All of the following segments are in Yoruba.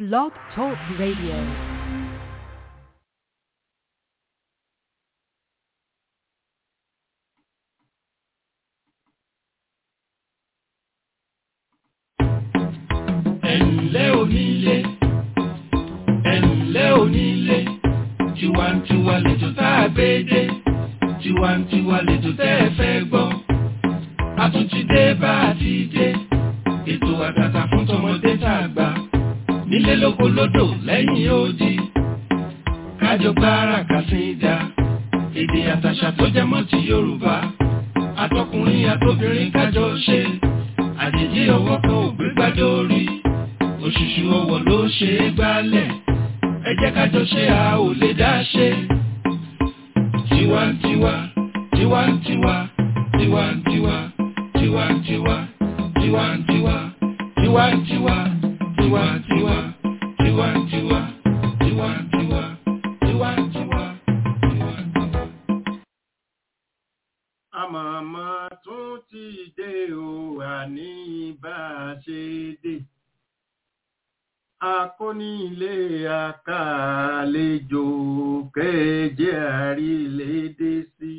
Blog Talk Radio. ẹ̀ǹlẹ́ onílé ẹ̀ǹlẹ́ onílé tiwantiwa lètò tá a gbé dé tiwantiwa lètò tẹ́ ẹ fẹ́ gbọ́ a tún ti dé bá a ti dé ètò àtàtà fún tọmọdé tá a gbà nílé lóko lódò lẹ́yìn odi kájọ gbára kàsíńdà èdè àtàṣà tó jẹ mọ́ ti Yorùbá àtọkùnrin àtobìnrin kájọ ṣe àjèjì ọwọ́ kan ò gbé gbádùn orí òṣùṣù ọwọ́ ló ṣe é gbálẹ̀ ẹ jẹ́ ká jọ ṣe a ò lè dá ṣe. tiwantiwa tiwantiwa tiwantiwa tiwantiwa tiwantiwa tiwantiwa tiwantiwa tiwantiwa tiwantiwa tiwantiwa tiwantiwa. àmọ̀mọ́ tún ti dé o àní bá a ṣe dé akónílé àkàlejò kéje àrílédé sí.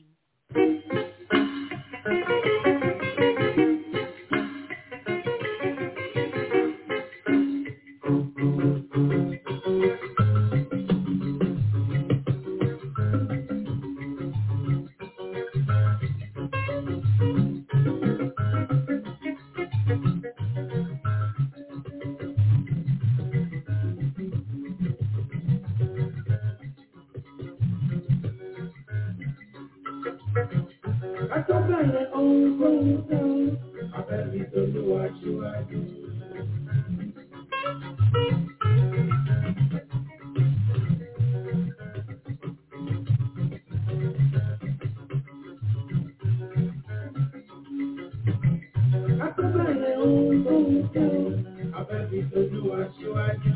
Àtọ́bẹ̀rẹ̀ ohun tó ń tán, abẹ́bí tolúwa síwájú. Àtọ́bẹ̀rẹ̀ ohun tó ń tán, abẹ́bí tolúwa síwájú.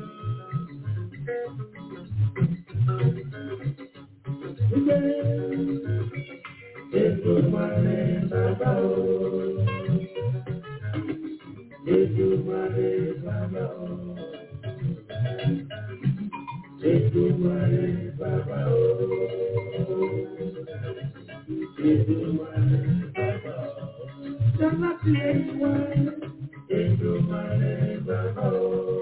Èdùmàrè bàbá o. Èdùmàrè bàbá o. Èdùmàrè bàbá o. Èdùmàrè bàbá o. Jọ́lá ti lè wá. Èdùmàrè bàbá o.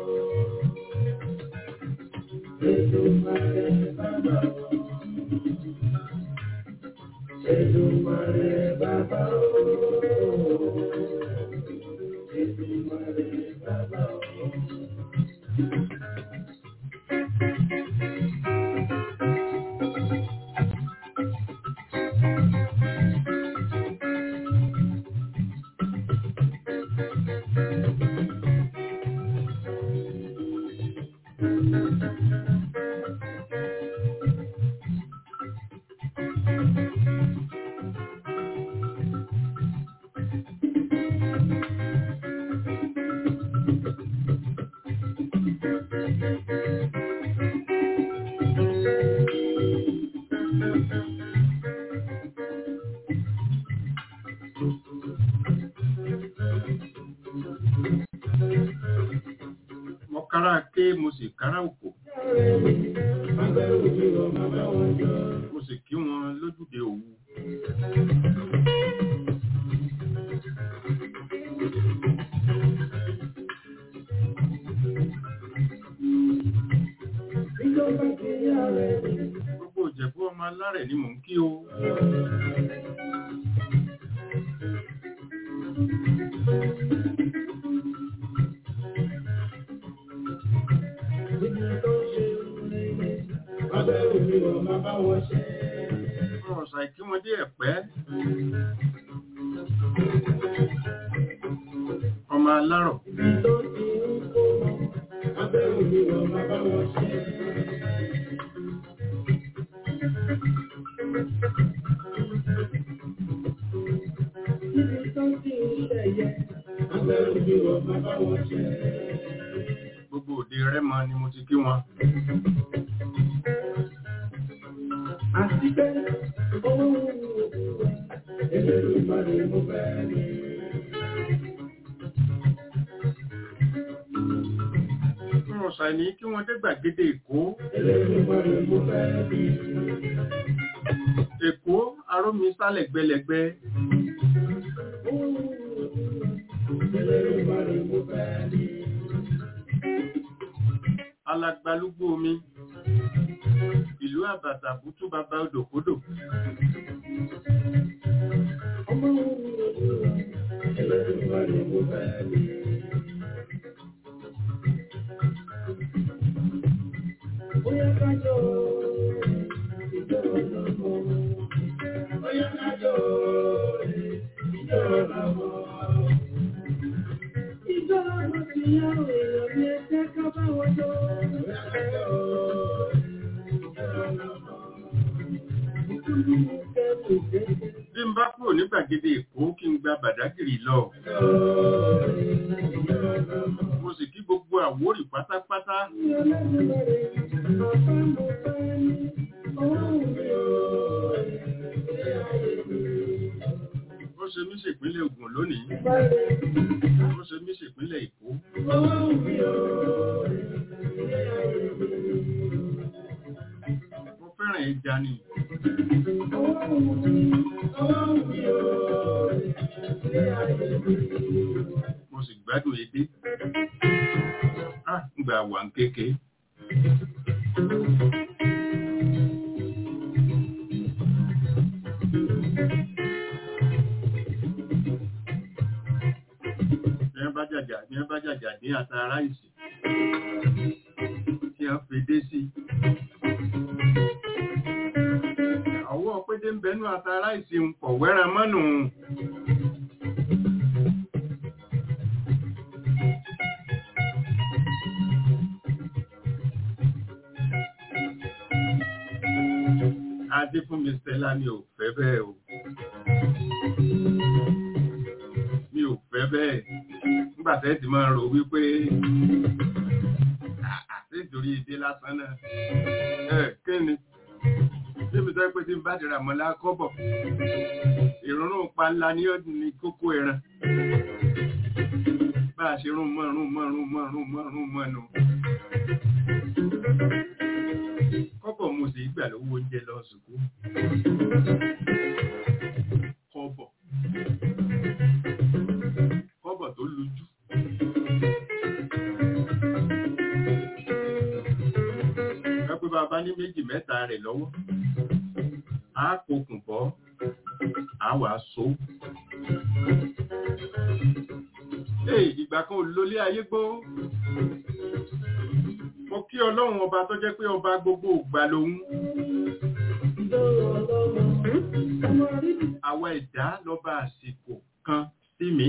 Èdùmàrè bàbá o. Èdùmàrè bàbá o. Èdùmàrè bàbá o. mo kára ké mo sì kára òkò mo sì kí wọn lójúde òwu. gbogbo ìjẹ̀bú ọmọ alárẹ̀ ni mò ń kí o. ọ̀rọ̀ ṣàìkí wọn dé ẹ̀pẹ́. ọmọ alárọ̀ gbogbo òde rẹ́mọ ni mo ti kí wọn. Àti pé owó ẹgbẹ̀rún ìgbà ni mo fẹ́ ní. wọn ṣàní kí wọ́n dé gbàgede èkó èkó arómi sálẹ̀ gbẹlẹ̀gbẹ́ alagbalúgbó omi ìlú àbàtà bútú bàbá odòkodò bí n bá kúrò ní gbàgede èkó kí n gba bàdágìrì lọ mo sì kí gbogbo àwórì pátápátá ó ṣe mí ṣèpínlẹ̀ Ògùn lónìí ó ṣe mí ṣèpínlẹ̀ Èkó mo fẹ́ràn ẹja ni mo sì gbádùn edé ah ń gba wà ń kéke bí wọ́n bá jàjà bí wọ́n bá jàjà ní àtàrà ìsìn tí wọ́n fi dé sí ọwọ́ pédé ń bẹnu àtàrà ìsìn pọ̀ wẹ́ran mọ́nù adé fún mi Stella mi ò fẹ́ bẹ́ẹ̀ o mi ò fẹ́ bẹ́ẹ̀ nígbà tẹ́ ti máa rò wípé àti ìtorí ìdí lásán náà ẹ kí ni níbi tó pé tí n bá dìrà mọ́lá kọ́bọ̀ ìrúnrún pa ńlá ní ọdún ní kókó ẹran bá a ṣe rún mọ́ rún mọ́ rún mọ́ rún mọ́ rún mọ́ nù kọ́bọ̀ mo sì gbà lówó oúnjẹ lọ sùkú kọ́bọ̀ kọ́bọ̀ tó lójú pé bàbá ní méjì mẹ́ta rẹ̀ lọ́wọ́ á kokùn bọ́ á wà so Ee, ìgbà kan lólé ayé gbó mo kí ọlọ́run ọba tó jẹ́ pé ọba gbogbo ògbà lòun àwa ẹ̀dá lọ́ba àsìkò kan sí mi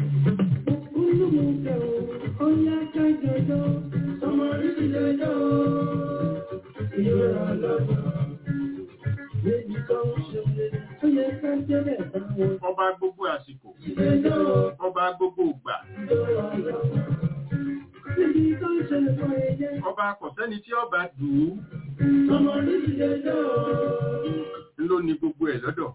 ọba gbogbo àsìkò ọba gbogbo ògbà ọba kọ̀sẹ́ni tí ọba dùn ún ló ní gbogbo ẹ̀ lọ́dọ̀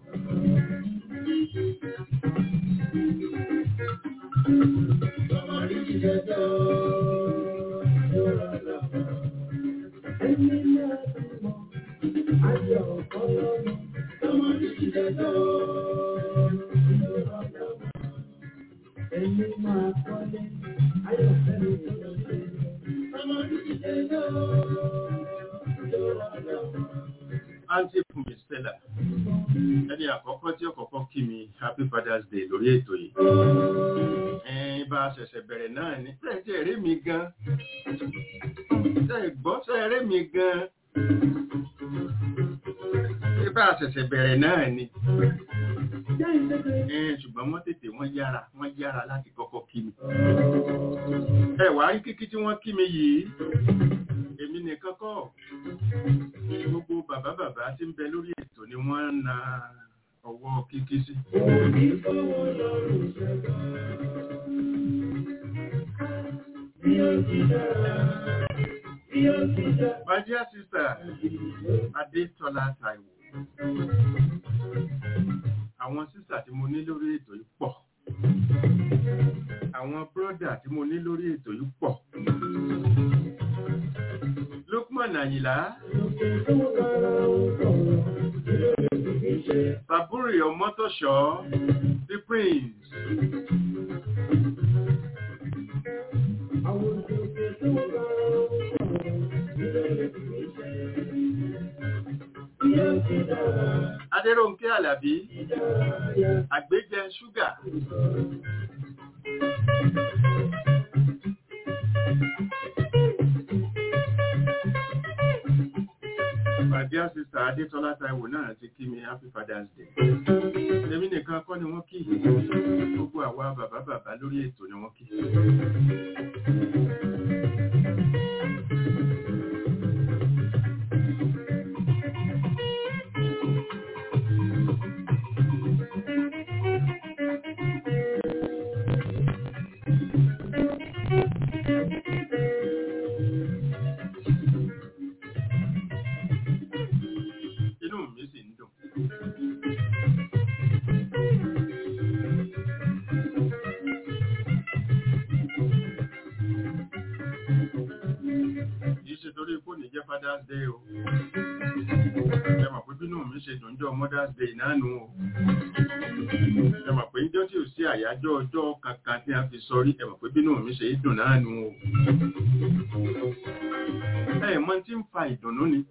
Ẹni máa kọ́lé, ayọ̀fẹ́ mi lọ́lé. Ọmọ oríṣìí Aunty Fumi Stella, ẹni àkọ́kọ́ tí ó kọ́kọ́ kí mi Happy Father's Day lórí ètò yìí. Ẹ̀yin bá a ṣẹ̀ṣẹ̀ bẹ̀rẹ̀ náà ní tẹ́ẹ̀tẹ́ eré mi gan. Tẹ́ẹ̀ gbọ́ sẹ́ eré mi gan. Ṣé bá a ṣẹ̀ṣẹ̀ bẹ̀rẹ̀ náà ni? Ẹ̀ẹ́n ṣùgbọ́n wọ́n tètè wọ́n yára wọ́n yára láti kọ́kọ́ kí mi. Ẹ wá rí kíkí tí wọ́n kí mi yìí. Èmi nìkan kọ́ gbogbo bàbá bàbá tí ń bẹ lórí ètò ni wọ́n ń na ọwọ́ kíkí sí. My dear sister, Adétọ́lá Táíwò. Àwọn sísà tí mo ní lórí ètò yìí pọ̀. Àwọn bírọ́dà tí mo ní lórí ètò yìí pọ̀. Lukman Àyìnlá Sàbúrì Ọmọ́tọ̀ṣọ́ The Prince Adéròǹkẹ́ Àlàbí Àgbéjẹ Ṣúgà Fàdíà sísà Adétọ́lá Táíwò náà ti kí mi Happy Father's Day. Èmi nìkan kọ́ ni wọ́n kí. Gbogbo àwa bàbá bàbá lórí ètò ni wọ́n kí. Inú mi sì ń dùn. Kìí ṣe torí kò ní jẹ́ Father's Day o. Ẹ mọ̀ pé bínú mi ṣe dùn jọ Mother's Day náà nù o. Ẹ mọ̀ pé níjọ́ tí ò sí àyájọ́ ọjọ́ kankan tí a fi sọrí, ẹ mọ̀ pé bínú mi ṣe dùn náà nù o. Ẹ mọ̀ tí ń fa ìdùnnú ni.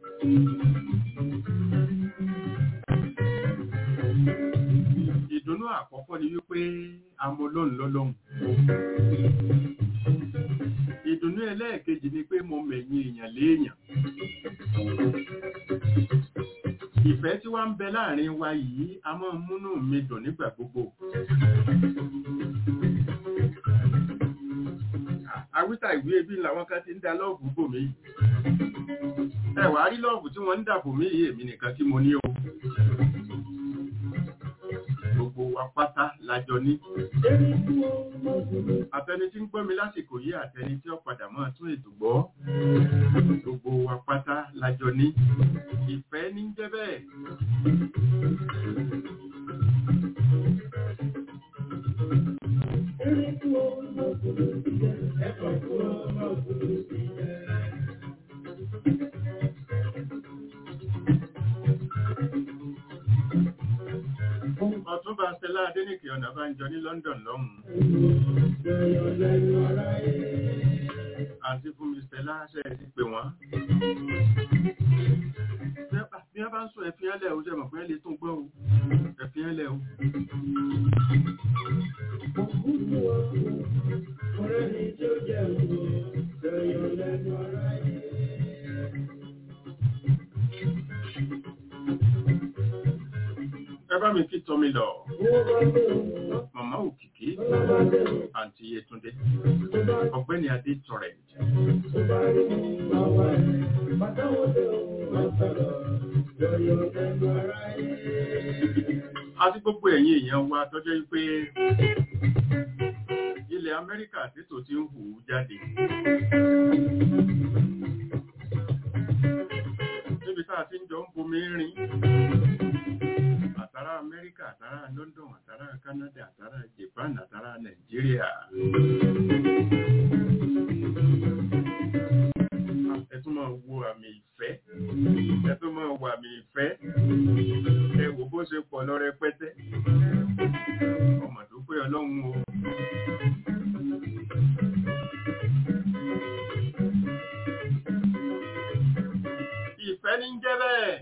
Ìdùnnú àkọ́kọ́ ni wípé amọlóhùn lọ́lọ́hùn. Ìdùnnú ẹlẹ́ẹ̀kejì ni pé mo mẹ̀yìn èèyàn léèyàn. Ìfẹ́ tí wá ń bẹ láàrin wa yìí a máa ń múnú mi dùn nígbà gbogbo. Àwítà ìwé ebi làwọn kan ti ń da lọ́ọ̀bù bò mí. Ẹ wàá rí lọ́ọ̀bù tí wọ́n ń dà bò mí yìí èmi nìkan tí mo ní o. Gbogbo wa pátá lájọ ní. Àtẹni tí ń gbọ́ mi lásìkò yìí àtẹni tí ó padà máa tún ètò gbọ́. Gbogbo wa pátá lájọ ní. Ìfẹ́ ní jẹ́ bẹ́ẹ̀. Ọ̀túnba Stella Adéníkè Ọ̀nàbánjọ ní London lọ́hùn-ún. Àti fún mi Stella ṣe ti pè wọ́n. Bí wọ́n bá ń sọ ẹ̀fín ẹlẹ́ o, ṣe mọ̀ pé ẹ lè tún gbọ́ o. Ẹ̀fín ẹlẹ́ o. Ẹ bá mi kí Tọ́mi lọ. Màmá Òkìkí, Àǹtí Yétúndé, Ọ̀gbẹ́ni Adé Torrent. Àti gbogbo ẹ̀yin èèyàn wa tọ́jọ́ wípé ilẹ̀ Amẹ́ríkà títò tí ń hù jáde. Níbi tá a ti ń jọ ń bomi rìn àtàrà Amẹ́ríkà, àtàrà London, àtàrà Canada, àtàrà Japan, àtàrà Nàìjíríà. Ẹ tún máa wo àmì ìfẹ́. Ẹ tún máa wo àmì ìfẹ́. Ẹ wò bó ṣe pọ̀ lọ rẹpẹtẹ. Ọmọ tó pé Ọlọ́run o. Ìfẹ́ ní ń jẹ́ bẹ́ẹ̀.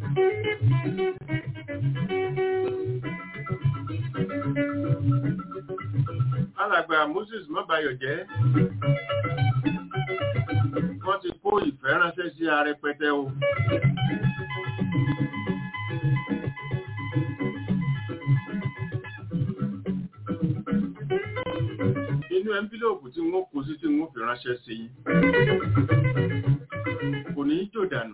Alàgbà Moses Mọ́bayọ̀ jẹ́. Wọ́n ti kó ìfẹ́ ránṣẹ́ sí arẹpẹtẹ o. Inú ẹ́ńbílòpù tí wọ́n kó sí tí wọ́n fi ránṣẹ́ sí yín. Kò ní í jò dànù.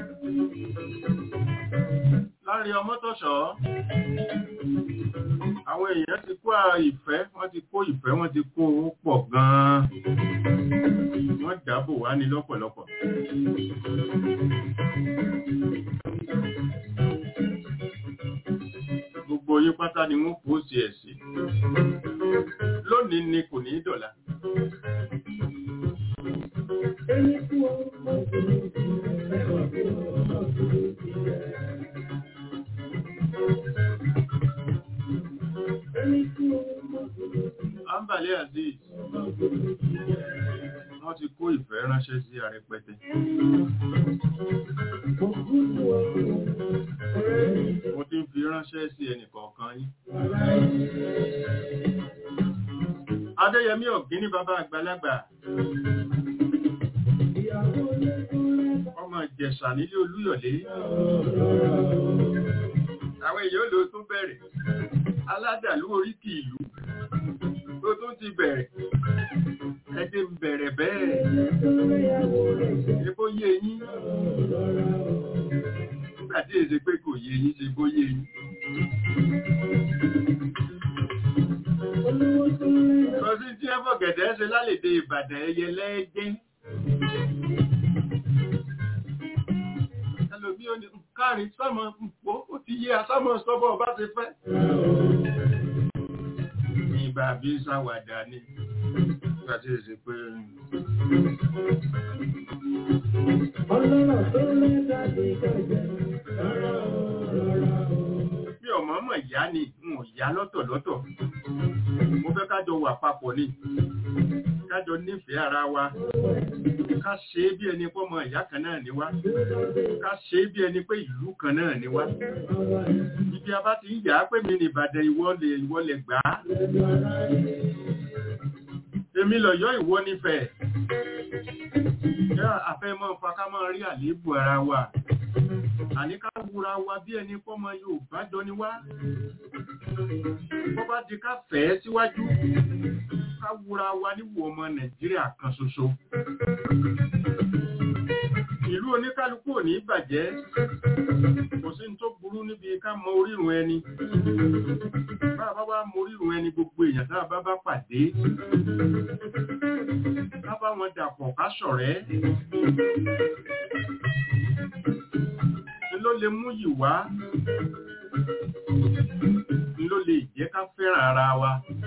Láàrin ọmọ tọ́ṣọ́, àwọn èèyàn ti kó à- ìfẹ́ wọ́n ti kó ìfẹ́ wọ́n ti kó owó pọ̀ gan-an wọ́n dáàbò wá ní lọ́pọ̀lọpọ̀ gbogbo yín pátá ni wọ́n pósì ẹ̀ sí lónìí ni kò ní í dọ̀la Ẹni tí wọ́n mọ̀ sí ẹwà tí wọ́n mọ̀ sí Ẹni tí wọ́n mọ̀ sí ambale azeez wọ́n ti kó ìfẹ́ ránṣẹ́ sí arẹpẹtẹ mo ti ń fi ránṣẹ́ sí ẹnìkọ̀ọ̀kan yín adéyẹmí ọ̀gíní bàbá àgbàlagbà ọmọ ìjẹ̀ṣà nílé olúyọ̀lé àwọn èèyàn ló tún bẹ̀rẹ̀ aládàlú oríkì ìlú tó tún ti bẹ̀rẹ̀ ẹdí ń bẹ̀rẹ̀ bẹ́ẹ̀ ebó yé yín nígbà tí èsè pé kò yé yín ṣe bó yé yín kọsí tí ẹ fọ̀gẹ̀dẹ̀ ṣe lálèdè ìbàdàn ẹyẹ lẹ́ẹ̀dẹ́ ẹlòmí ò ní káàrin sámọ pò ó ti yé asámọ sọ́bọ̀ bá ti fẹ́ ìgbà bí sáwàdà ni nígbà tí èsè pé Ọlọ́rọ̀ tó lẹ́ta ti kọjá, rárá o, rárá o. bí ọmọ mọ̀ ìyá ni n ò yá lọ́tọ̀lọ́tọ̀ mo fẹ́ kájọ wà papọ̀ ni kájọ nífẹ̀ẹ́ ara wa ká ṣe é bí ẹni pọ́mọ ìyá kan náà ni wá ká ṣe é bí ẹni pé ìlú kan náà ni wá ibi a bá ti ń yà á pé mi ní Ìbàdàn ìwọlẹ̀ ìwọlẹ̀ gbà á èmi lọ̀yọ́ ìwọ nífẹ̀ẹ́ yá àfẹ́mọ́ fa ká máa rí àléébù ara wa àní ká wúra wa bí ẹni pọ́mọ Yorùbá jọ ni wá bọ́ bá di ká fẹ́ ẹ́ síwájú ká wúra wa níwò ọmọ Nàìjíríà kan ṣoṣo ìlú oníkálukú ò ní bàjẹ́ kò sí ní tó burú níbi ká mọ orírun ẹni bá a bá wá mọ orírun ẹni gbogbo èèyàn tá a bá bá pàdé ká bá wọn dàpọ̀ ká ṣọ̀rẹ́ ni ló lè mú yìí wá ni ló lè jẹ́ ká fẹ́ràn ara wa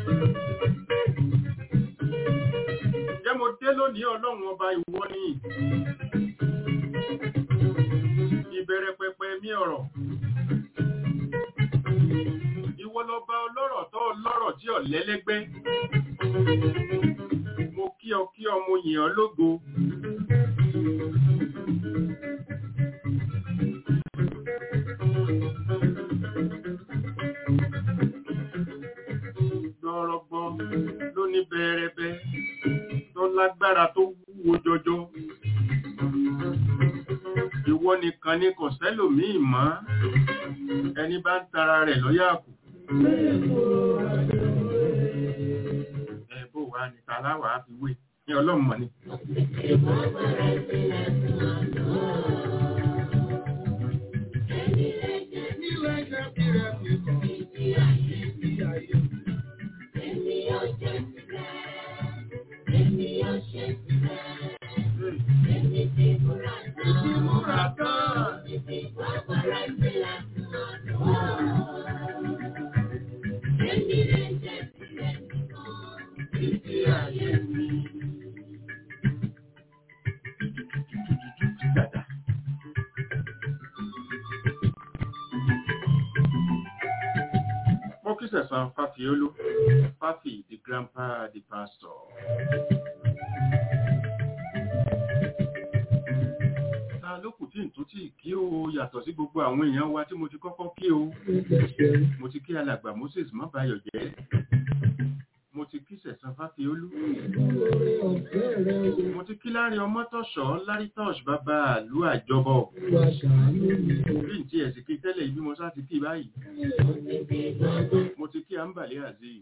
jẹ́ mo dé lónìí ọlọ́run ọba ìwọ ni ìbẹ̀rẹ̀ pẹpẹ mi ọ̀rọ̀ ìwọ lọba ọlọ́rọ̀ tó ọlọ́rọ̀ tí ò lẹ́lẹ́gbẹ́ mo kí ọ kí ọ mo yìn ọ́ lógo gbọ́rọ̀gbọ́ ló ní bẹ́ẹ̀rẹ́bẹ́ tó lágbára tó wúwo jọjọ ìwọ nìkan ni kò sẹ́lòmíì mọ́ ẹni bá ń tara rẹ̀ lọ́yà kù ẹ bó wa ní tàláwà á fi wé ní ọlọ́mọ ni ìmúra tán dada. Mo kí sẹ̀sán Fáfiolú, Fáfi the grandpa the pastor. Ta ló kù tí n tó tí kí o yàtọ̀ sí gbogbo àwọn èèyàn wa tí mo ti kọ́kọ́ kí o. Mo ti kí alàgbà Moses Mọ́báyọ̀ jẹ́. Mo ti kí sẹ̀sán Fáfiolú. Mo ti kí lárí ọmọ tọ̀ṣọ́ lárí tọ̀ṣ bàbá àlú àjọbọ̀. Bí n tí ẹ̀sìn kí tẹ́lẹ̀ ibi mo sá ti kí báyìí. Mo ti kí Ambali Azeez.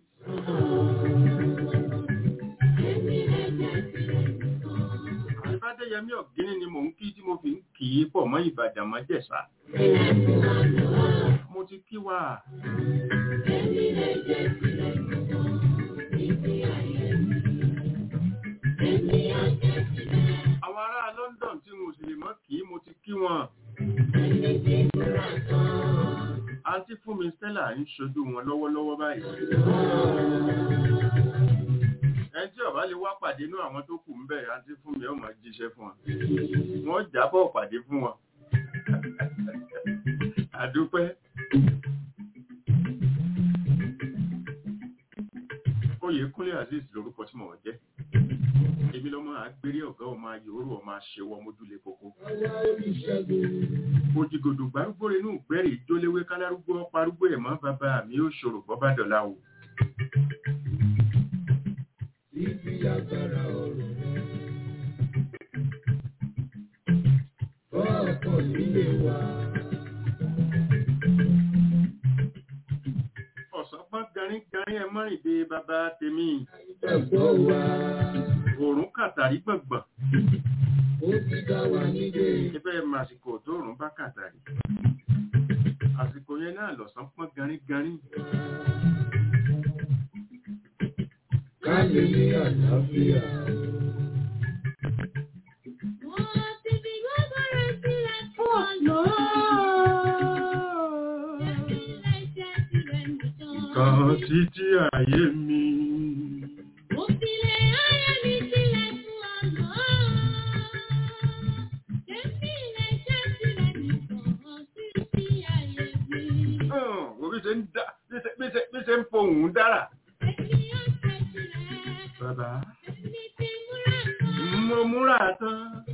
Ìfádéyẹmí ọ̀gíní ni mò ń kí tí mo fi ń kì í pọ̀ mọ́ Ìbàdàn mọ́jẹ̀sà. Mo ti kí wa Èmi lè jẹ́ tirẹ̀ nìkan níbi ayé mi. Èmi á jẹ́ tirẹ̀. àwọn ará London tí mo sì lè mọ́ kí mo ti kí wọn Ẹni tí múra tán. àǹtí fún mi Stella ń ṣojú wọn lọ́wọ́lọ́wọ́ báyìí ẹni tí ọba lè wá pàdé inú àwọn tó kù ń bẹ̀ àǹtí fún mi ó máa jíṣẹ́ fún wọn wọ́n jábọ̀ pàdé fún wọn àdúpẹ́ Oyèkúnlé Azeez lórúkọ tí mò ń jẹ́ èmi lọ́mọ àgbèrè ọ̀gá ọmọ ayòrò ọmọ àṣewọ́ mójúlé kókó Àwa oníṣègùn. òjìgòdò gbárúgbó inú ìgbẹ́rì ìjóléwé kálárúgbó parúgbó ẹ̀mọ́ bàbá mi ó ṣòro bọ́bá dọ̀la o Ibi agbára ọ̀rọ̀ rẹ̀. Ọkọ̀ nílé wa. ọ̀sán pọ́n garín garín ẹ mọ́rìndé bàbá tèmi Ẹ̀gbọ́ wa. òórùn kàtàrí gbọ̀ngbọ̀n Ó ti dá wa nílé. ẹbẹ́ màsìkò tó òórùn bá kàtàrí àsìkò yẹn náà lọ̀sán pọ́n garín garín Ká lè ní àlàáfíà. kan títí ayé mi hàn wò bí ṣe ń dá bí ṣe- bí ṣe- bí ṣe ń fohùn dára bàbá mo múra tán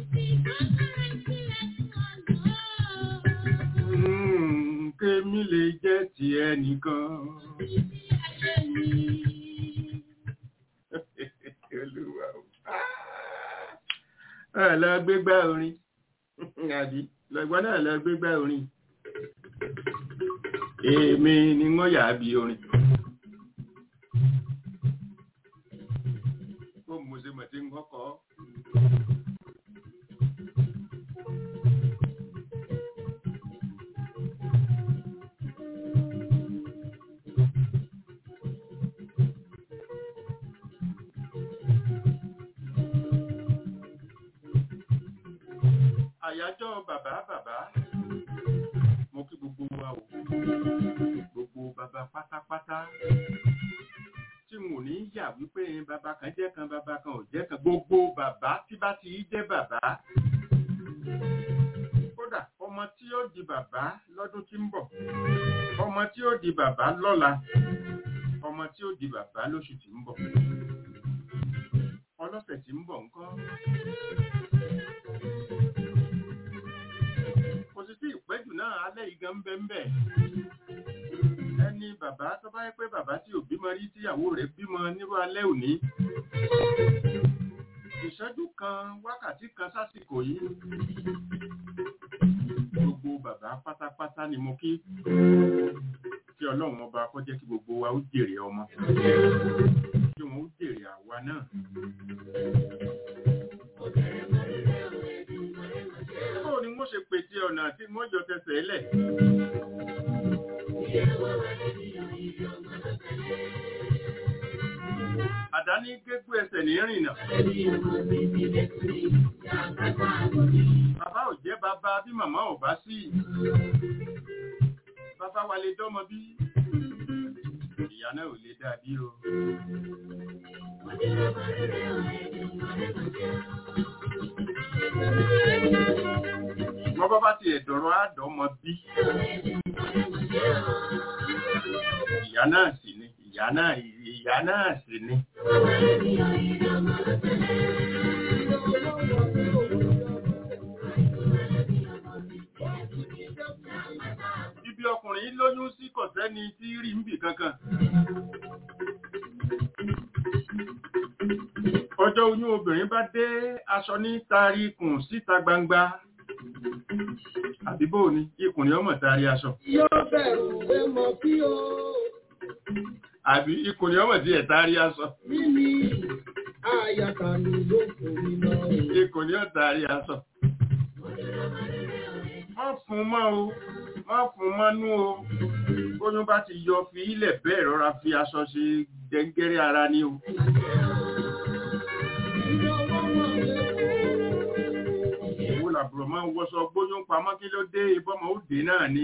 Mm, kémi lè jẹ́ ti ẹnìkan Olúwa o. Ah, lọ gbégbá orin àbí lọ́gbọ́n náà lọ gbégbá orin èmi ni wọ́n yà á bí orin kó mo ṣe mọ̀ tí ń kọ́kọ́ àyájọ́ bàbá bàbá mo kí gbogbo wa o gbogbo bàbá pátápátá tí mo ní yà wípé bàbá kan jẹ́ kan bàbá kan ò jẹ́ kan gbogbo bàbá tí bá ti jẹ́ bàbá kódà ọmọ tí ó di bàbá lọ́dún tí ń bọ̀ ọmọ tí ó di bàbá lọ́la ọmọ tí ó di bàbá lóṣù tí ń bọ̀ ọlọ́sẹ̀ tí ń bọ̀ ńkọ́ kò sí sí ìpẹ́jù náà alẹ́ igan bẹ́ẹ̀ ẹni bàbá tó bá yẹ pé bàbá tí ò bímọ rí tíyàwó rẹ̀ bímọ nírú alẹ́ òní ìṣẹ́jú kan wákàtí kan sásìkò yìí gbogbo bàbá pátápátá ni mo kí kí ọlọ́run ọba kó jẹ́ kí gbogbo wa ó jèrè ọmọ kí wọ́n ó jèrè àwa náà báwo ni wọ́n ṣe pèsè ọ̀nà tí wọ́n jọ tẹsẹ̀ lẹ̀ àdáni gégú ẹsẹ̀ ní rìnà bàbá ò jẹ́ bàbá bí màmá ò bá sí bàbá wa lè dọ́mọ bí ìyá náà ò lè dàbí o wọ́n bá bá ti ẹ̀dọ̀rọ̀ àdọ́mọ bí ìyá náà sì ni ìyá náà ìyá náà sì ni ibi ọkùnrin yìí lóyún sí kò sẹ́ni tí rí ń bì kankan ọjọ́ oyún obìnrin bá dé aṣọ ní taari kùn síta gbangba àbíbò ni ikùn ni ọmọ taari aṣọ Yóò bẹ̀rù pé mo kí o. àbí ikùn ni ọmọ tí ẹ̀ taari aṣọ Mímí àyàkà mi ló kò ní lọ. ikùn ni ó taari aṣọ wọ́n fún mọ́ o má fún mọ́nú o bóyún bá ti yọ fi ilẹ̀ bẹ́ẹ̀ rọra fi aṣọ ṣe dẹ́ngẹ́rẹ́ ara ní o òwò làbúrò máa ń wọṣọ gbóyún pamọ́ kí ló dé ìbọmọ òde náà ni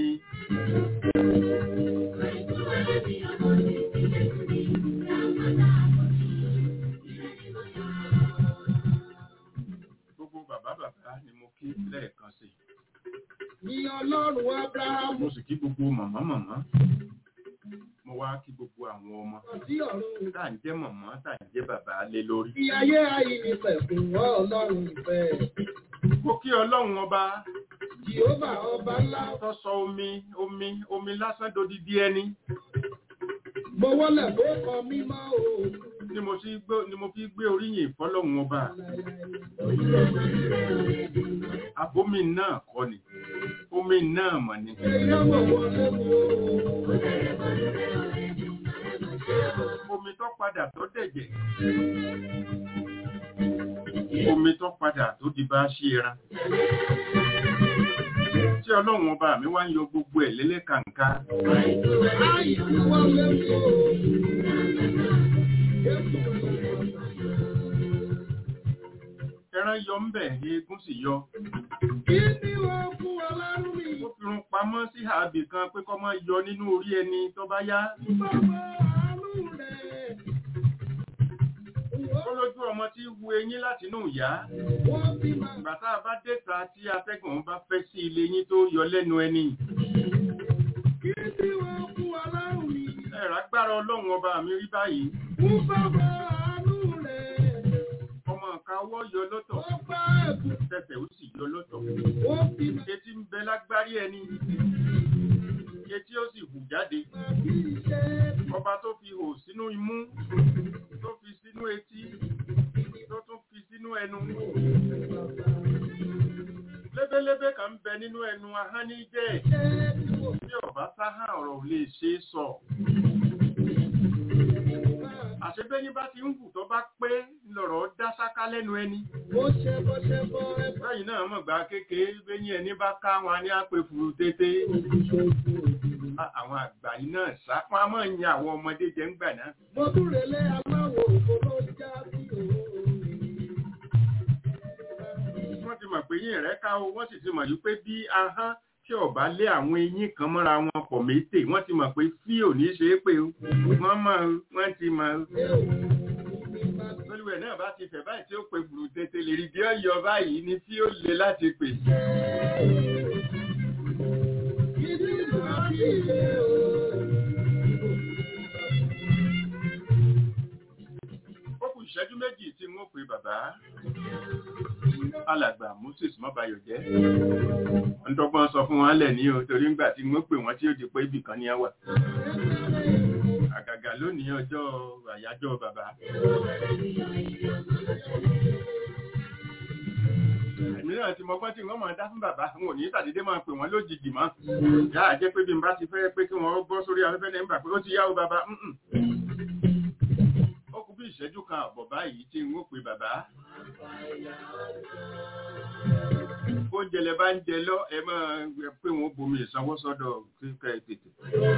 gbogbo bàbá bàbá ni mo kí lẹ́ẹ̀kan sí Ní ọlọ́run Ábúráhámù mo sì kí gbogbo màmá màmá mo wá kí gbogbo àwọn ọmọ sí ọ̀run. tá à ń jẹ́ màmá tá à ń jẹ́ bàbá lé lórí Fi ayé ayé ní pẹ̀kun wọ́n ọlọ́run ìfẹ́. mo kí ọlọ́run ọba Jèhófà ọba ńlá. tó sọ omi omi omi lásán dodidi ẹni Mo wọlé bó kọ mímọ́ o. ni mo sì gbé ni mo fi gbé oríyìn fọ́lọ́run ọba àbomi náà kọ́ ni omi náà mọ̀ ni Ẹyẹ mọ̀ wọlé wo. omi tó padà tó dẹ̀jẹ̀ omi tó padà tó di bá ṣe ẹran tí ọlọ́run ọba mi wá ń yọ gbogbo ẹ̀ lẹ́lẹ́kàǹká Ayé wọlé wo. ẹran yọ ń bẹ̀ eégún sì yọ Kí ni wọ́n fún wa lárú mi? ó fi run pamọ́ sí ààbì kan pé kọ́ máa yọ nínú orí ẹni tó bá yá Bàbá àánú rẹ̀. ó lójú ọmọ tí wu eyín láti inú ìyá Wọ́n bí máa ìgbà tá a bá déta tí atẹ́gùn bá fẹ́ sí ilé yín tó yọ lẹ́nu ẹni kí ni wọ́n fún wa lárú mi? ẹ̀rọ agbára ọlọ́run ọba mi rí báyìí Fún bàbá àánú rẹ̀. ọmọ nǹka ọwọ́ yọ lọ́tọ̀ Wọ́n bá ẹ̀bùn. tẹsẹ̀ ó sì yọ lọ́tọ̀ Wọ́n bí máa etí ń bẹ lágbárí ẹni etí ó sì hù jáde bí iṣẹ́. ọba tó fi hò sínú imú tó fi sínú etí tó tún fi sínú ẹnu lébélébé kan ń bẹ nínú ẹnu ahọ́n ní jẹ́ Ṣé tí mo tí ọba sáhàn ọ̀rọ̀ ò lè ṣe é sọ máa àṣebẹ́yìn bá ti ń hù tó bá pé lọ̀rọ̀ dá sáká lẹ́nu ẹni bó ṣe bó ṣe bọ́ ẹ bá báyìí náà mọ̀ gbà kékeré bẹ́yìn ẹni bá ká wọn ní àpè furu tété Á- àwọn àgbà yìí náà sá wọn a máa ń yan àwọn ọmọdé jẹ ń gbà náà Mo tún relé aláwọ̀ òfò ló já sí òun. wọ́n ti mọ̀ pé yín rẹ̀ ká o wọ́n sì ti mọ̀ yìí pé bí ahọ́n tí ọba lé àwọn eyín kan mọ́ra wọn pọ̀ mété wọ́n ti mọ̀ pé fí ò ní ṣe é pé o wọ́n mọ̀ o, wọ́n ti mọ̀ o. olùwẹ̀ náà bá ti fẹ̀ báyìí tí ó pe gbùrù tètè lè rí bí ó yọ báyìí ni fí ó le láti pè. Ìdí máa bí ilé o. ó kù ìṣẹ́jú méjì tí wọ́n pe bàbá alàgbà moses mọ́bayọ̀ jẹ́ wọ́n dọ́gbọ́n sọ fún wọn lẹ̀ ní o torí ńgbà tí wọ́n pè wọ́n tí ó di pé ibì kan ní ẹ wà àgàgà lónìí ọjọ́ àyájọ́ bàbá èmi náà ti mọgbọ́n tí wọ́n máa dá fún bàbá wọn ò ní tàdédé máa pè wọ́n lójijì mọ́ yá àjẹ́ pé bí n bá ti fẹ́ pé kí wọ́n bọ́ sórí afẹ́fẹ́ ní ìgbà pé ó ti yá o bàbá mm-mm. ó kù bí ìṣẹ́jú kan àbọ̀ báyìí tí n ó pe bàbá oúnjẹ lẹ bá ń jẹ lọ ẹ máa pé wọn bomi ìsanwó sọ́dọ̀ kíkẹ tètè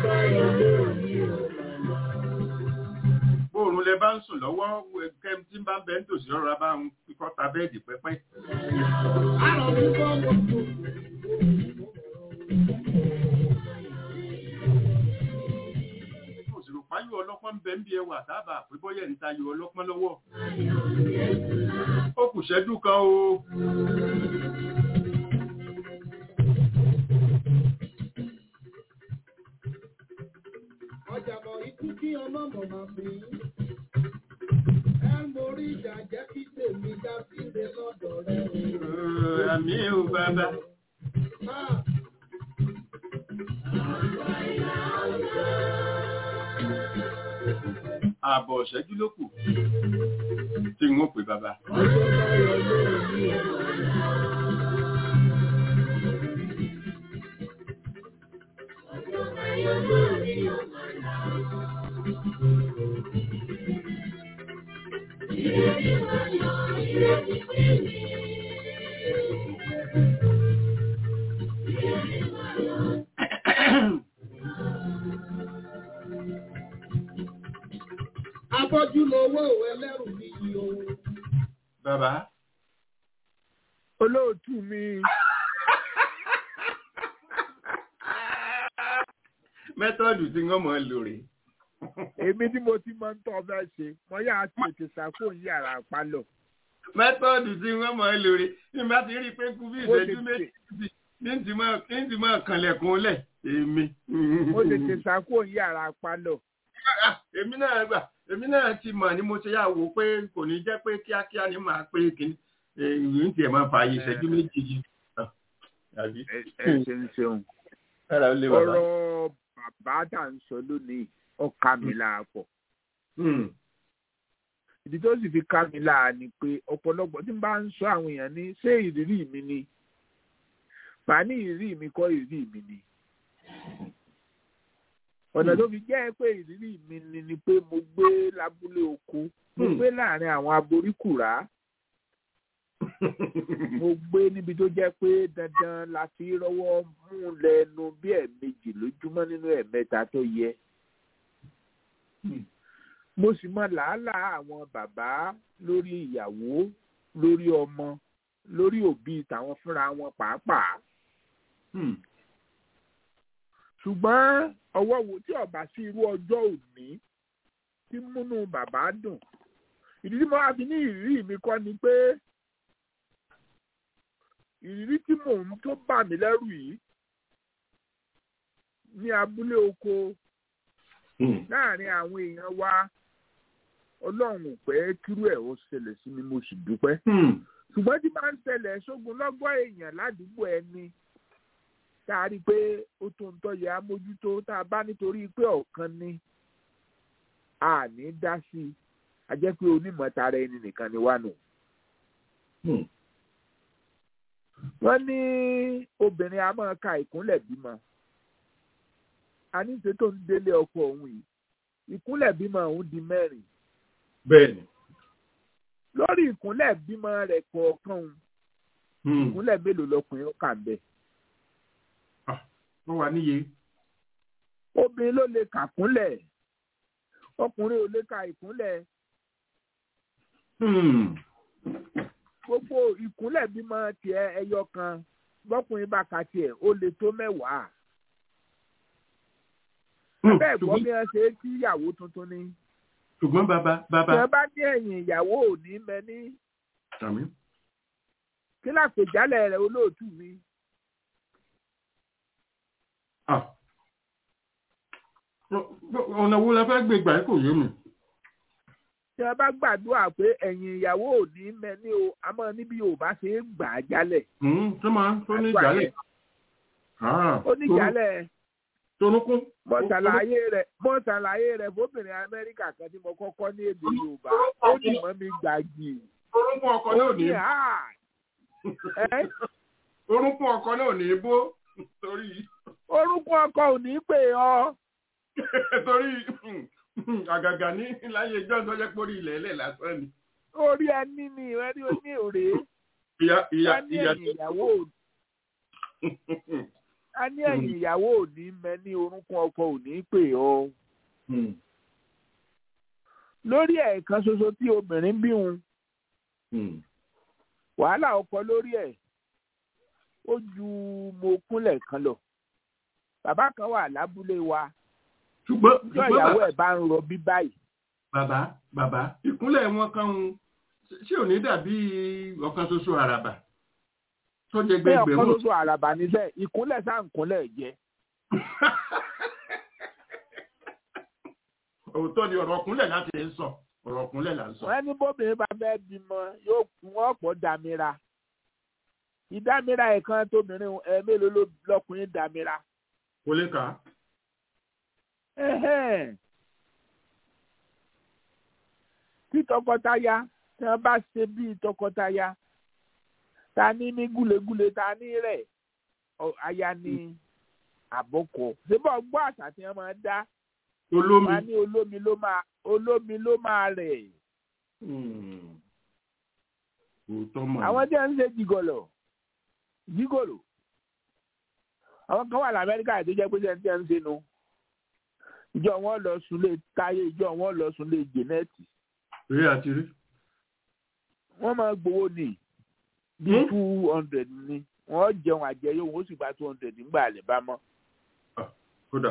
bóòrùn lẹ bá ń sùn lọ́wọ́ kẹ tí ń bá ń bẹ ń tòsí ọ̀rọ̀ bá ń kíkọ́ ta bẹ́ẹ̀dì pẹ́pẹ́ Àrọ̀ mi bọ́ mo tún. òsìrò páyọ ọlọ́pọ́n ń bẹ ń bí ẹwà sábà pé bọ́yẹ̀ ń tayọ ọlọ́pọ́n lọ́wọ́ ó kù ṣẹ́jú kan o Ọjà bọ̀ ikú kí ọmọ mọ̀ máa fi. Ẹ mórí ìjà jẹ́ kí tèmi dá sílé lọ́dọ̀ rẹ̀ o. Ẹ̀, àmì ò bàbá Máa ààbọ̀ ṣẹ́jú ló kù tí n ó pè bàbá ọjọ́ báyọ̀ lórí o. ewé òwe ẹlẹ́rù mi yìí o. bàbá olóòtú mi mẹ́tọ́ọ̀dù tí wọ́n mọ̀ ń lò rè èmi tí mo ti máa ń tọ́ fẹ́ ṣe mo yà á tètè ṣàkó yàrá pálọ̀ mẹ́tọ́ọ̀dù tí wọ́n mọ̀ ń lò rè ní bá ti rí i pé kú bí Ó lè ìṣẹ́jú tè- méjì ní ti mọ̀ ní ti mọ̀ kànlẹ̀kùn lẹ̀ èmi. mo tètè ṣàkó yàrá pálọ̀ Ah, èmi náà gbà èmi náà ti mọ̀ ni mo ṣe yà wò pé kò ní jẹ́ pé kíákíá ni màá pé kí ìwé ń tiẹ̀ máa fa ìṣẹ́jú méjì yìí. Ah, àbí? ẹ ẹ ṣeun ṣeun Kára ó lé bàbá. ọ̀rọ̀ bàbá tá à ń sọ lónìí ó ká mi láàpọ̀ Hmm. ìdí tó sì fi ká mi láà ni pé ọ̀pọ̀lọpọ̀ tí n bá ń sọ àwọn èèyàn ní ṣé ìrírí mi ni màá ní ìrírí mi kọ́ ìrírí mi ni ọ̀nà tó fi jẹ́ pé ìrírí mi ni ni pé mo gbé lábúlé oko mo Hmm. gbé láàrin àwọn aboríkùrá mo gbé níbi tó jẹ́ pé dandan la fi rọ́wọ́ mú lẹ́nu bí ẹ̀ẹ̀mejì lójúmọ́ nínú ẹ̀ẹ̀mẹ́ta tó yẹ Hmm. mo sì mọ làálàá àwọn bàbá lórí ìyàwó lórí ọmọ lórí òbí tàwọn fúnra wọn pàápàá Hmm. ṣùgbọ́n ọwọ́ wo tí ọba sí irú ọjọ́ òní tí múnú bàbá dùn ìdí tí mo wá fi ní ìrírí mi kọ́ ni pé ìrírí tí mò ń tó bà mí lẹ́rù yìí ní abúlé oko Hmm. láàrin àwọn èèyàn wa ọlọ́run ò pẹ́ kírú ẹ̀ ó ṣẹlẹ̀ sí mi mo sì dúpẹ́ Hmm. ṣùgbọ́n tí máa ń ṣẹlẹ̀ sógun lọ́gbọ́n èèyàn ládùúgbò ẹni tá a rí i pé ó tó ń tọ́yẹ amójútó tá a bá nítorí pé ọ̀kan ni a ní dá sí i a jẹ́ pé onímọ̀ tara ẹni nìkan ni wá nù. Hmm. wọ́n ní obìnrin a máa ka ìkúnlẹ̀ bímọ a ní ṣe tó ń délé ọkọ òun yìí ìkúnlẹ̀ bímọ òun di mẹ́rin Bẹ́ẹ̀ni. lórí ìkúnlẹ̀ bímọ rẹ̀ kọ̀ọ̀kan òun Hmm. ìkúnlẹ̀ mélòó lọkùnrin ó kà ń bẹ̀. Wọ́n wà níye. obìnrin ló lè kàkúnlẹ̀ ọkùnrin ò lè ka ìkúnlẹ̀ Hmm. gbogbo ìkúnlẹ̀ bímọ tiẹ̀ ẹyọ kan bọ́kùnrin bá ka tiẹ̀ ó lè tó mẹ́wàá Hmm. bẹ́ẹ̀ gbọ́ Ṣùgbọ́n- bí wọ́n ṣe é kí ìyàwó tuntun ni Ṣùgbọ́n bàbá bàbá. tí wọ́n bá ní ẹ̀yìn ìyàwó ò ní mẹ ní Àmì. kí lápèjálẹ̀ rẹ̀ olóòtú mi Ah. Ọ̀nà wo la fẹ́ gbé gbà kò yé mi. tí wọ́n bá gbàdúrà pé ẹ̀yìn ìyàwó ò ní mẹ ní o àmọ́ níbi Yorùbá ṣe é gbà á jálẹ̀ Hmm. Tó máa tó ní Àdúrà ìjálẹ̀. yẹn. Ah. ó ní jálẹ̀ Torúnkún. mo ṣàlàyé rẹ̀ mo ṣàlàyé rẹ̀ fóbìnrin Amẹ́ríkà kan tí mo kọ́kọ́ ní èdè Yorùbá ó dì mọ́ mi gbàgì Torúnkún ọkọ náà ó ò ní. ní à ẹ́ Torúnkún ọkọ náà ò ní bó. Torí orúkọ ọkọ ò ní pè ọ́ torí àgàgà ní láyé ìjọ tó jẹ́ pórí ilẹ̀ ilẹ̀ lásán ni. orí ẹni ni ẹni oní òré Ìyá ìyá a ní ìyá. ẹ̀yìn ìyàwó ò- a ní ẹ̀yìn ìyàwó ò ní mẹ ní orúkọ ọkọ ò ní pè ọ́ Hmm. lórí ẹ̀ẹ̀kan ṣoṣo tí obìnrin bí wọn Hmm. wàhálà ọkọ lórí ẹ̀ ó ju mo kúnlẹ̀ kan lọ bàbá kan wà lábúlé wa Ṣùgbọ́n tí ṣùgbọ́n ìyàwó bàbá ẹ̀ bá ń rọbí báyìí bàbá bàbá ìkúnlẹ̀ wọn kan ń ṣé ò ní dàbí ọ̀kan ṣoṣo àràbà tó jẹ pé ọ̀kan gbẹgbẹ̀rún. ṣoṣo àràbà níṣẹ́ ìkúnlẹ̀ sáà ń kúnlẹ̀ jẹ òótọ́ ni ọ̀rọ̀ ọ̀kúnlẹ̀ láti ń sọ ọ̀rọ̀ ọ̀kúnlẹ̀ là ń sọ. wọ́n ní bóbìnrin bá fẹ́ bímọ yóò kún ọ̀pọ̀ dàmíra ìdámíra ẹ̀kan tóbìnrin ẹ̀ mélòó ló lọkùnrin dàmíra kò lè kà á. Ẹhẹ́n. tí tọkọtaya tí wọ́n bá ṣe bíi tọkọtaya ta ní ní gúlegúle ta ní rẹ̀ ọ- aya ní àbọ̀kọ síbọ̀ gbọ́ àṣà tí wọ́n máa dá olómi. wọn á ní olómi ló máa olómi ló máa rẹ̀ Hmm. òótọ́ mọ̀ àwọn tí wọ́n ń ṣe jìgọ̀lọ̀ jìgọ̀lọ̀ àwọn kan wà lamẹ́ríkà tó jẹ́ pé ṣe ń tẹ́ ń ṣe nu ìjọ wọn lọ sùn lé táyé ìjọ wọn lọ sùn lé jẹnẹtì rí àti rí. wọ́n máa gbowó ní bí Hmm? two hundred ní wọ́n jẹun àjẹyó wọ́n sì gba two hundred nígbà àlè bá mọ́. kódà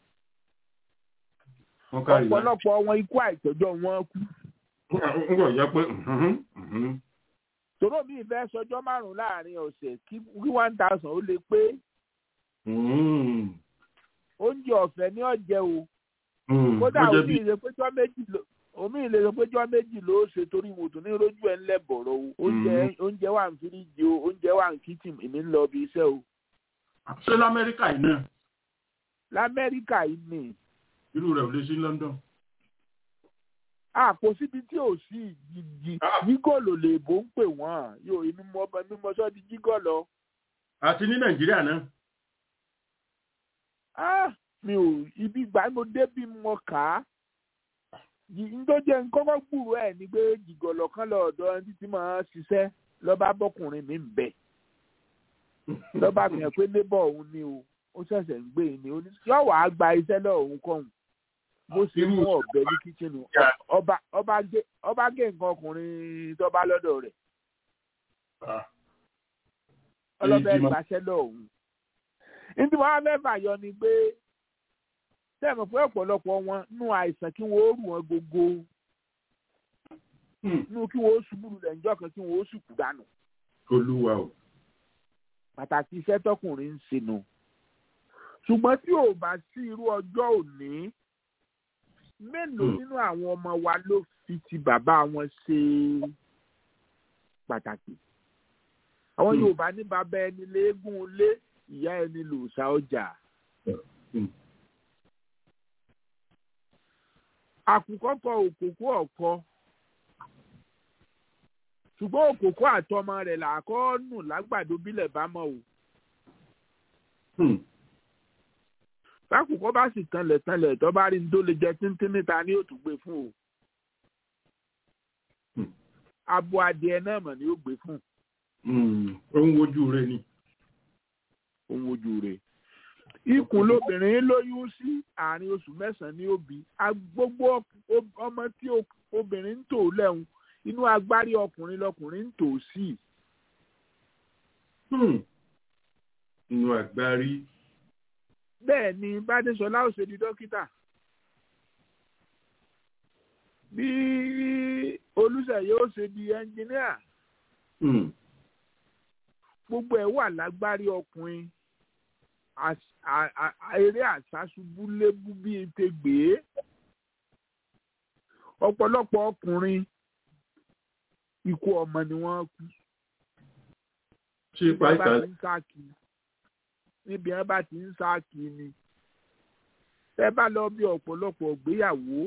wọ́n kárí láì. ọ̀pọ̀lọpọ̀ wọn ikú àìtọ́jọ́ wọn kú. ń gbọ́ jẹ́ pé mhm, mhm. tòró mi ìfẹ́ sọjọ́ márùn-ún láàrin ọ̀sẹ̀ kí kí one thousand ó lè pé Mhm, oúnjẹ ọ̀fẹ́ ní ọ̀jẹ̀ o mhm. kódà Ó jẹ́ omi bí- ìlè péjọ́ méjì ló omi ìlè sọ péjọ́ méjì ló ṣe torí wòtò ní rojú ẹ̀ ńlẹ̀ bọ̀rọ̀ o oúnjẹ oúnjẹ wà ní fíríjì o oúnjẹ wà ní kíchìn èmi ń lọ ibi iṣẹ́ o ṣé lamẹ́ríkà yìí náà lamẹ́ríkà yìí ni irú rẹ̀ ò lè sí ní London. a kò síbi tí ò sí jíjí Ah. jígọ̀lò lè bó ń pè wọ́n yóò inú mọ́ ọmọ mi mọ́ sọ́ di jígọ̀lọ́ àti ní nàìjíríà náà. ah mi ò ibi ìgbà mo débi mo kà á njó jẹ́ nkọ́kọ́ gbúrò ẹ̀ ni pé jìgọ̀lọ̀ kan lọ ọ̀dọ̀ ẹni títí máa ń ṣiṣẹ́ lọ́ba bọ́kùnrin mi ń bẹ̀ lọ́ba fi hàn pé lébọ̀ òun ni o ó ṣẹ̀ṣẹ̀ ń gbé e ni yóò wàá gba iṣẹ́ lọ òun kọ́hún bó ṣe mú ọ̀bẹ ní kíchìnì ọba ọba gé ọba gé nǹkan ọkùnrin tó bá lọ́dọ̀ rẹ̀ Ah, ọlọ́bẹ̀ Èyí tí mo- gbaṣẹ́ lọ òun. nítorí wọn fẹ́ fàyọ ni pé sẹ́mi fún ọ̀pọ̀lọpọ̀ wọn nú àìsàn kí wọ́n ó rù wọn gbogbo hmm, nú kí wọ́n ó ṣubú lulẹ̀ ńjọ́ kan kí wọ́n ó sùkú dànù. olúwa o. pàtàkì iṣẹ́ tọkùnrin ń ṣe nù. ṣùgbọ́n tí ò bá sí irú ọjọ́ òní mélòó Hmm. nínú àwọn ọmọ wa ló fi ti bàbá wọn ṣe pàtàkì. àwọn Hmm. Yorùbá ní bàbá ẹni léegun ilé ìyá ẹni lòòṣà ọjà. Hmm. àkùkọ kọ òkòkò ọkọ ṣùgbọ́n òkòkò àtọmọ rẹ̀ làákọ́ nù lágbàdo bílẹ̀ bá mọ̀ o. Hmm, bákùkọ bá sì tanlẹ̀ tanlẹ̀ tó bá rí ní tó lè jẹ tíntín níta ní òtún gbé fún o. Hmm. abo adìẹ náà mọ̀ ni ó gbé fún hmm, ó ń wojú rẹ ni. ohun ojú rẹ̀. ikùn lobìnrin lóyún sí àárín oṣù mẹ́sàn-án ní òbí gbogbo ob- ọmọ tí o- obìnrin ń tò lẹ́hùn inú agbárí ọkùnrin lọkùnrin ń tò sí. Hmm, inú àgbárí. bẹ́ẹ̀ ni bádéṣọlá ò ṣe di dókítà bí olùsẹ̀yẹ ó ṣe di ẹnjìníà Hmm, gbogbo ẹ̀ wà lágbárí ọkùnrin Às- à- à- à- eré àsásubú lébú bíi tegbè ọ̀pọ̀lọpọ̀ ọkùnrin ikú ọmọ ni wọ́n kú ṣé níbi wọn bá pàìkà ti ń sáàkì níbi wọn bá ti ń sáàkì ni ẹ bá lọ bí ọ̀pọ̀lọpọ̀ ìgbéyàwó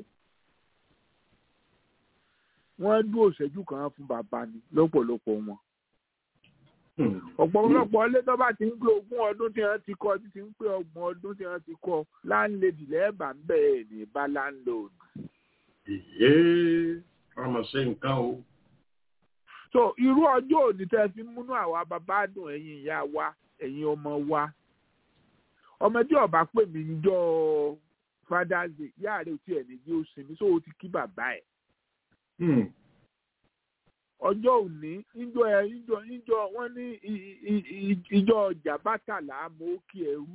wọ́n dúró ìṣẹ́jú kan fún bàbá ni lọ́pọ̀lọpọ̀ wọn Hmm, ọ̀pọ̀lọpọ̀ ilé tó bá ti ń gbé ogún ọdún tí wọ́n ti kọ́ tí ti ń pé ọgbọ̀n ọdún tí wọ́n ti kọ́ láńlẹ́dì lẹ́ẹ̀bà ń bẹ̀rẹ̀ ní bá láńlọ́ọ̀dù. ìyé ọmọ ṣe nǹkan o. so irú ọjọ́ òní tẹ́ fi múnú àwa bàbá dùn ẹ̀yin ìyá wa ẹ̀yin ọmọ wa ọmọdé ọba pè mí níjọ́ father's day ìyá rẹ̀ ò tiẹ̀ ní bí ó sinmi so ó ti kí bàbá ẹ̀ Hmm, ọjọ́ òní ìjọ ẹ̀ ìjọ ìjọ wọ́n ní i- i- i- ìjọ ọjà bátàlá mọ́ kí ẹrú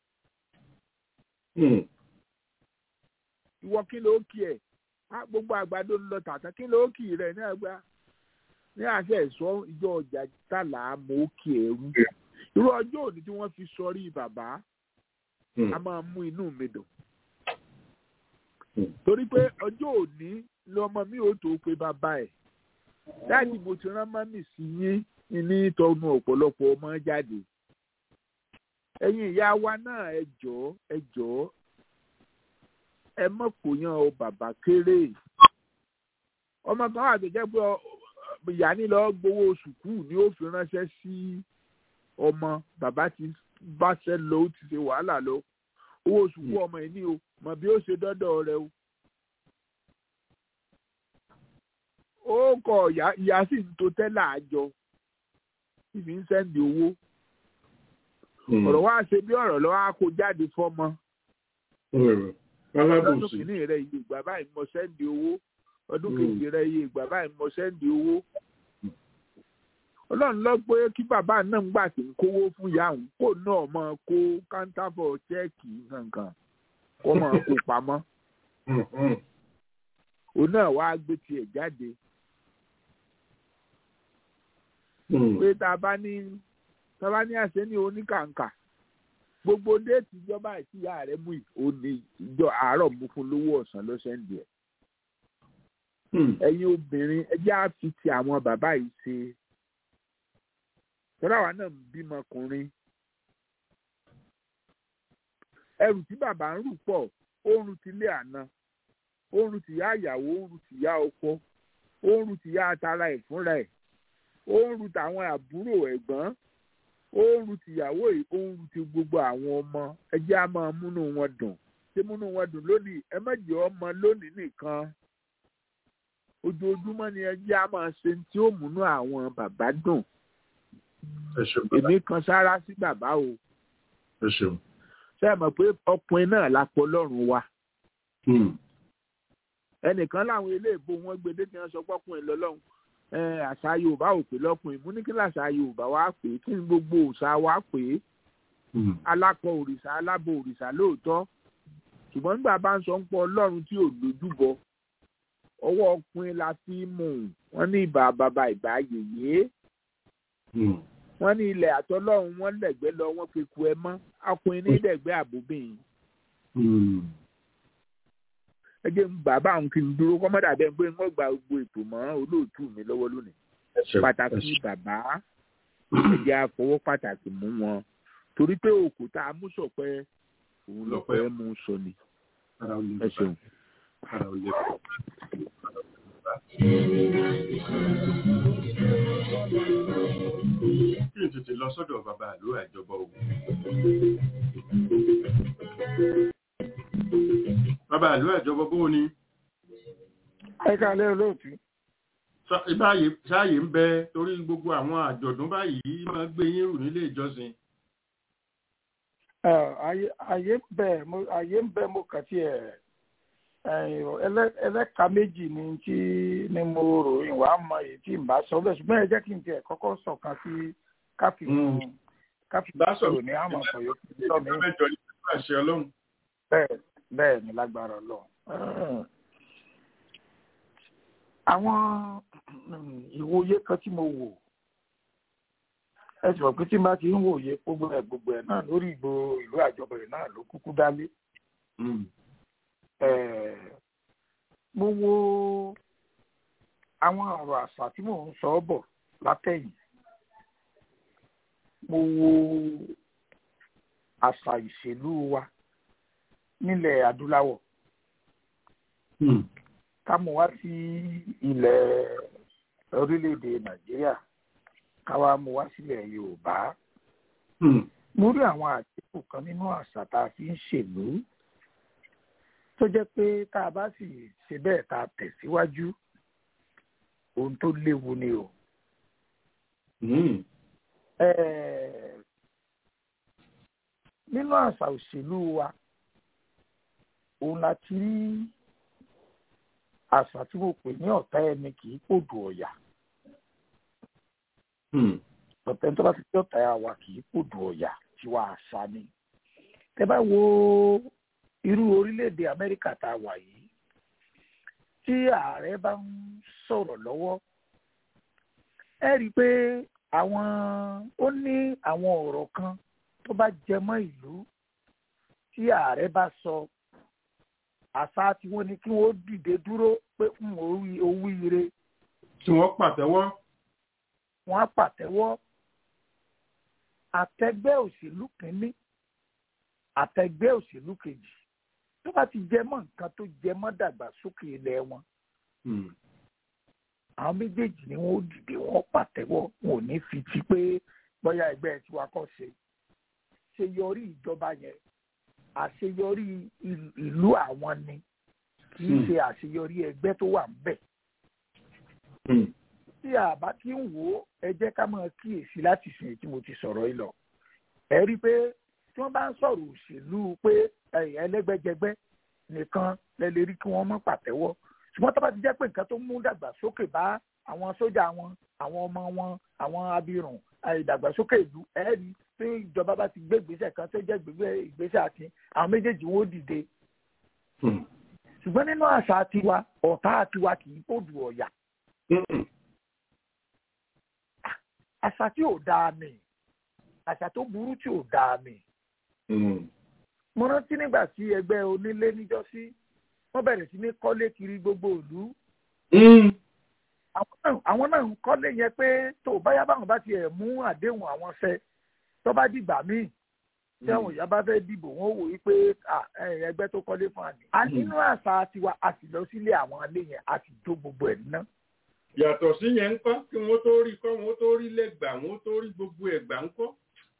hmm, ìwọ kí ló kí ẹ̀ á gbogbo àgbàdo ń lọ tàtà kí ló kì rẹ̀ ní àgbà ní àṣẹ ẹ̀sọ́ ìjọ ọjà tàlà mọ́ kí ẹrú irú ọjọ́ òní tí wọ́n fi sọrí bàbá hmm, a máa mú inú mi dùn hmm. torí pé ọjọ́ òní lọmọ mi ò tó pe bàbá ẹ̀ dáàdì mo ti rán mọ́mì sí yín ní tọnu ọ̀pọ̀lọpọ̀ ọmọ jáde ẹ̀yin ìyá wa náà ẹ jọ̀ọ́ ẹ jọ̀ọ́ ẹ mọ̀ kó yan ọ bàbá kéré ọmọ kan wà tó jẹ́ pé ọ- ìyá ní lọ gbowó sùkúù ni ó fi ránṣẹ́ sí ọmọ bàbá ti báṣẹ́ lọ ó ti ṣe wàhálà lọ owó sùkúù ọmọ yìí ní o mọ̀ bí ó ṣe dọ́dọ̀ rẹ o. ó kọ ìyá ìyá sì ń to tẹ́lẹ̀ àjọ tí fi ń sẹ́ndì owó Hmm, ọ̀rọ̀ wá ṣe bí ọ̀rọ̀ lọ́wọ́ á kó jáde fọ́mọ hmm, lọ́dún alábòsí. kìíní rẹ̀ ìlú ìgbà báyìí mo sẹ́ndì owó ọdún Mm. kejì rẹ iye ìgbà báyìí mo sẹ́ndì owó ọlọ́run lọ pé kí bàbá náà ń gbà tí ń kówó fún ìyá òun kó náà máa kó káńtáfọ̀ chẹ́ẹ̀kì kankan kó máa kó pamọ́ òun náà wàá gbé tiẹ̀ jáde pé tá a bá ní tá a bá ní àṣẹ ní oníkàǹkà gbogbo déètì ìjọba àti ìyá rẹ mú yìí ó ní ìjọ àárọ̀ mú fún lówó ọ̀sán ló sẹ́ndì ẹ̀ ẹ̀yin obìnrin ẹjẹ́ á fi ti àwọn bàbá yìí ṣe tọ́lá wa náà ń bímọkùnrin ẹrù tí bàbá ń rù pọ̀ oorun ti lé àná oorun ti yá ìyàwó oorun ti yá ọkọ oorun ti yá atara ẹ̀ fúnra ẹ̀ oorun tàwọn àbúrò ẹ̀gbọ́n oorun tìyàwó yìí oorun ti gbogbo àwọn ọmọ ẹjẹ́ á máa múnú wọn dùn ṣé múnú wọn dùn lónìí ẹ má jẹ́ ọmọ lónìí nìkan ojoojúmọ́ ni ẹjẹ́ á máa ṣe tí ó múnú àwọn bàbá dùn ẹ ṣeun bàbá èmi kan sára sí bàbá o ẹ ṣeun. ṣé ẹ mọ̀ pé ọkùnrin náà lápọ̀ lọ́rùn wa Hmm. ẹnìkan láwọn eléèbó wọn gbé dé tí wọn sọ pọkùnrin lọ́lọ́run ẹ àṣà yorùbá ò pé lọ́kùnrin mú ní kí làṣà yorùbá wá pé kí ni gbogbo òòṣà wá pé Hmm. alákọ òrìṣà alábọ òrìṣà lóòótọ́ ṣùgbọ́n nígbà bá ń sọ ń pọ ọlọ́run tí ò lójúbọ ọwọ́ ọkùnrin la fi ń mú un wọ́n ní ìbà bàbá ìbà yèyé Hmm. wọ́n ní ilẹ̀ àtọlọ́run wọ́n lẹ̀gbẹ́ lọ wọ́n fi ku ẹ mọ́ ọkùnrin ní lẹ̀gbẹ́ àbòbìn Hmm. ẹ jẹ́ ń bàbá òun kí n dúró kọ́mọ́dà bẹ́ẹ̀ pé wọ́n gba gbogbo ètò mọ́ olóòtú mi lọ́wọ́ lónìí ẹ ṣeun. ẹ pàtàkì ṣeun. bàbá ẹ̀jẹ̀ àfọwọ́ pàtàkì mú wọn torí pé òkúta amúṣọpẹ́ òun Lọ́pẹ́. lọ́pẹ́ mú sọ ni Ara ò lè ẹ ṣeun. Ara ò lè bàbá. kí n tètè lọ sọ́dọ̀ bàbá àlọ́ àjọbọ o. bàbá àlọ́ àjọbọ bó o ni ẹ káalẹ́ olóòtú Sá- báyìí sáàyè ń bẹ torí gbogbo àwọn àjọ̀dún báyìí máa gbé yín rù nílé ìjọsìn. Ẹ, ayé ayé ń bẹ mo ayé ń bẹ mo kàn tí ẹ ẹlẹ́ka méjì ni tí ni mo rò ìwà mọ èyí tí n bá sọ bẹ́ẹ̀ ṣùgbọ́n ẹ jẹ́ kí n tiẹ̀ kọ́kọ́ sọ̀kan sí káfí Mm. káfí Bá sọ- sọ̀rọ̀ ní àmọ̀ sọ yòókù sọ mí ìjọba mẹ́jọ ní pẹ̀lú àṣẹ ọlọ́run. bẹ́ẹ̀ bẹ́ẹ̀ ni lágbára lọ. àwọn mm, ìwòye kan tí mo wò ẹ sì mọ̀ pé tí n bá ti ń wòye gbogbo ẹ̀ gbogbo ẹ̀ náà lórí ìgbò ìlú àjọbọ̀ ẹ̀ náà ló kúkú dálé. Mm. Eh, mo wo àwọn ọ̀rọ̀ àṣà tí mò ń sọ bọ̀ látẹ̀yìn mo wo àṣà ìṣèlú wa nílẹ̀ adúláwọ̀ Mm. ká mú wá sí ilẹ̀ orílẹ̀-èdè nàìjíríà ká wá mú wá sílẹ̀ yorùbá Mm. mo rí àwọn àdínkù kan nínú àṣà tá a fi ń ṣèlú tó jẹ́ pé tá a bá sì ṣe bẹ́ẹ̀ tá a tẹ̀síwájú ohun tó léwu ni o. Mm. Eh, nínú àṣà òṣèlú wa òun la ti rí àṣà tí mo pè ní ọ̀tá ẹni kì í pòdù ọ̀yà Mm. ọ̀tá ẹni tó bá ti pé ọ̀tá wa kì í pòdù ọ̀yà tiwa àṣà ni. tẹ bá wo irú orílẹ̀-èdè amẹ́ríkà tá a wà yìí tí ààrẹ bá ń sọ̀rọ̀ lọ́wọ́ ẹ rí i pé àwọn ó ní àwọn ọ̀rọ̀ kan tó bá jẹ mọ́ ìlú tí ààrẹ bá sọ àṣà tí wọ́n ní kí wọ́n dìde dúró pé ń owó ire tí wọ́n pàtẹ́wọ́. wọ́n á pàtẹ́wọ́ àtẹgbẹ́ òṣèlú kínní àtẹgbẹ́ òṣèlú kejì tó bá ti jẹ mọ́ nǹkan tó jẹ mọ́ dàgbàsókè ilẹ̀ wọn Mm. àwọn méjèèjì ni wọn ó dìde wọn ó pàtẹ́wọ́ wọn ò ní fi ti pé bóyá ẹgbẹ́ tiwa kọ́ ṣe ṣèyọrí ìjọba yẹn àṣeyọrí ìl- ìlú àwọn ni kì í Hmm. ṣe àṣeyọrí ẹgbẹ́ tó wà ńbẹ̀ Mm. tí àbá tí ń wò ó ẹ jẹ́ ká máa kíyèsí láti sìn tí mo ti sọ̀rọ̀ yìí lọ ẹ rí i pé tí wọ́n bá ń sọ̀rọ̀ òṣèlú pé ẹ̀yìn ẹlẹ́gbẹ́jẹgbẹ́ nìkan lẹ lè rí kí wọ́n mọ́ pàtẹ́wọ́ ṣùgbọ́n tó bá ti jẹ́ pé nǹkan tó mú dàgbàsókè bá àwọn sójà wọn àwọn ọmọ wọn àwọn abirùn ìdàgbàsókè ìlú ẹ̀ẹ́dì tí ìjọba bá ti gbé ìgbésẹ̀ kan tó jẹ́ ìgbésẹ̀ àti àwọn méjèèjì wọn ó dìde ṣùgbọ́n nínú àṣà tiwa ọ̀tá tiwa kì í pòdù ọ̀yà àṣà tí ò dáa ni àṣà tó burú tí ò dáa ni. mo rántí nígbà tí ẹgbẹ́ onílé níjọ́sí wọ́n bẹ̀rẹ̀ sí ní kọ́lé kiri gbogbo ìlú. àwọn náà ń kọ́lé yẹn pé tó báyá báwọn bá tiẹ̀ mú àdéhùn àwọn ṣẹ tó bá dìgbà míì tí àwọn ìyá bá fẹ́ dìbò wọ́n wò wípé ẹgbẹ́ tó kọ́lé fún àná. a nínú àṣà tiwa a sì lọ sílé àwọn ilé yẹn a sì jó gbogbo ẹ̀ ná yàtọ̀ sí yẹn ń kọ́ kí wọ́n tó rí kọ́ wọ́n tó rí lẹ́gbàá wọ́n tó rí gbogbo ẹ̀gbà ń kọ́.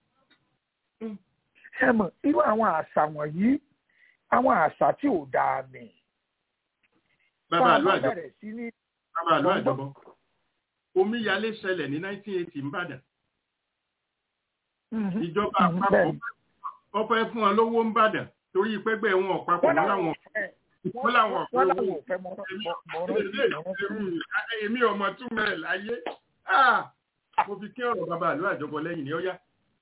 ṣé mọ̀ irú àwọn àṣà wọ̀nyí àwọn àṣà tí ò dáa ni. bàbá àlọ́ àjọbọ bàbá àlọ́ àjọbọ omíyalé ṣẹlẹ̀ ní 1980 nìbàdàn. ìjọba àpapọ̀ wọ́n fẹ́ fún wọn lówó nìbàdàn torí pẹ́gbẹ́ wọn ọ̀pápọ̀ wọn làwọn wọ́n làwọn ọ̀pẹ owó èmi ọmọ túmọ̀ ẹ̀ láyé mo fi kí ọ̀rọ̀ bàbá àlọ́ àjọbọ lẹ́yìn ní ọ́yá.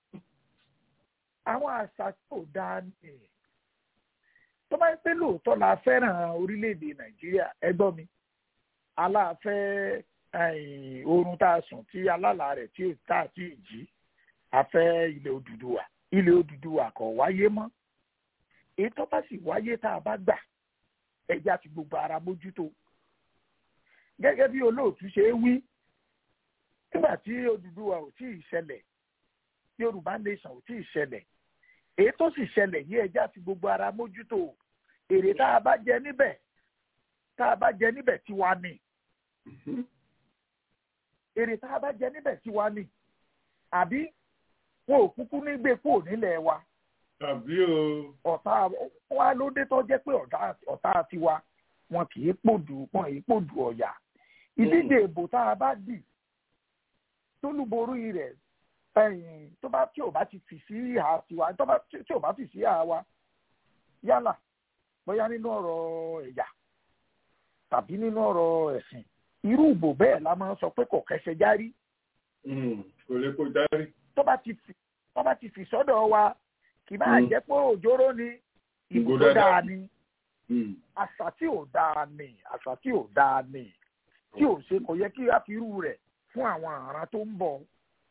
àwọn àṣà tó dáa ni tó bá ń pẹ́ lóòótọ́ la fẹ́ràn orílẹ̀-èdè nàìjíríà ẹgbọ́n mi aláàfẹ́ oorun tá a sùn tí alálà rẹ̀ tí tá a ti jí afẹ́ ilẹ̀ Odùduwà ilẹ̀ Odùduwà kò wáyé mọ́ èyí tó bá sì wáyé tá a bá gbà ẹja fi gbogbo ara mójútó gẹ́gẹ́ bí olóòtú ṣe wí nígbà tí Odùduwà ò tí ì ṣẹlẹ̀ Yorùbá nation ò tí ì ṣẹlẹ̀ èyí tó sì ṣẹlẹ̀ yí ẹja fi gbogbo ara mójútó èrè tá a bá jẹ níbẹ̀ tá a bá jẹ níbẹ̀ tiwa ni èrè tá a bá jẹ níbẹ̀ tiwa ni àbí wọn ò kúkú ní gbé kúrò nílẹ̀ wa tàbí o. ọ̀tá wa ló dé tó jẹ́ pé ọ̀tá tiwa wọn kì í pòdù wọn kì í pòdù ọ̀yà. ìdíje ìbò tá a bá dì tólúborí rẹ̀ tó bá tí ò bá ti fì sí ìhà tiwa tí ò bá fì sí ìhà wa yálà bóyá nínú ọ̀rọ̀ ẹ̀yà tàbí nínú ọ̀rọ̀ ẹ̀sìn irú ìbò bẹ́ẹ̀ la máa ń sọ pé kò kẹsẹ̀ járí. kò lè kó járí. tó bá ti fì sọ́dọ̀ wa kì máa jẹ́ pé òjòrò ni ìbò tó dáa ni àṣà tí ò dáa ni àṣà tí ò dáa ni tí ò ṣe kò yẹ kí a fi irú rẹ̀ fún àwọn àràn tó ń bọ̀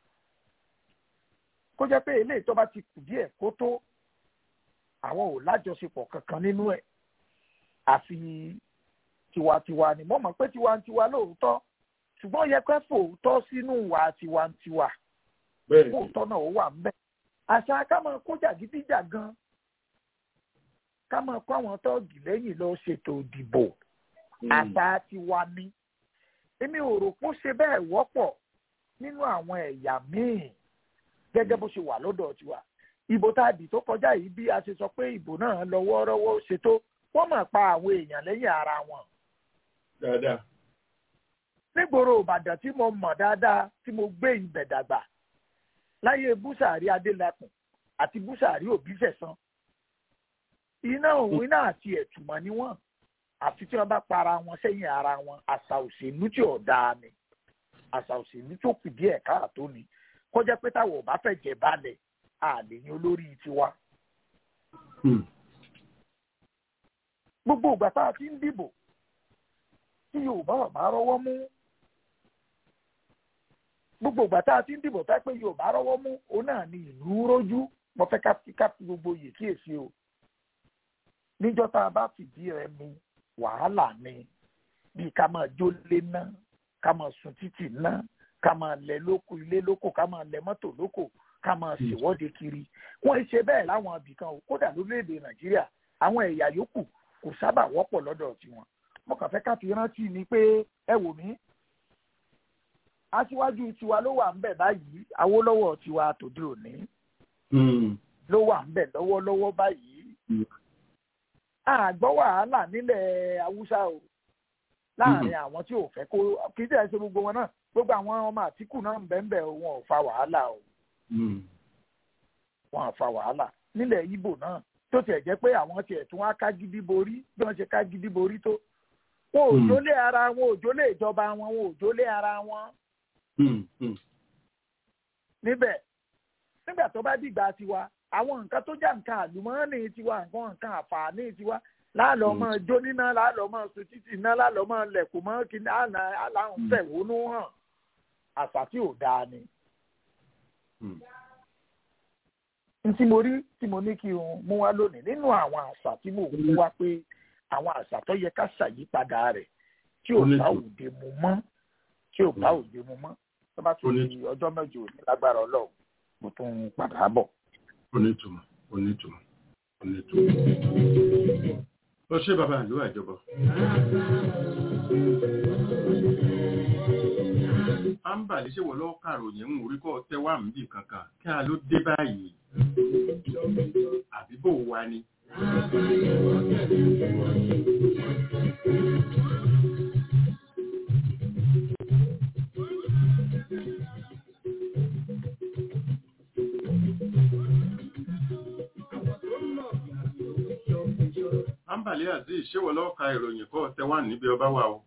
kó jẹ́ pé eléyìí tó bá ti kù díẹ̀ kó tó àwọn ò lájọṣepọ̀ kankan nínú ẹ̀ àfi tiwantiwa ni mo mọ̀ pé tiwantiwa lóòótọ́ ṣùgbọ́n yẹ pé fòótọ́ sínú ìwà tiwantiwa fòótọ́ náà ó wà ń bẹ̀ àṣà ká máa kó jàgídíjà gan ká máa kó àwọn tọ́ọ̀gì lẹ́yìn lọ ṣètò ìdìbò àṣà tiwa ni èmi ò rò pé ó ṣe bẹ́ẹ̀ wọ́pọ̀ nínú àwọn ẹ̀yà míì gẹ́gẹ́ bó ṣe wà lọ́dọ̀ tiwa ìbò tá a dì tó kọjá yìí bí a ṣe sọ pé ìbò náà lọ wọ́ọ́rọ́wọ́ ṣètò wọ́n máa pa àwọn èèyàn lẹ́yìn ara wọn. dáadáa. nígboro ìbàdàn tí mo mọ̀ dáadáa tí mo gbé ibẹ̀ dàgbà láyé búsàárì adélakùn àti búsàárì òbíṣẹ̀sán iná òun iná àti ẹ̀tùmọ̀ ni wọ́n àfi tí wọ́n bá para wọn sẹ́yìn ara wọn àṣà òṣèlú tí ò dáa ni àṣà òṣèlú tó kù díẹ̀ káàtó ni kọjá pé táwọn ò bá fẹ́ jẹ balẹ̀ àlè ní olórí tiwa. gbogbo ìgbà tá a ti ń dìbò tí yorùbá ò bá rọ́wọ́ mú gbogbo ìgbà tá a ti ń dìbò tá pé yorùbá rọ́wọ́ mú òun náà ni ìlú rójú mo fẹ́ ká fi ká fi gbogbo yè kíyèsí o níjọ́ tá a bá fìdí rẹ̀ mi wàhálà ni bí ká máa jólé ná ká máa sun títì ná ká máa lẹ lóko ilé lóko ká máa lẹ mọ́tò lóko ká máa ṣèwọ́de kiri wọ́n ṣe bẹ́ẹ̀ láwọn ibìkan o kódà lórílẹ̀‐èdè nàìjíríà àwọn ẹ̀yà yòókù kò sábà wọ́pọ̀ lọ́dọ̀ tiwọn mo kàn fẹ́ ká fi rántí ni pé ẹ wò mí aṣíwájú tiwa ló wà ńbẹ̀ báyìí awólọ́wọ̀ tiwa tòde òní ló wà ńbẹ̀ lọ́wọ́lọ́wọ́ báyìí àgbọ́ wàhálà nílẹ̀ haúsá o láàrin àwọn tí ò fẹ́ kó kì í tẹ̀ ṣe gbogbo wọn náà gbogbo àwọn ọmọ àtìkù náà ń bẹ́ẹ̀ bẹ́ẹ̀ wọn ò fa wàhálà o wọn ò fa wàhálà nílẹ̀ Ìgbò náà tó tiẹ̀ jẹ́ pé àwọn tiẹ̀ tún wá ká gidi borí bí wọ́n ṣe ká gidi borí tó wọn ò Hmm. jólé ara wọn ò jólé ìjọba wọn wọn ò jólé ara wọn Hmm, hmm, níbẹ̀ nígbà tó bá dìgbà tiwa àwọn nǹkan tó já nǹkan àlùmọ́ọ́nì tiwa nǹkan nǹkan àǹfààní tiwa láàlọ́ Mm. máa jó níná láàlọ́ máa sun títì iná láàlọ́ máa lẹ̀kùn mọ́ kí aláhùn Mm. fẹ̀hónú hàn àṣà tí ò dáa ni. hmm. n tí mo rí tí mo ní kí n mú wá lónìí nínú àwọn àṣà tí mo mú wá pé àwọn àṣà tó yẹ ká ṣàyípadà rẹ̀ tí ò Ó ní bá tù. òde mu mọ́ tí ò bá Mm. òde mu mọ́ tó bá Ó tún ní di ọjọ́ mẹ́jọ òní lágbára ọlọ́run mo tún ń padà bọ̀. onítùmọ̀ onítùmọ̀ onítùmọ̀. ó ṣe bàbá ìlú àjọbọ. ámbàlí ṣe wọ́n lọ́ọ́ kàròyìn ń orí kọ́ tẹ́ wà níbì kankan kí a ló dé báyìí. àbí bò wá ni. ámbàlí azeez ṣé wọ́n lọ́ọ́ ka ìròyìn kọ́ tẹ́ wà níbi ọba wa o.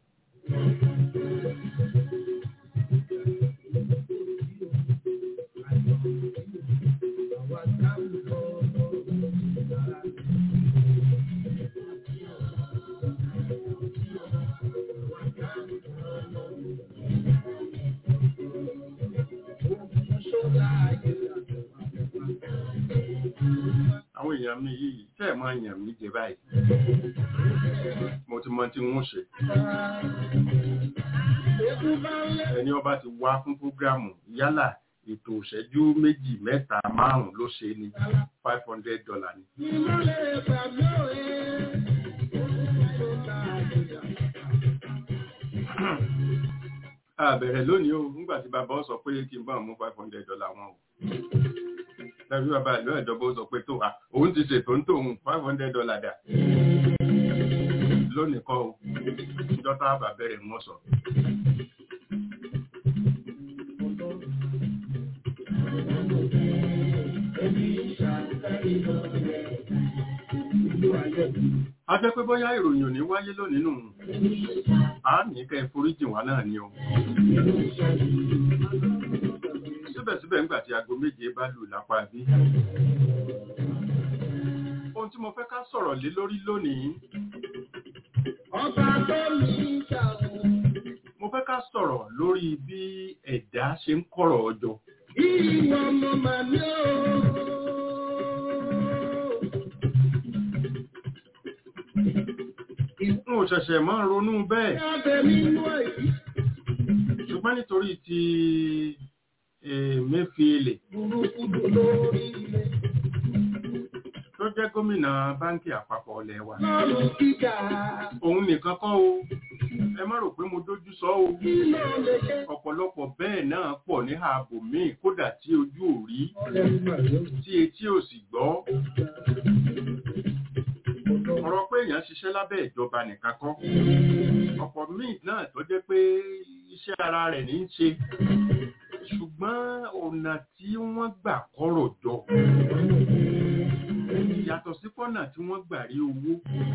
àwọn èèyàn mi yìí tẹ́ ẹ̀ máa yàn mí jẹ báyìí. mo ti mọ tí wọ́n ṣe. ẹni ọba ti wá fún prógrámù yálà ètò ìṣẹ́jú méjì mẹ́ta márùn-ún ló ṣe ní five hundred dollar ni. a bẹ̀rẹ̀ lónìí o nígbà tí bàbá ó sọ pé kí n bá òun mú five hundred dollar wọn o. tàbí bàbá ìlú ẹ̀dọ́gbó sọ pé tó a òun ti ṣètò ń tòun five hundred dollar dà. lónìí kọ́ o ìjọ tá a bá bẹ̀rẹ̀ wọ́n sọ. a jẹ́ pé bóyá ìròyìn ò ní wáyé lónìí nù a ní kẹ́ ẹ foríjì wá náà ni o síbẹ̀síbẹ̀ ńgbà tí aago méje bá lù lápá bí ohun tí mo fẹ́ ká sọ̀rọ̀ lé lórí lónìí Ọba tó ní ìṣàwọn. mo fẹ́ ká sọ̀rọ̀ lórí bí ẹ̀dá ṣe ń kọ̀rọ̀ ọjọ́ Ìwọ ọmọ màmí o. n ò ṣẹ̀ṣẹ̀ máa ń ronú bẹ́ẹ̀ Ìyábẹ̀ nínú èyí. ṣùgbọ́n nítorí ti Emefiele Burúkú dùn lórí ilé. tó jẹ́ gómìnà báńkì àpapọ̀ ilẹ̀ wa Lọ́rùn gíga. òun nìkan kọ́ o ẹ má rò pé mo dójú sọ o Kí ló lè ṣe? ọ̀pọ̀lọpọ̀ bẹ́ẹ̀ náà pọ̀ ní ààbò míì kódà tí ojú ò rí tí etí ò sì gbọ́ ọ̀rọ̀ pé èèyàn ṣiṣẹ́ lábẹ́ ìjọba nìkan kọ́ ọ̀pọ̀ míì náà tó jẹ́ pé iṣẹ́ ara rẹ̀ ní í ṣe ṣùgbọ́n ọ̀nà tí wọ́n gbà kọ́rọ̀ jọ yàtọ̀ sí pọ́nà tí wọ́n gbà rí owó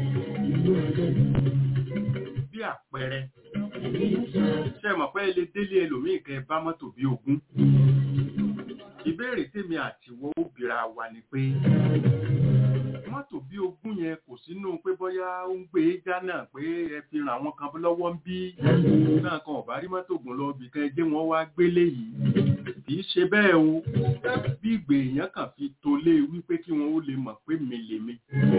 bí àpẹẹrẹ ṣe mọ̀ pé ilé délé ẹlòmíì kẹ bá mọ́tò bí ogún ìbéèrè tèmi àtiwọ́ ó bira wa ni pé mọ́tò bí ogún yẹn kò sínú pé bóyá ó ń gbé jánà pé ẹ fi ràn àwọn kan lọ́wọ́ ń bí náà kan ọ̀bá rí mọ́tò gùn lọ bì kan jẹ́ wọ́n wá gbélé yìí kì í ṣe bẹ́ẹ̀ o bí ìgbè èèyàn kàn fi tolé wípé kí wọ́n ó lè mọ̀ pé mi lèmi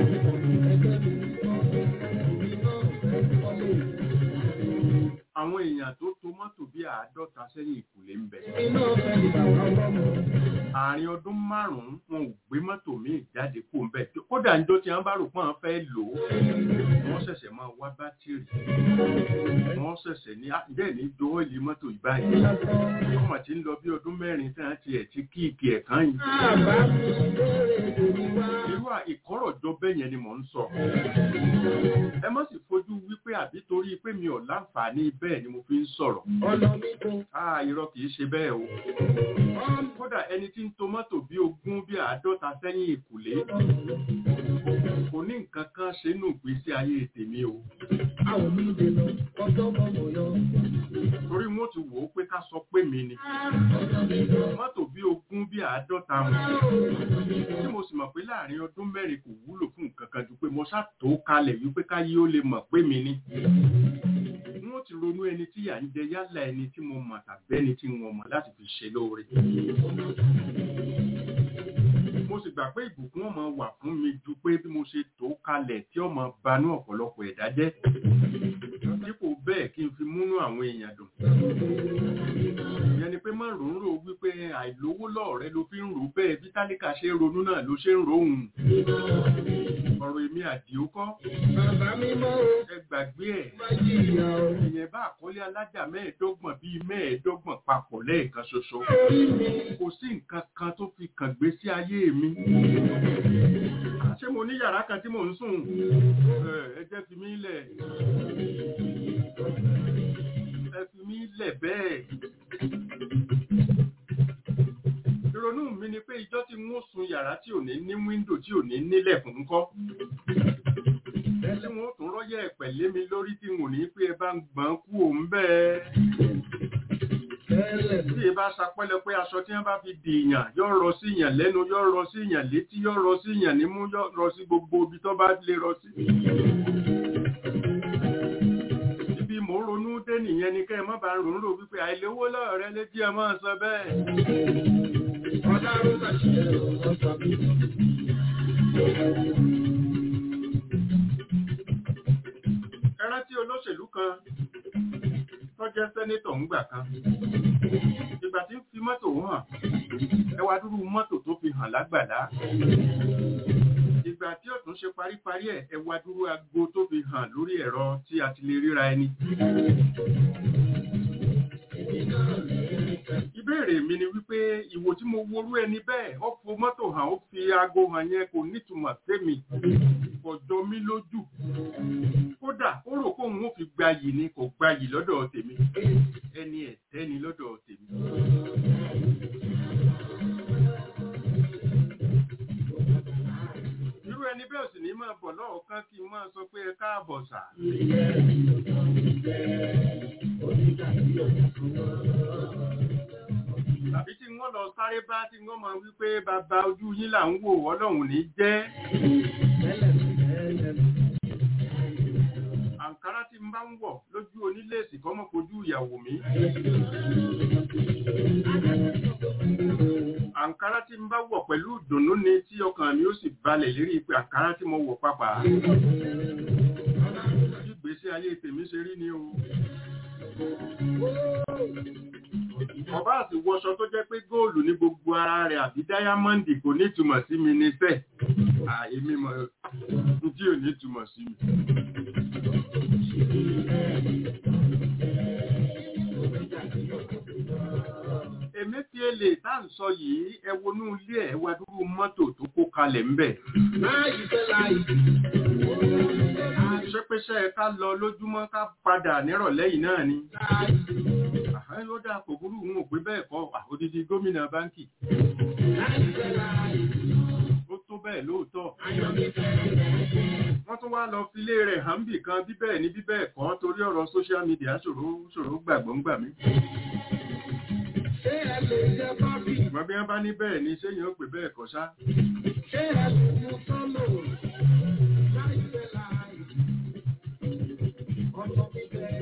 àwọn èèyàn tó to mọ́tò bí àádọ́ta sẹ́yìn ìkùlé ń bẹ Iná fẹ́ ni bàbá ọlọ́mọ. àárín ọdún márùn-ún wọn ò gbé mọ́tò míì jáde kó ń bẹ̀ kódà ń jọ tí wọ́n bá rò pọ́n fẹ́ lò ó wọ́n ṣẹ̀ṣẹ̀ máa wá bátìrì wọ́n ṣẹ̀ṣẹ̀ ní bẹ́ẹ̀ ní dówó ìlú mọ́tò ìbáyìí wọ́n mà ti ń lọ bí ọdún mẹ́rin tí wọ́n ti ẹ̀ ti kíìkì ẹ̀ kan yìí Àbá mi bèrè lórí wá. irú ìkọ́rọ̀jọ bẹ́ẹ̀ yẹn ni mò ń sọ ẹ má sì fojú wípé àbí torí pé mi ò láǹfààní bẹ́ẹ̀ ni mo fi ń sọ̀rọ̀ Ọ̀nà mi kò. ah irọ́ kìí ṣe bẹ́ẹ̀ o kódà ẹni tí ń ń to mọ́tò bí ogún bí àádọ́ta sẹ́yìn ìkùlé kò ní nǹkan kan ṣe nù ìgbésí ayé tèmi o àwọn mi dènà ọjọ́ mọ̀mọ́ yọ. torí wọn ti wò ó pé ká sọ pé mi ni mọ́tò bí ogún bí àádọ́ta wọn tí mo sì mọ̀ pé láàrin ọdún mẹ́rin kò wúlò fún nǹkan kan ju pé mo ṣàtò kalẹ̀ wípé káyé ó lè mọ̀ pé mi ni wọ́n ti ronú ẹni tí yà ń jẹ yálà ẹni tí mo mọ̀ tàbí ẹni tí wọ́n mọ̀ láti fi ṣe lóore mo sì gbà pé ìbùkún ọmọ wà fún mi ju pé bí mo ṣe tó kalẹ̀ tí ọmọ banú ọ̀pọ̀lọpọ̀ ẹ̀dá jẹ́ dípò bẹ́ẹ̀ kí n fi múnú àwọn èèyàn dùn ìyẹn ni pé má rò ń rò wípé àìlówó lọ́ọ̀rẹ́ ló fi ń rò bẹ́ẹ̀ bí tálíkà ṣe ń ronú náà ló ṣe ń rohùn ọ̀rọ̀ èmi àdìó kọ́ bàbá mi mọ́ o ẹ gbàgbé ẹ̀ má jìyà o. ìyẹn bá àkọlé alájà mẹ́ẹ̀ẹ́dọ́gbọ̀n bíi mẹ́ẹ̀ẹ́dọ́gbọ̀n papọ̀ lẹ́ẹ̀kan ṣoṣo orí mi kò sí nǹkan kan tó fi kàn gbé sí ayé mi ṣé mo ní yàrá kan tí mò ń sùn Ẹ, ẹ jẹ́ fi mí lẹ̀ ẹ fi mí lẹ̀ bẹ́ẹ̀ ìrònú mi ni pé ìjọ́ tí n ó sun yàrá tí ò ní ní wíńdò tí ò ní nílẹ̀kùn ńkọ́ ẹ tí wọn ó tún rọ́yẹ̀ ẹ̀pẹ̀ mi lórí tí n ò ní pé ẹ bá ń gbọ́n kú òun bẹ́ẹ̀ tẹ́lẹ̀ tí ẹ bá sapẹ́lẹ pé aṣọ tí wọ́n bá fi dì ìyàn yóò rọ sí ìyàn lẹ́nu yóò rọ sí ìyàn létí yóò rọ sí ìyàn nímú yóò rọ sí gbogbo ibi tó bá lè rọ sí. ibi mò ń ronú dé nìyẹn ni kẹ́ ẹ má bàa ronú rò wípé àìlówó lọ́ọ̀rẹ́ létí ẹ máa sọ bẹ́ẹ̀. ọlọ́run máa ṣe ọ̀sán mi. ẹ rántí olóṣèlú kan tó jẹ́ sẹ́nétọ̀ ńgbà kan ìgbà tí ń fi mọ́tò hàn ẹ wá dúró mọ́tò tó fi hàn lágbàlá ìgbà tí ó tún ṣe paríparí ẹ̀ ẹ wá dúró aago tó fi hàn lórí ẹ̀rọ tí a ti lè ríra ẹni. ìbéèrè mi ni wípé ìwò tí mo worú ẹni bẹ́ẹ̀ ó fo mọ́tò hàn ó fi aago hàn yẹn kò nítumọ̀ sẹ́mi kò jọ mí lójú kódà ó rò pé òun ò fi gbayì ni kò gbayì lọ́dọ̀ tèmi ẹni ẹ̀tẹ́ ni lọ́dọ̀ tèmi. irú ẹni bẹ́ẹ̀ sì ní máa bọ̀ lọ́ọ̀kan kí n máa sọ pé ẹ káàbọ̀ sà. tàbí tí wọ́n lọ sáré bá tí wọ́n máa wí pé bàbá ojú yín là ń wò ọlọ́run ní jẹ́. àǹkárá tí n bá ń wọ̀ lójú oníléèsì kọ́mọ́ kojú ìyàwó mi. àǹkárá tí n bá wọ̀ pẹ̀lú ìdùnnú ni tí ọkàn mi ó sì balẹ̀ lérí pé àǹkárá tí mo wọ̀ pápá. bí ìgbésí ayé tèmi ṣe rí ni o. ọba àti wọṣọ tó jẹ́ pé góòlù ní gbogbo ara rẹ̀ àbí dáyámọ́ǹdì kò ní ìtumọ̀ sí mi ní sẹ́ẹ̀. àìmí mọ̀ tí ò ní ìtumọ̀ sí mi. Emefiele tá à ń sọ yìí ẹ wọnú ilé ẹ wá dúró mọ́tò tó kó kalẹ̀ ńbẹ̀. láì fẹ́ láì. Ṣépéṣẹ́ ká lọ lójúmọ́ ká padà nírọ̀lẹ́ yìí náà ni. láì. Àhán ló dà kò burú òun ò pé bẹ́ẹ̀ kọ́ àodidi gómìnà báńkì. láì fẹ́ láì. Ó tó bẹ́ẹ̀ lóòótọ́. ayọ̀ mi fẹ́. Wọ́n tún wá lọ filé rẹ̀ hàn bì kan bí bẹ́ẹ̀ ni bí bẹ́ẹ̀ kọ́ torí ọ̀rọ̀ social media ṣòro ṣòro gbàgbọ́ ń gbà mí. ṣé ẹ lè jẹ kọ́fì? Ìgbọ́n bí wọ́n bá ní bẹ́ẹ̀ ni ṣéyìn ó pè bẹ́ẹ̀ kọ́ ṣá. ṣé ẹ lè mú sọ́lò? láì fẹ́ láì. ọjọ́ mi fẹ́.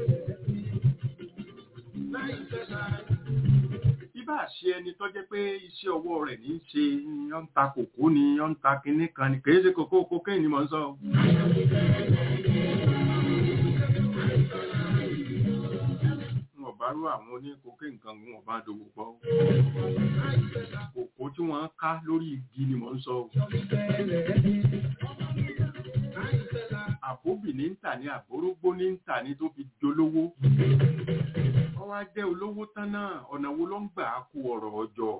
láì fẹ́ láì. Ibà ṣe ẹni tó jẹ́ pé iṣẹ́ ọwọ́ rẹ̀ ní í ṣe ni ó ń ta kòkó ni ó ń ta kinní kan ni kìí ṣe kòkó kókè ni mò ń sọ. o. N ò bá rú àwọn oní kókè nǹkan n ò bá dòwò pọ̀. o. Kòkó tí wọ́n ń ká lórí igi ni mò ń sọ. o. Àbóbì ní ń tà ní àbórógbó ní ń tà ní tó fi dolówó. Ó wá jẹ́ olówó tán náà ọ̀nà wo ló ń gbà á kó ọ̀rọ̀ ọjọ́.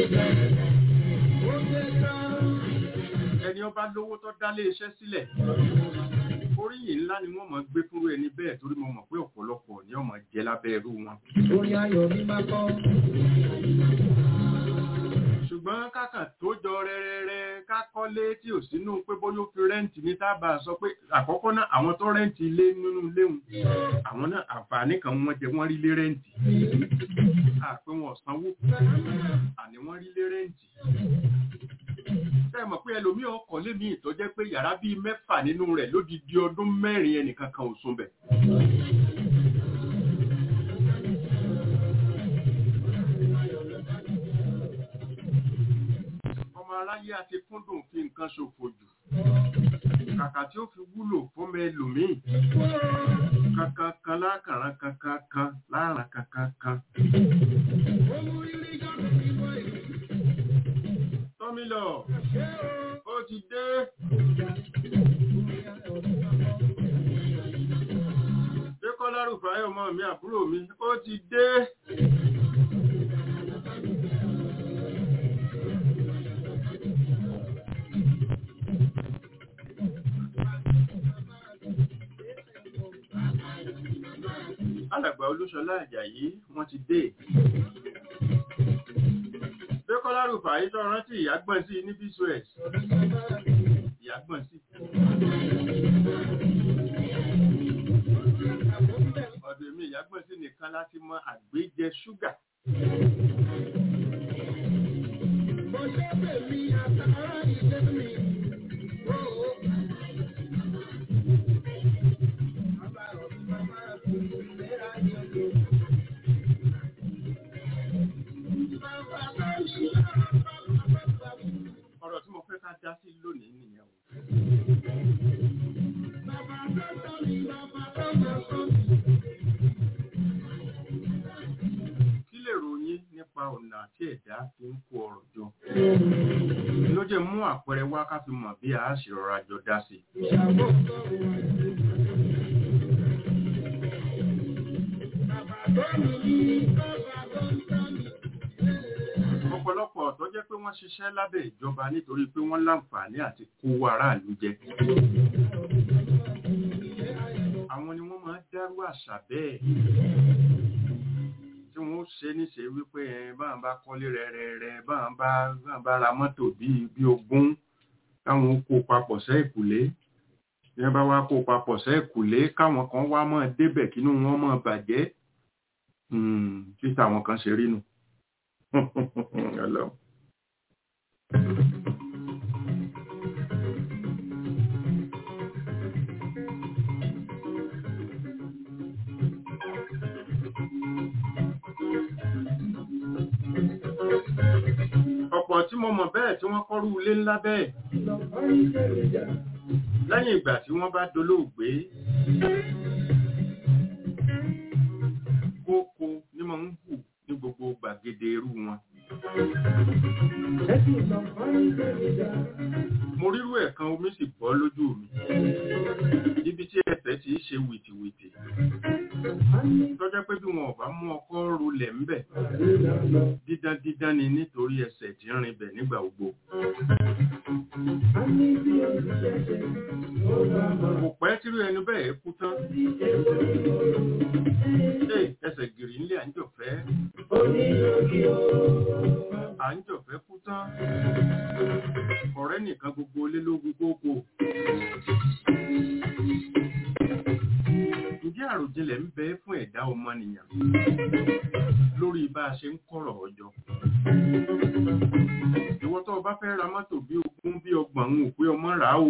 ẹni ọba lówó tó dálé iṣẹ́ sílẹ̀ oríyìn ńlá ni wọ́n mọ̀ gbé fúnrú ẹni bẹ́ẹ̀ torí mo mọ̀ pé ọ̀pọ̀lọpọ̀ ni ọmọ jẹ lábẹ́ irú wọn. Orí ayọ̀ mi máa kọ́. ṣùgbọ́n kákàn tó jọ rẹ́rẹ́rẹ́ ká kọ́lé tí ò sínú pé bóyá ó fi rẹ́ǹtì ní tábà sọ pé àkọ́kọ́ náà àwọn tó rẹ́ǹtì ilé nínú léwu àwọn náà àǹfààní kan wọ́n jẹ wọ́n rí lé rẹ́ǹtì àpé wọn ò sanwó àní wọ́n rí lé rẹ́ǹtì sẹ́mọ̀ pé ẹlòmíì ọkọ̀ lémi ìtọ́jẹ́ pé yàrá bíi mẹ́fà nínú rẹ̀ lódidi ọdún mẹ́rin ẹnìkan kan ò sùn bẹ̀. ọmọ aráyé àti kúndùn fi nǹkan ṣòfò jù kàkà tí ó fi wúlò fún ẹlòmíì kankan kan lákàrán kankan kan láàrán kankan kan. tọ́mílọ̀ ó ti dé. Dékọ́lá Rùfáyọ̀ ọmọ mi àbúrò mi ó ti dé. Alàgbà Olúṣọlá Àjàyí wọ́n ti dé. Dékọ́lá Rùfáyọ̀ tó rántí ìyàgbọ́n sí ní Bísúẹ̀s. Ìyàgbọ́n sí. Ọ̀dọ̀ èmi ìyàgbọ́n sí nìkan láti mọ àgbéjẹ ṣúgà. Ọ̀rọ̀ tí mo fẹ́ ká dá sí lónìí nìyẹn o. Kí lè ròyìn nípa ọ̀nà tí ẹ̀dá fi ń kó ọrọ̀ jọ? Ló jẹ́ mú àpẹẹrẹ wá ká fi mọ̀ bí a ṣe rọra jọ dá sí. Ọ̀pọ̀lọpọ̀ tó jẹ́ pé wọ́n ṣiṣẹ́ lábẹ́ ìjọba nítorí pé wọ́n láǹfààní àti kó aráàlú jẹ. Àwọn ni wọ́n máa ń dárú àṣà bẹ́ẹ̀ tí wọ́n ṣe níṣe wípé ẹ báwọn bá kọ́lé rẹ̀rẹ̀rẹ̀ báwọn bá báwọn bá ra mọ́tò bíi bí ogún káwọn kó papọ̀ sẹ́ ìkùlé bí wọ́n bá wá kó papọ̀ sẹ́ ìkùlé káwọn kan wá mọ́ débẹ̀ kínú wọn mọ́ bàjẹ́ títà àwọn kan ṣe rí nù. Ọlọ́run. ọ̀pọ̀ tí mo mọ̀ bẹ́ẹ̀ tí wọ́n kọ́rú ilé ńlá bẹ́ẹ̀ lẹ́yìn ìgbà tí wọ́n bá dolóògbé kókó ní mo ń hù ní gbogbo gbàgede irú wọn mo rírú ẹ̀kan omi sì bọ́ lójú mi níbi tí ẹsẹ̀ ti ṣe wìtìwìtì tọ́jọ́ pé bí wọn ò bá mú ọkọ́ rulẹ̀ ńbẹ̀ dídán dídán ni nítorí ẹsẹ̀ tí ń rinbẹ̀ nígbà gbogbo. kò pẹ́ tírú ẹni bẹ́ẹ̀ kú tán. ṣé ẹsẹ̀ gìrì ńlẹ̀ à ń jọ̀fẹ́? à ń jọ̀fẹ́ kú tán. ọ̀rẹ́ nìkan gbogbo lé lógún gbogbo. Ǹjẹ́ àròjinlẹ̀ ń bẹ fún ẹ̀dá ọmọnìyàn lórí bá a ṣe ń kọ̀rọ̀ ọjọ́? Ìwọ tó o bá fẹ́ ra mọ́tò bí ogún bí ọgbọ̀n ń pé ọmọ rà á o.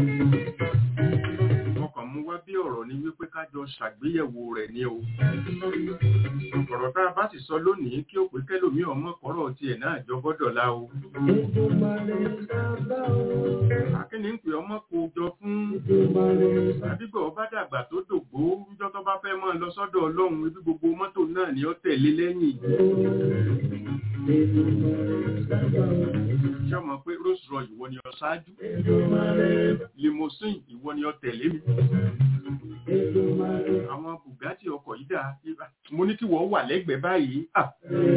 Ọkàn mú wá bí ọ̀rọ̀ ni wípé ká jọ ṣàgbéyẹ̀wò rẹ̀ ní o. Ọ̀rọ̀ tá a bá sì sọ lónìí kí ó pé kẹ́lòmí ọmọ kọ́rọ̀ tiẹ̀ náà jọ gbọ́dọ̀ lá o. Akíní ń pè ọmọ kó jọ fún àdúgbò ọba dàgbà tó dògbó níjọ́ tó bá fẹ́ mọ́ lọ sọ́dọ̀ ọlọ́run ibi gbogbo mọ́tò náà ni ó tẹ̀lé lẹ́yìn. Ṣé ọmọ pé Rose Roy ìwọ ni ọ ṣáájú? Limousine ìwọ ni ọ tẹ̀lé mi. Àwọn Bugatti ọkọ̀ yìí dà. Mo ní kí wọ́n wà lẹ́gbẹ̀ẹ́ báyìí. Ah.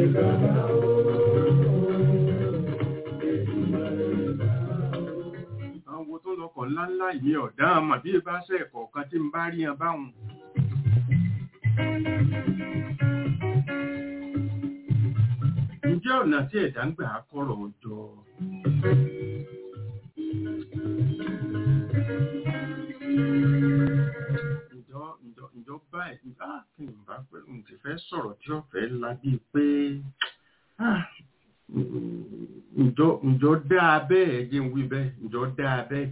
àwọn wo tó lọkọ̀ ńláńlá ìmí ọ̀dá àmà bí ẹ bá ṣe ẹ̀kọ̀ kan tí ń bá rí ẹ báhùn ǹjẹ́ jẹ́ ọ̀nà tí ẹ̀dá ń gbà kọ́rọ̀ jọ. ǹjọ́ ǹjọ́ ǹjọ́ báyìí ah kí ni bá pẹ́ n ti fẹ́ sọ̀rọ̀ tí ó fẹ́ la bíi pé ah ǹjọ́ ǹjọ́ dáa bẹ́ẹ̀ jẹ́ ń wí bẹ́ẹ̀ ǹjọ́ dáa bẹ́ẹ̀.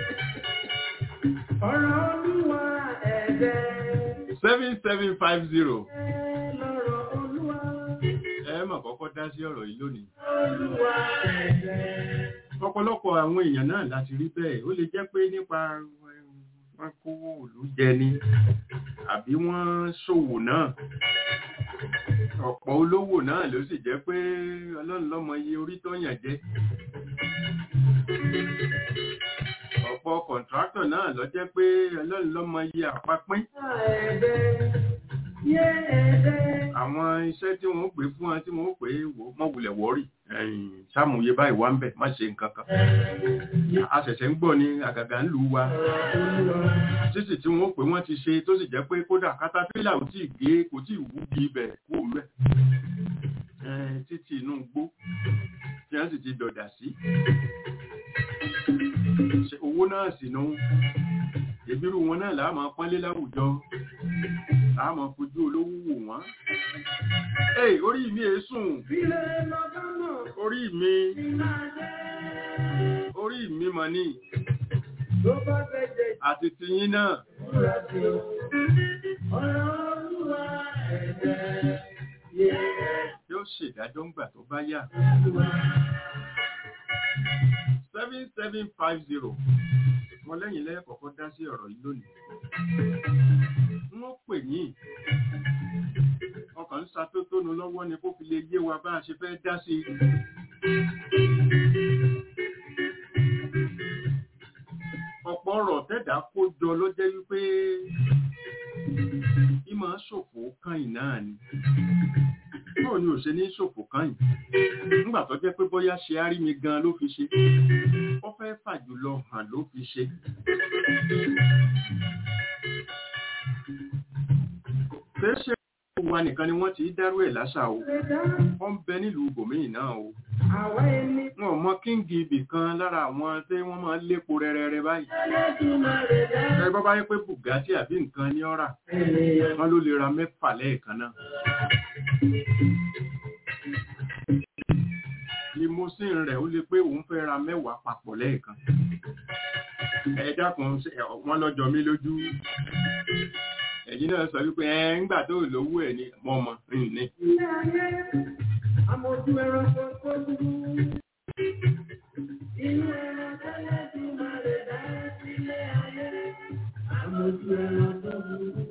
ọ̀rọ̀ olúwa ẹ̀dẹ̀ seven seven five zero lọ́rọ̀ olúwa ẹ mà kọ́kọ́ dá sí ọ̀rọ̀ yìí lónìí. olúwa ẹ̀dẹ̀. ọ̀pọ̀lọpọ̀ àwọn èèyàn náà láti rí bẹ́ẹ̀ ó lè jẹ́ pé nípa wọn kówó òlú jẹ ni àbí wọ́n ṣòwò náà ọ̀pọ̀ olówó náà ló sì jẹ́ pé ọlọ́run lọ́mọ iye orí tó yàn jẹ ọ̀pọ̀ kọ̀ǹtráktọ̀ náà ló jẹ́ pé ọlọ́run lọ́mọ iye àpapín Yé ẹ̀dẹ̀. àwọn iṣẹ́ tí wọ́n pè fún wọn tí wọ́n pè wò mọ́ wulẹ̀ wọ́rì sáàmùyẹ báyìí wá ń bẹ̀ má ṣe nǹkan kan a ṣẹ̀ṣẹ̀ ń gbọ́ ní àgàgà ń lù wá títì tí wọ́n pè wọ́n ti ṣe tó sì jẹ́ pé kódà katapila ò tíì gé kò tíì wúgi ibẹ̀ kú mẹ́ títì inú gbó tí wọ́n sì ti dọ̀dà sí Ṣé owó náà sì nù ìbírú wọn náà làá máa pọ́nlé láwùjọ làá máa fojú olówó wò wọ́n. Ẹ orí mi è sùn Ilé lọ́gánà orí mi ti máa jẹ́. orí mi mọ̀ ní Tó bá fẹ́ jẹ àti tiyín náà ìtura sí o. Ọ̀rọ̀ olúwa ẹ̀dẹ̀. Yé yóò ṣèdájọ́ ńgbà tó bá yá. olúwa. seven seven five zero mo lẹ́yìn lẹ́yìn kọ̀ọ̀kan dá sí ọ̀rọ̀ yìí lónìí. wọ́n pè yín ọkàn ń ṣàtótónu lọ́wọ́ ni kó fi lè yé wa bá a ṣe fẹ́ dá sí i. ọ̀pọ̀ ọ̀rọ̀ tẹ́dà kó jọ ló jẹ́ wípé bí máa ṣòfò kàn náà ni báwo ni ò ṣe ní ṣòfò kàn yìí nígbà tó jẹ́ pé bóyá ṣe á rí mi gan ló fi ṣe ó fẹ́ fàjùlọ hàn ló fi ṣe. ṣeéṣe wa nìkan ni wọ́n ti dárú ẹ̀ láṣà o wọ́n ń bẹ nílùú ibòmíì náà o Àwa ẹni wọn ò mọ kíngì ibì kan lára àwọn tí wọ́n máa ń lépo rẹ́rẹ́rẹ́ báyìí Ẹlẹ́dùmarè dá ẹ bọ́ bá yẹ pé bùgátì àbí nǹkan ní ọ̀rà ènìyàn. wọ́n ló lè ra mẹ́fà lẹ́ẹ̀kan náà. limousine rẹ̀ ó lè pé òun fẹ́ ra mẹ́wàá papọ̀ lẹ́ẹ̀kan. ẹ dákun ṣe- ẹ, wọ́n lọ́jọ́ mi lójú. ẹ̀yin náà sọ wípé ẹ ń gbà tó lówó ẹ̀ ní mọ̀mọ́ ní. Ilé ayé, amójú ẹranko tó dúró. Inú ẹran tẹ́lẹ̀ tí máa lè dá sílé ayé. Amójú ẹran tó dúró.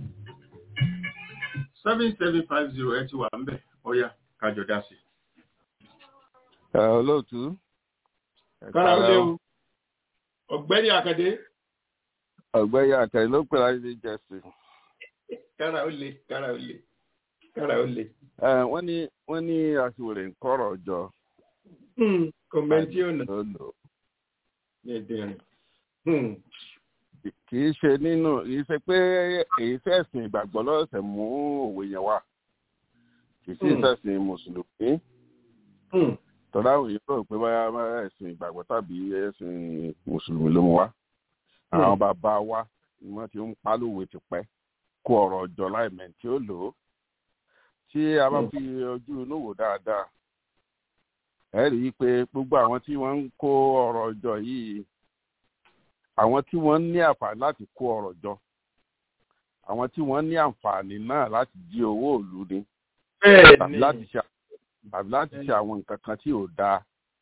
seven seven five zero ẹ ti wà ń bẹ̀ ọ̀ya kájọ dá sí. ẹ olóòtú. Ẹ kára ó káàárọ̀. léwu ọ̀gbẹ́ni àkàdé ọ̀gbẹ́ni àkàrẹ ló pè láti ní jẹ́sì. kára ó le kára ó le kára ó le. ẹ wọ́n ní wọ́n ní aṣèwèrè ń kọ́rọ̀ jọ. kọ̀mẹ́ntì ọ̀nà ló lò. ní ẹ̀dẹ̀rìn. kì í ṣe nínú kì í ṣe pé èyí fẹ̀sìn ìgbàgbọ́ lọ́sẹ̀ mú òwe yẹn wá. kì í sì Hmm. fẹ̀sìn mùsùlùmí. tọ́lá àwọn èèyàn rò pé báyà báyà ẹ̀sìn ìgbàgbọ́ tàbí ẹ̀sìn mùsùlùmí ló mú wá. àwọn bàbá wa ni wọ́n ti ń pálòwé tipẹ́ kó ọ̀rọ̀ jọ láìmẹ̀ tí ó lò ó. tí a bá Hmm. fi ojú inú wò dáadáa ẹ rí i pé gbogbo àwọn tí wọ́n ń kó ọ̀rọ̀ jọ yìí àwọn tí wọ́n ní àǹfààní láti kó ọ̀rọ̀ jọ àwọn tí wọ́n ní àǹfààní náà láti jí owó òlu ni tàbí láti ṣe tàbí láti ṣe àwọn nǹkan kan tí ò dáa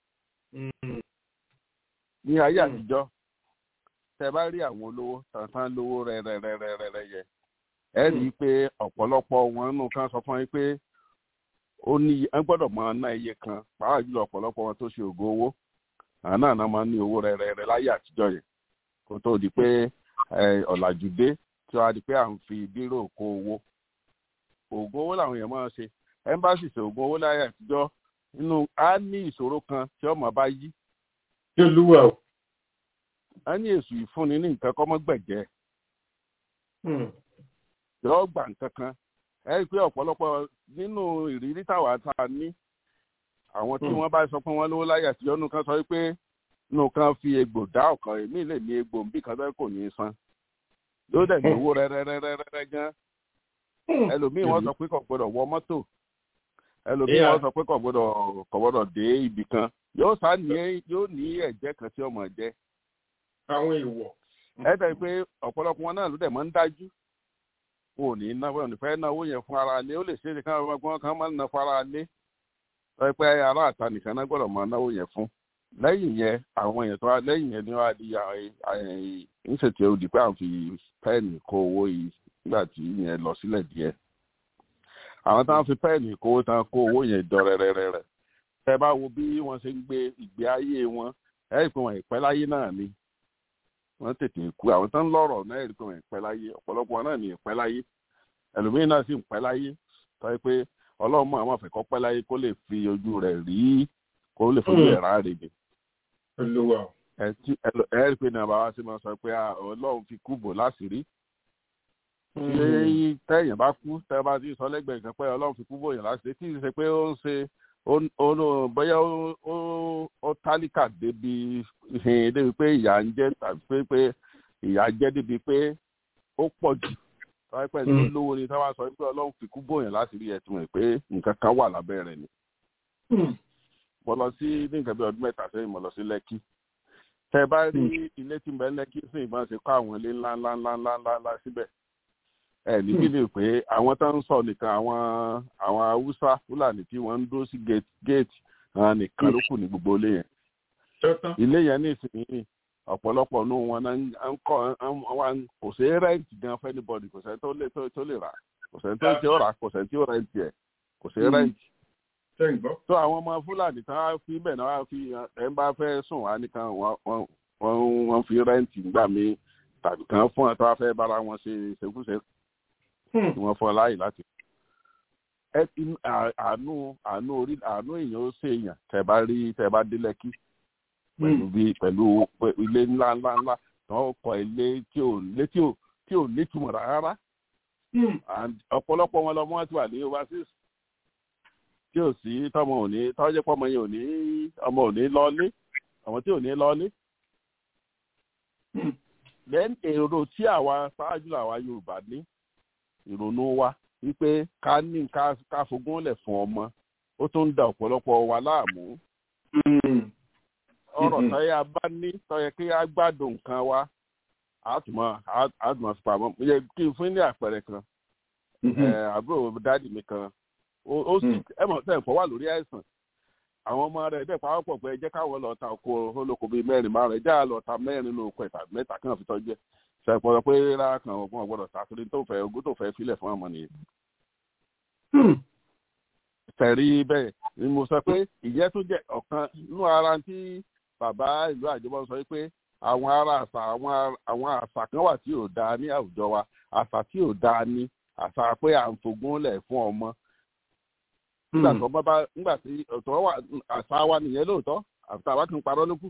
ní ayé Mm. àtijọ́ tẹ bá rí àwọn olówó tàǹtàn lówó rẹ̀rẹ̀rẹ̀rẹ̀ yẹ ẹ rí i pé ọ̀pọ̀lọpọ̀ wọn nù kan sọ fún yín pé ó ní ẹ gbọ́dọ̀ máa ná iye kan pàápàá jùlọ ọ̀pọ̀lọpọ̀ wọn tó ṣe ògo owó àwọn náà náà máa ń ní owó rẹ̀rẹ̀rẹ̀ láyé àtijọ́ yẹn kó tó di pé ẹ, ọ̀làjú dé tí wàá di pé à ń fi bírò kó owó ògo owó làwọn èèyàn máa ń ṣe ẹ́mbáàsì ṣe ògo owó láyé àtijọ́ inú á ní ìṣòro kan tí ọmọ bá yí yóò lúwà o. á ní èsù ìfúnni ní nǹkan kọ́mọ́gbẹ̀jẹ́ yọ gbà nǹkan kan ẹ rí i pé ọ̀pọ̀lọpọ̀ nínú ìrírí táwa tá a ní àwọn tí wọ́n bá sọ pé wọ́n lówó láyé àtijọ́ nù kan sọ pé nù kan fi egbò dá ọ̀kan èmi lè ní egbò bí kan tó kò ní í san yóò dẹ̀ gbowó rẹ́rẹ́rẹ́rẹ́rẹ́ gan ẹlòmíì wọ́n sọ pé kò gbọ́dọ̀ wọ mọ́tò ẹlòmíì Yeah. wọ́n sọ pé kò gbọ́dọ̀ kò gbọ́dọ̀ dé ibì kan yóò sá ní yóò ní ẹ̀jẹ̀ kan tí ọmọ jẹ́ àwọn èèwọ̀. ẹ dẹ̀ pé ọ̀pọ̀lọpọ̀ wọn náà ló dẹ̀ máa ń dájú wọn ò ní ná wọn ò ní fẹ́ náwó yẹn fún ara lé ó lè ṣe é káwọn ọmọ kan máa ń ná fún ara lé sọ pé ará àta nìkan náà gbọ́dọ̀ máa náwó yẹn fún lẹ́yìn yẹn àwọn èèyàn tó wá lẹ́yìn yẹn ni wọ́n á di ìṣètì òdì pé àwọn fi pẹ́ẹ̀nì kó owó yìí nígbà tí yẹn lọ sílẹ̀ díẹ̀ àwọn táwọn fi pẹ́ẹ̀nì kó owó tán kó owó yẹn jọ rẹ́rẹ́rẹ́rẹ́ tẹ bá wo bí wọ́n ṣe ń gbé ìgbé ayé wọn ẹ̀ ẹ́ pé wọn ìpẹ́ láyé náà ni wọ́n tètè kú àwọn tó ń lọ́rọ̀ náà ẹ̀ rí pé wọn ìpẹ́ láyé ọ̀pọ̀lọpọ̀ náà ní ìpẹ́ láyé ẹlòmíín náà sì ń pẹ́ láyé tọ́ pé ọlọ́run mọ̀ àwọn àfẹ́kọ́ pẹ́ láyé kó lè fi ojú rẹ̀ rí kó lè fojú ẹ̀ ráre ni olúwa o. ẹ tí- ẹ lọ- ẹ rí pé náà bàbá sì máa sọ pé ah, ọlọ́run fi kú bò láṣìírí tí tẹ́yìn bá kú tẹ́ bá ti sọ lẹ́gbẹ̀ẹ́ kan pé ọlọ́run fi kú bò yàn láṣìírí tí ì ṣe pé ó ń ṣe ó- ó ó- bóyá ó- ó- ó tálíkà débi hin débi pé ìyà ń jẹ tàbí pé pé ìyà jẹ débi pé ó pọ̀ jù tọ́wọ́ pẹ̀ tó Mm. lówó ni táwa sọ pé ọlọ́run fi kú bò yàn láṣìírí ẹ̀ tí mo rò pé nǹkan kan wà lábẹ́ rẹ̀ ni mo lọ sí ní nǹkan bí ọdún mẹ́ta sẹ́yìn mo lọ sí lẹ́kì tẹ bá rí ilé tí ń bẹ lẹ́kì sí ìbọn ṣe kọ́ àwọn ilé ńlá ńlá ńlá ńlá ńlá ńlá síbẹ̀ ẹ níbí lè pé àwọn tó ń sọ nìkan àwọn àwọn haúsá fúlàní tí wọ́n ń dó sí gate gate àwọn nìkan ló kù ní gbogbo ilé yẹn tọ́tán. ilé yẹn ní ìsinyìí ọ̀pọ̀lọpọ̀ nù wọn náà ń- ń kọ́ ń- wọn kò sí rẹ́ǹtì gan fẹ́ anybody kò sẹ́ni tó lè tó tó lè rà kò sẹ́ni tó tí ó rà kò sẹ́ni tí ó rẹ́ǹtì ẹ̀ kò sí Mm. rẹ́ǹtì ṣe ń gbọ́. tó àwọn ọmọ fúlàní tán á fi bẹ́ẹ̀ náà á fi ẹ̀ ń bá fẹ́ sùn wá nìkan wọ́n wọ́n- wọ́n wọ́n fi rẹ́ǹtì gbà mí tàbí kan fún ẹ̀ tó wá fẹ́ bára wọn ṣe ṣekúṣe tí wọ́n fọ́ láàyè láti. ẹ inú- à- àánú àánú orí àánú èèyàn ó ṣe èèyàn tẹ bá rí tẹ bá dé lẹ́kí pẹ̀lú bí pẹ̀lú pẹ̀- ilé ńlá ńlá ńlá tí wọ́n kọ́ ilé tí ò lé tí ò tí ò nítumọ̀ rárá and ọ̀pọ̀lọpọ̀ wọn lọ́mọ wọn ti wà ní overseas tí ò sí tọmọ òní tọ́jú pọ́mọ yẹn òní ọmọ òní lọ́ọ́lé ọmọ tí òní lọ́ọ́lé. then èrò tí àwa ṣáájú àwa yorùbá ní ìrònú wa wípé ká ní ká ká fogún lẹ̀ fún ọmọ ó tún ń da ọ̀pọ̀lọpọ̀ wa láàmú ọ̀rọ̀ tọ́yẹ bá ní tọ́yẹ kí á gbádùn nǹkan wa àtùmọ̀ àtùmọ̀ fipamọ́ yẹ kí n fún ní àpẹẹrẹ kan ẹ, àbúrò dáàdì mi kan ó ó sì ẹ mọ̀ sẹ́yìn fọ́ wà lórí àìsàn àwọn ọmọ rẹ̀ dẹ̀ pàápọ̀ pé ẹ jẹ́ káwọn lọ ta oko olóko bíi mẹ́rin márùn-ún ẹ jẹ́ àlọ́ ta mẹ́rin lóko ẹ̀ tàbí mẹ́ta kan fi tọ́jú ẹ̀ sẹ́pọ̀ pé rárá kan ọgbọ́n ọgbọ́dọ̀ ta torí tó fẹ́ ogún tó fẹ́ filẹ̀ fún ọmọ nìyẹn. tẹ̀rí bẹ́ẹ̀ ni mo sọ pé ìyẹn tó jẹ́ ọ̀kan nínú ara tí bàbá ìlú àjọbọ sọ pé àwọn ará àṣà àwọn ar- àwọn àṣà kan wà tí ò dáa ní àwùjọ wa àṣà tí ò dáa ní àṣà pé à ń fogún lẹ̀ fún ọmọ nígbà tó bá bá nígbà tí ọ̀tọ̀ wà àṣà wa nìyẹn lóòótọ́ àṣà wa kì í parọ́ lókù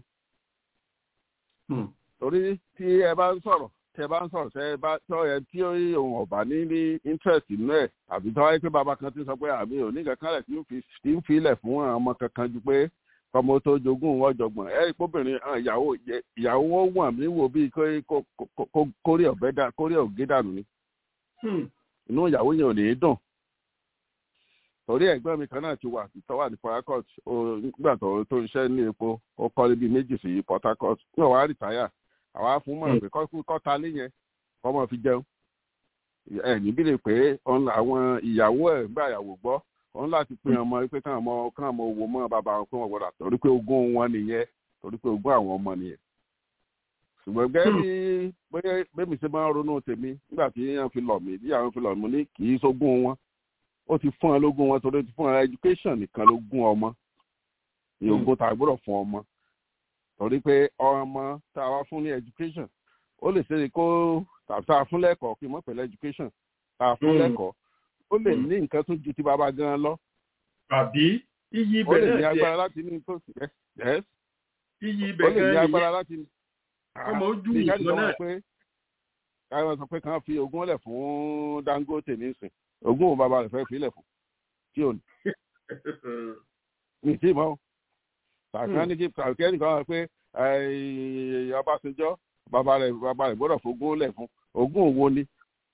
torí tí ẹ bá ń sọ̀rọ̀ tí ẹ bá ń sọ̀rọ̀ tẹ́ ẹ bá tọ́ ẹ tí òun ọ̀bà ní ní interest nínú ẹ̀ àbí tọ́ ẹ pé bàbá kan ti sọ pé àmì òní kankan rẹ̀ tí ń fi tí ń filẹ̀ fún àwọn ọmọ kankan ju pé kọ́mọ tó jogún wọn jọgbọ̀n ẹ ìpóbìnrin ìyàwó ìyàwó wọn wọ̀n mí wò bíi kó- kó- kó- kó- kórè ọ̀bẹ dà kórè ọ̀gé dànù ni inú ìyàwó yẹn ò ní í dùn torí ẹ̀gbọ́n mi kan náà ti wà tó wà ní port harcourt ó- nígbà tó tó ń ṣiṣẹ́ ní epo ó kọ́lé bíi méjì sí port harcourt ní ọ̀wá rìtáyà àwa fún mọ̀ pé kọ́kú kọ́ta lé yẹn kọ́mọ fi jẹun ẹ níbí lè pé òun là- àwọn ìyàwó ẹ̀ gbà ìyàwó gbọ́ òun láti pín ọmọ pé káwọn ọmọ káwọn ọmọ owó mọ́ bàbá wọn pé wọ́n gbọ́dọ̀ torí pé ogún wọn nìyẹn torí pé ogún àwọn ọmọ nìyẹn ṣùgbọ́n gẹ́gẹ́ bí bóyá bẹ́mi ṣe máa ń ronú tèmi nígbà tí yẹn fi lọ̀ mí bí àwọn fi lọ̀ mí ní kì í sógún wọn ó ti fún ẹ lógún wọn torí ó ti fún ẹ education nìkan ló gún ọmọ ní ogún tá a gbọ́dọ̀ fún ọmọ torí pé ọmọ tá a wá fún ní education ó lè ṣe kó tàbí tá a fún lẹ́kọ̀ọ́ kí n mọ̀ pẹ̀lú education tá a fún Mm. lẹ́kọ̀ọ́ ó lè ní nǹkan tó ju ti bàbá gan lọ àbí iyì ó ibẹ̀ lè ní náà agbára tiẹ̀ láti ní tó yes iyì ó ibẹ̀ lè ní gan agbára nìyẹn láti ní. ọmọ ojú bí káàdì ìsọ kan náà wà pé káwọn sọ pé kàn fi ogún lẹ̀ fún Dangote nísìn ogún òun bàbá rẹ̀ fẹ́ fi lẹ̀ fún tí ò ní mi ì tí ì mọ̀ o tàkàn ní kí tàkàn nìkan wà pé eh, Ọbásanjọ́ bàbá rẹ̀ bàbá rẹ̀ gbọ́dọ̀ fogún lẹ̀ fún ogún òwò ni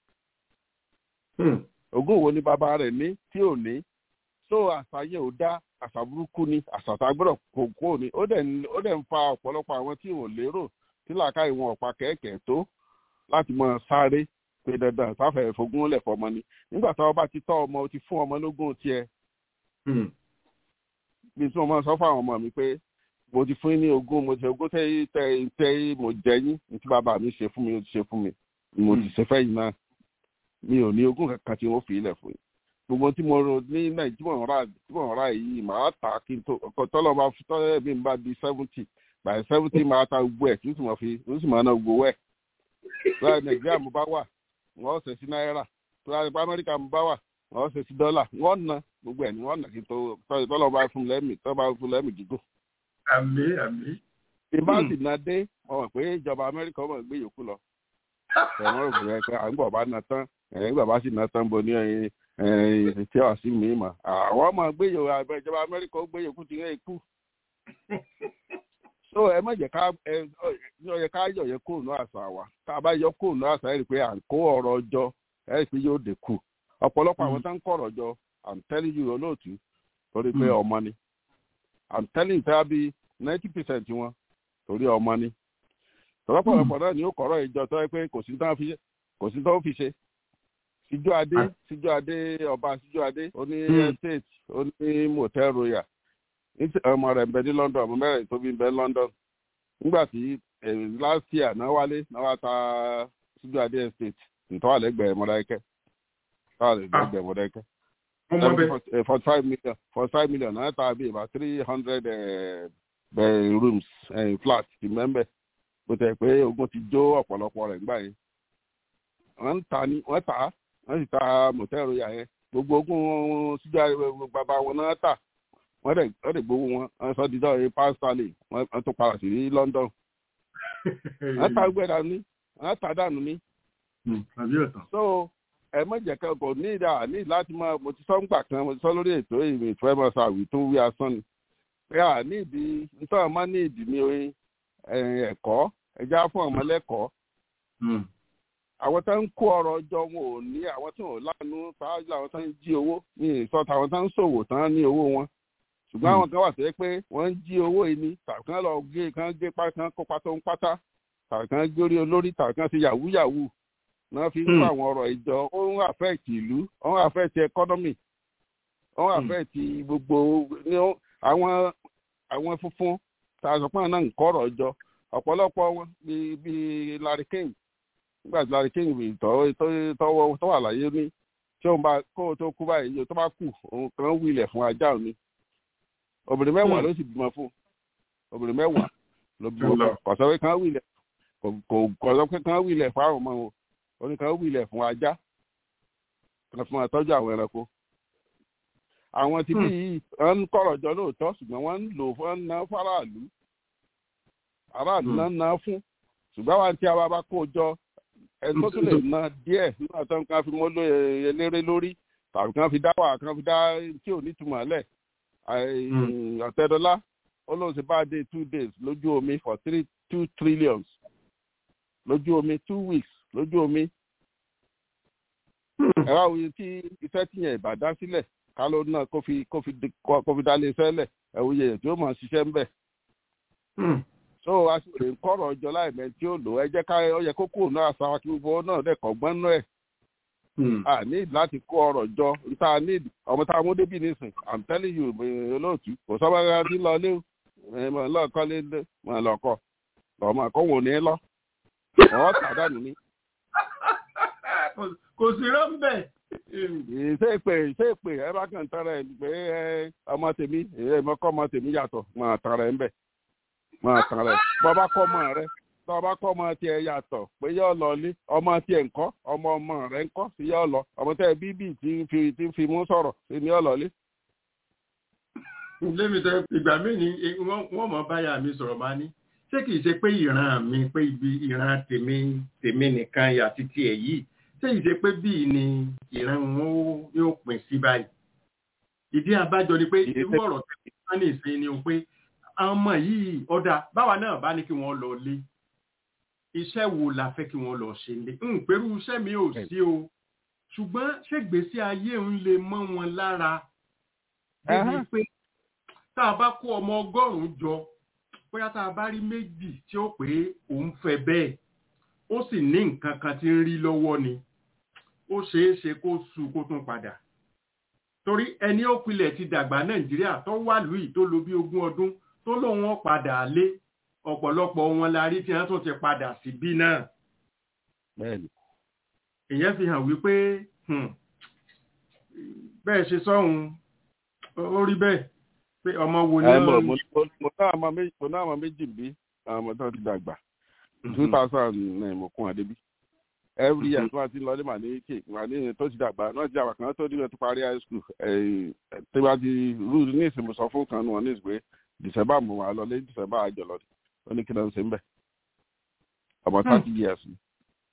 Hmm. ogún òwò ni bàbá rẹ̀ ní tí ò ní so àṣà yẹn ò dá àṣà burúkú ni àṣà tá a gbọ́dọ̀ kó kó ni ó dẹ̀ ń- ó dẹ̀ ń fa ọ̀pọ̀lọpọ̀ àwọn tí ò lérò tí làákàyè wọn ọ̀pá kẹ̀kẹ́ tó láti mọ sáré pé dandan sáfẹ̀ fogún lẹ̀ fọmọ ni nígbà tí wọ́n bá ti tọ́ ọmọ o ti fún ọmọ lógún tiẹ̀ Hmm. bí tí mo máa sọ fún àwọn ọmọ mi pé mo ti fún yín ní ogún mo ti ogún tẹ tẹ tẹ mo jẹ yín ní tí bàbá mi ṣe fún mi ó ti ṣe fún mi mo ti ṣe fẹ́yìn náà mi ò ní ogún kankan tí wọ́n fi ilẹ̀ fún yín gbogbo tí mo rò ní nàìjíríà tí mo rà tí mo rà yìí màá tà á kí n tó ọkọ tọ́lọ́ bá fi tọ́lọ́ mi bá di seventy by seventy máa ta gbogbo ẹ̀ tí ó sì máa fi ó sì máa ná gbogbo ẹ̀ láì nàìjíríà mo bá wà wọ́n ṣe sí náírà tó láti pa amẹ́ríkà mo bá wà wọ́n ṣe sí dọ́là wọ́n ná gbogbo ẹ̀ ni wọ́n ná kí n tó tọ́lọ́ bá fún lẹ́mì tọ́lọ́ bá fún lẹ́mì gígùn àmì àmì. ìbá sì ná dé wọn mọ̀ pé ìjọba amẹ́ríkà wọn gbé yòókù lọ ẹ̀wọ̀n rò pé à ń gbọ̀ bá ná tán ẹ̀yìn gbọ̀ bá sì ná tán bo ní ẹ̀yìn ẹ̀yìn tí wàá sí mi mà àwọn ọmọ gbé yòókù àbẹ ìjọba amẹ́ríkà ó gbé yòókù ti rẹ̀ kú. so ẹ má jẹ́ ká ẹ ọ yẹ ká yọ̀ yẹ kúrò ní àṣà wa tá a bá yọ kúrò ní àṣà ẹ̀ rí i pé à ń kó ọ̀rọ̀ ọjọ́ ẹ̀ rí i pé yóò dínkù ọ̀pọ̀lọpọ̀ àwọn tó ń kọ̀ ọ̀rọ̀ jọ i'm telling you olóòtú torí pé ọmọ ni i'm telling you tẹ́lá bíi ninety percent wọn torí ọmọ ni tọ́lọ́pọ̀lọpọ̀ náà ni ó kọ̀rọ̀ ìjọ tó yẹ pé kò sí tán fi kò sí tán fi ṣe síjọ́ adé síjọ́ adé ọba síjọ́ adé ó ní estate ó ní motel royal ní- ọmọ rẹ̀ ń bẹ ní london ọmọ mẹ́rin tó bí ń bẹ ní london nígbà tí eh, last year náà wálé náà wá ta síjọ́ adé estate ntọ́wà lẹ́gbẹ̀ẹ́ mọ́dákẹ́ tọ́wà lẹ́gbẹ̀ẹ́ mọ́dákẹ́ wọ́n mọ bẹ́ẹ̀. forty five million forty five million náà ta bí about three hundred rooms uh, flat ti mẹ́mbẹ́ bó tẹ̀ pé ogun ti jó ọ̀pọ̀lọpọ̀ rẹ̀ nígbà yẹn wọ́n ń ta ni wọ́n tà á wọ́n sì ta mọ̀tẹ́rù yà yẹn gbogbo ogun síjà bàbá wọn náà tà wọ́n dẹ̀ wọ́n dẹ̀ gbowó wọn wọ́n sọ dídọ́ ẹ̀ pound sterling wọ́n wọ́n tún padà sí London wọ́n ta gbẹ́ dànù ní wọ́n ta dànù ní Hmm, àbí ọ̀tàn. so ẹ mọ jẹ kẹ kò ní ìdá ní láti máa mo ti sọ ń gbà kan mo ti sọ lórí ètò ìwé ìfẹ́ mọ sàwì tó wí asán ni pé à ní ìdí nítorí máa ní ìdí ní oyin ẹ̀kọ́ ẹja fún ọmọ lẹ́kọ̀ọ́ Hmm. àwọn tó ń kó ọrọ̀ jọ wọn ò ní àwọn tó ń lánú ṣáájú àwọn tó ń jí owó ní ìsọta àwọn tó ń ṣòwò tán ní owó wọn ṣùgbọ́n àwọn kan wà tó yẹ pé wọ́n ń jí owó yìí ni tàbí kan lọ gé kan gé pátá kan kó pátá ń pátá tàbí kan gbórí olórí tàbí kan ti yahoo yahoo náà fi ń kó àwọn ọ̀rọ̀ ìjọ ó ń affect ìlú ó ń affect economy ó ń affect gbogbo ní ó- àwọn àwọn funfun tá a sọ pé àwọn náà ń kọ́ ọ̀rọ̀ ìjọ ọ̀pọ̀lọpọ̀ wọn bíi bíi Larry King nígbà tí Larry King bíi tọ́ tọ́- tọ́wọ́ tó wà láyé ní tí òun bá kó o tó kú báyìí yóò tó bá kù òun kan wílẹ̀ fún ajá òní obìnrin mẹ́wàá ló sì bímọ fún obìnrin mẹ́wàá ló bímọ fún kọ̀sọ́ pé kan wílẹ̀ kò kò- kọ̀sọ́ pé kan wílẹ̀ fún àwọn ọmọ wọn oníkan wílẹ̀ fún ajá kan fún àtọ́jú àwọn ẹranko àwọn tí bí yìí wọ́n ń kọ̀rọ̀ jọ lóòótọ́ ṣùgbọ́n wọ́n ń lò fún wọ́n ń ná fáráàlú aráàlú náà ń ná fún ṣùgbọ́n àwọn tí a bá bá kó jọ ẹni tó tún lè ná díẹ̀ nínú àtọ́ kan fi mọ́ lóye eléré lórí tàbí kan fi dá wà kan fi dá tí ò ní túmọ̀ lẹ̀ ọ̀tẹ́dọ́lá ó lóun ṣe bá dé two days lójú omi for three two trillions lójú omi two weeks lójú omi ẹ̀rọ àwọn tí iṣẹ́ tí yẹn ìbá dá sílẹ̀ ká ló náà kó fi kó fi di- kó kó fi dá lé iṣẹ́ lẹ̀ ẹ̀wù yẹn tí ó máa ṣiṣẹ́ ń bẹ̀. Hmm. so a sì lè kọ́rọ̀ ọjọ́ láìmẹ́ tí ó lò ẹ jẹ́ ká ọ yẹ kó kúrò náà àṣà wa kí gbogbo náà dẹ̀ kọ́ gbọ́n náà ẹ̀ Hmm. a ní láti kó ọrọ̀ jọ níta ní ọmọ tá a mú débì nísìn i'm telling you eh, olóòtú kò sọ́mọ́ ẹ̀rọ tí ń lọ lé o ẹ̀ mọ̀ lọ́ọ̀kọ́ lé lé mọ̀ lọ́kọ̀ lọ́mọ àkọ́wò ní lọ ọ̀ tàdánù ní. Kò- kò sí rọ́ńbẹ̀. ṣé ìpè ṣé ìpè ẹ bá kàn tara ẹ pé ẹ ọmọ tèmi ẹ mọ kọ́ ọmọ tèmi yàtọ̀ máa tara ẹ ń bẹ̀ máa tara ẹ bọ́ bá kọ́ ọmọ rẹ tọ́ bá kọ́ ọmọ tiẹ̀ yàtọ̀ pé yóò lọ lé ọmọ tiẹ̀ ńkọ́ ọmọ ọmọ rẹ ńkọ́ sí yóò lọ ọmọ tẹ́ bíbí tí ń fi tí ń fi mú sọ̀rọ̀ sí ni yóò lọ lé. lémi tẹ ìgbà míì ni eh, wọ́n wọ́n mọ̀ báyà mi sọ̀rọ̀ máa ní ṣé kìí ṣe pé ìran mi pé ibi ìran tèmi tèmi nìkan yà títí ẹ̀ yìí ṣé kìí ṣe pé bíi ni ìran wọn ó- yóò pín sí báyìí ìdí abájọ ni pé Ìdí irú tẹ́- ọ̀rọ̀ tẹ́ wọ́n ní ìsìn ni o pé àwọn ọmọ yìí ọ̀dà báwa náà bá ní kí wọ́n lọ lé iṣẹ́ wo la fẹ́ kí wọ́n lọ ṣe lé ń pẹ̀lú iṣẹ́ mi ò sí o ṣùgbọ́n ṣègbésí ayé ń lè mọ́ wọn lára débi Ẹhán. pé tá a bá kó ọmọ ọgọ́rùn-ún jọ bóyá tá a bá rí méjì tí ó pé òun fẹ́ bẹ́ẹ̀ ó sì ní nǹkan kan tí ń rí lọ́wọ́ ni ó ṣeé ṣe kó su kó tún padà torí ẹni ó pilẹ̀ ti dàgbà nàìjíríà tó wà lùí tó lo bí ogún ọdún tó lóun ó padà lé ọ̀pọ̀lọpọ̀ wọn la rí tí wọ́n tún ti padà sí bí náà bẹ́ẹ̀ni ìyẹn fi hàn wípé hmm, bẹ́ẹ̀ ṣe sọ́hun ó rí bẹ́ẹ̀ pé ọmọ wo ni ẹ mọ̀ ó- mo mo náà máa méjì mo náà máa méjì bí àwọn ọmọ tó ti dàgbà two thousand nine mo kún àdébí every year tí wọ́n ti ń lọ ní màá ní kè màá ní tó ti dàgbà náà ti dàgbà kan tó dìbò tó parí high school ẹ̀ tí wọ́n ti rúùlù ní ìsìn mo sọ fún kan nù wọn ní ìsìn pé december mo wà lọ lé december àjọ lọ ó ní kí ló ń ṣe ń bẹ̀ about Hmm. thirty years ni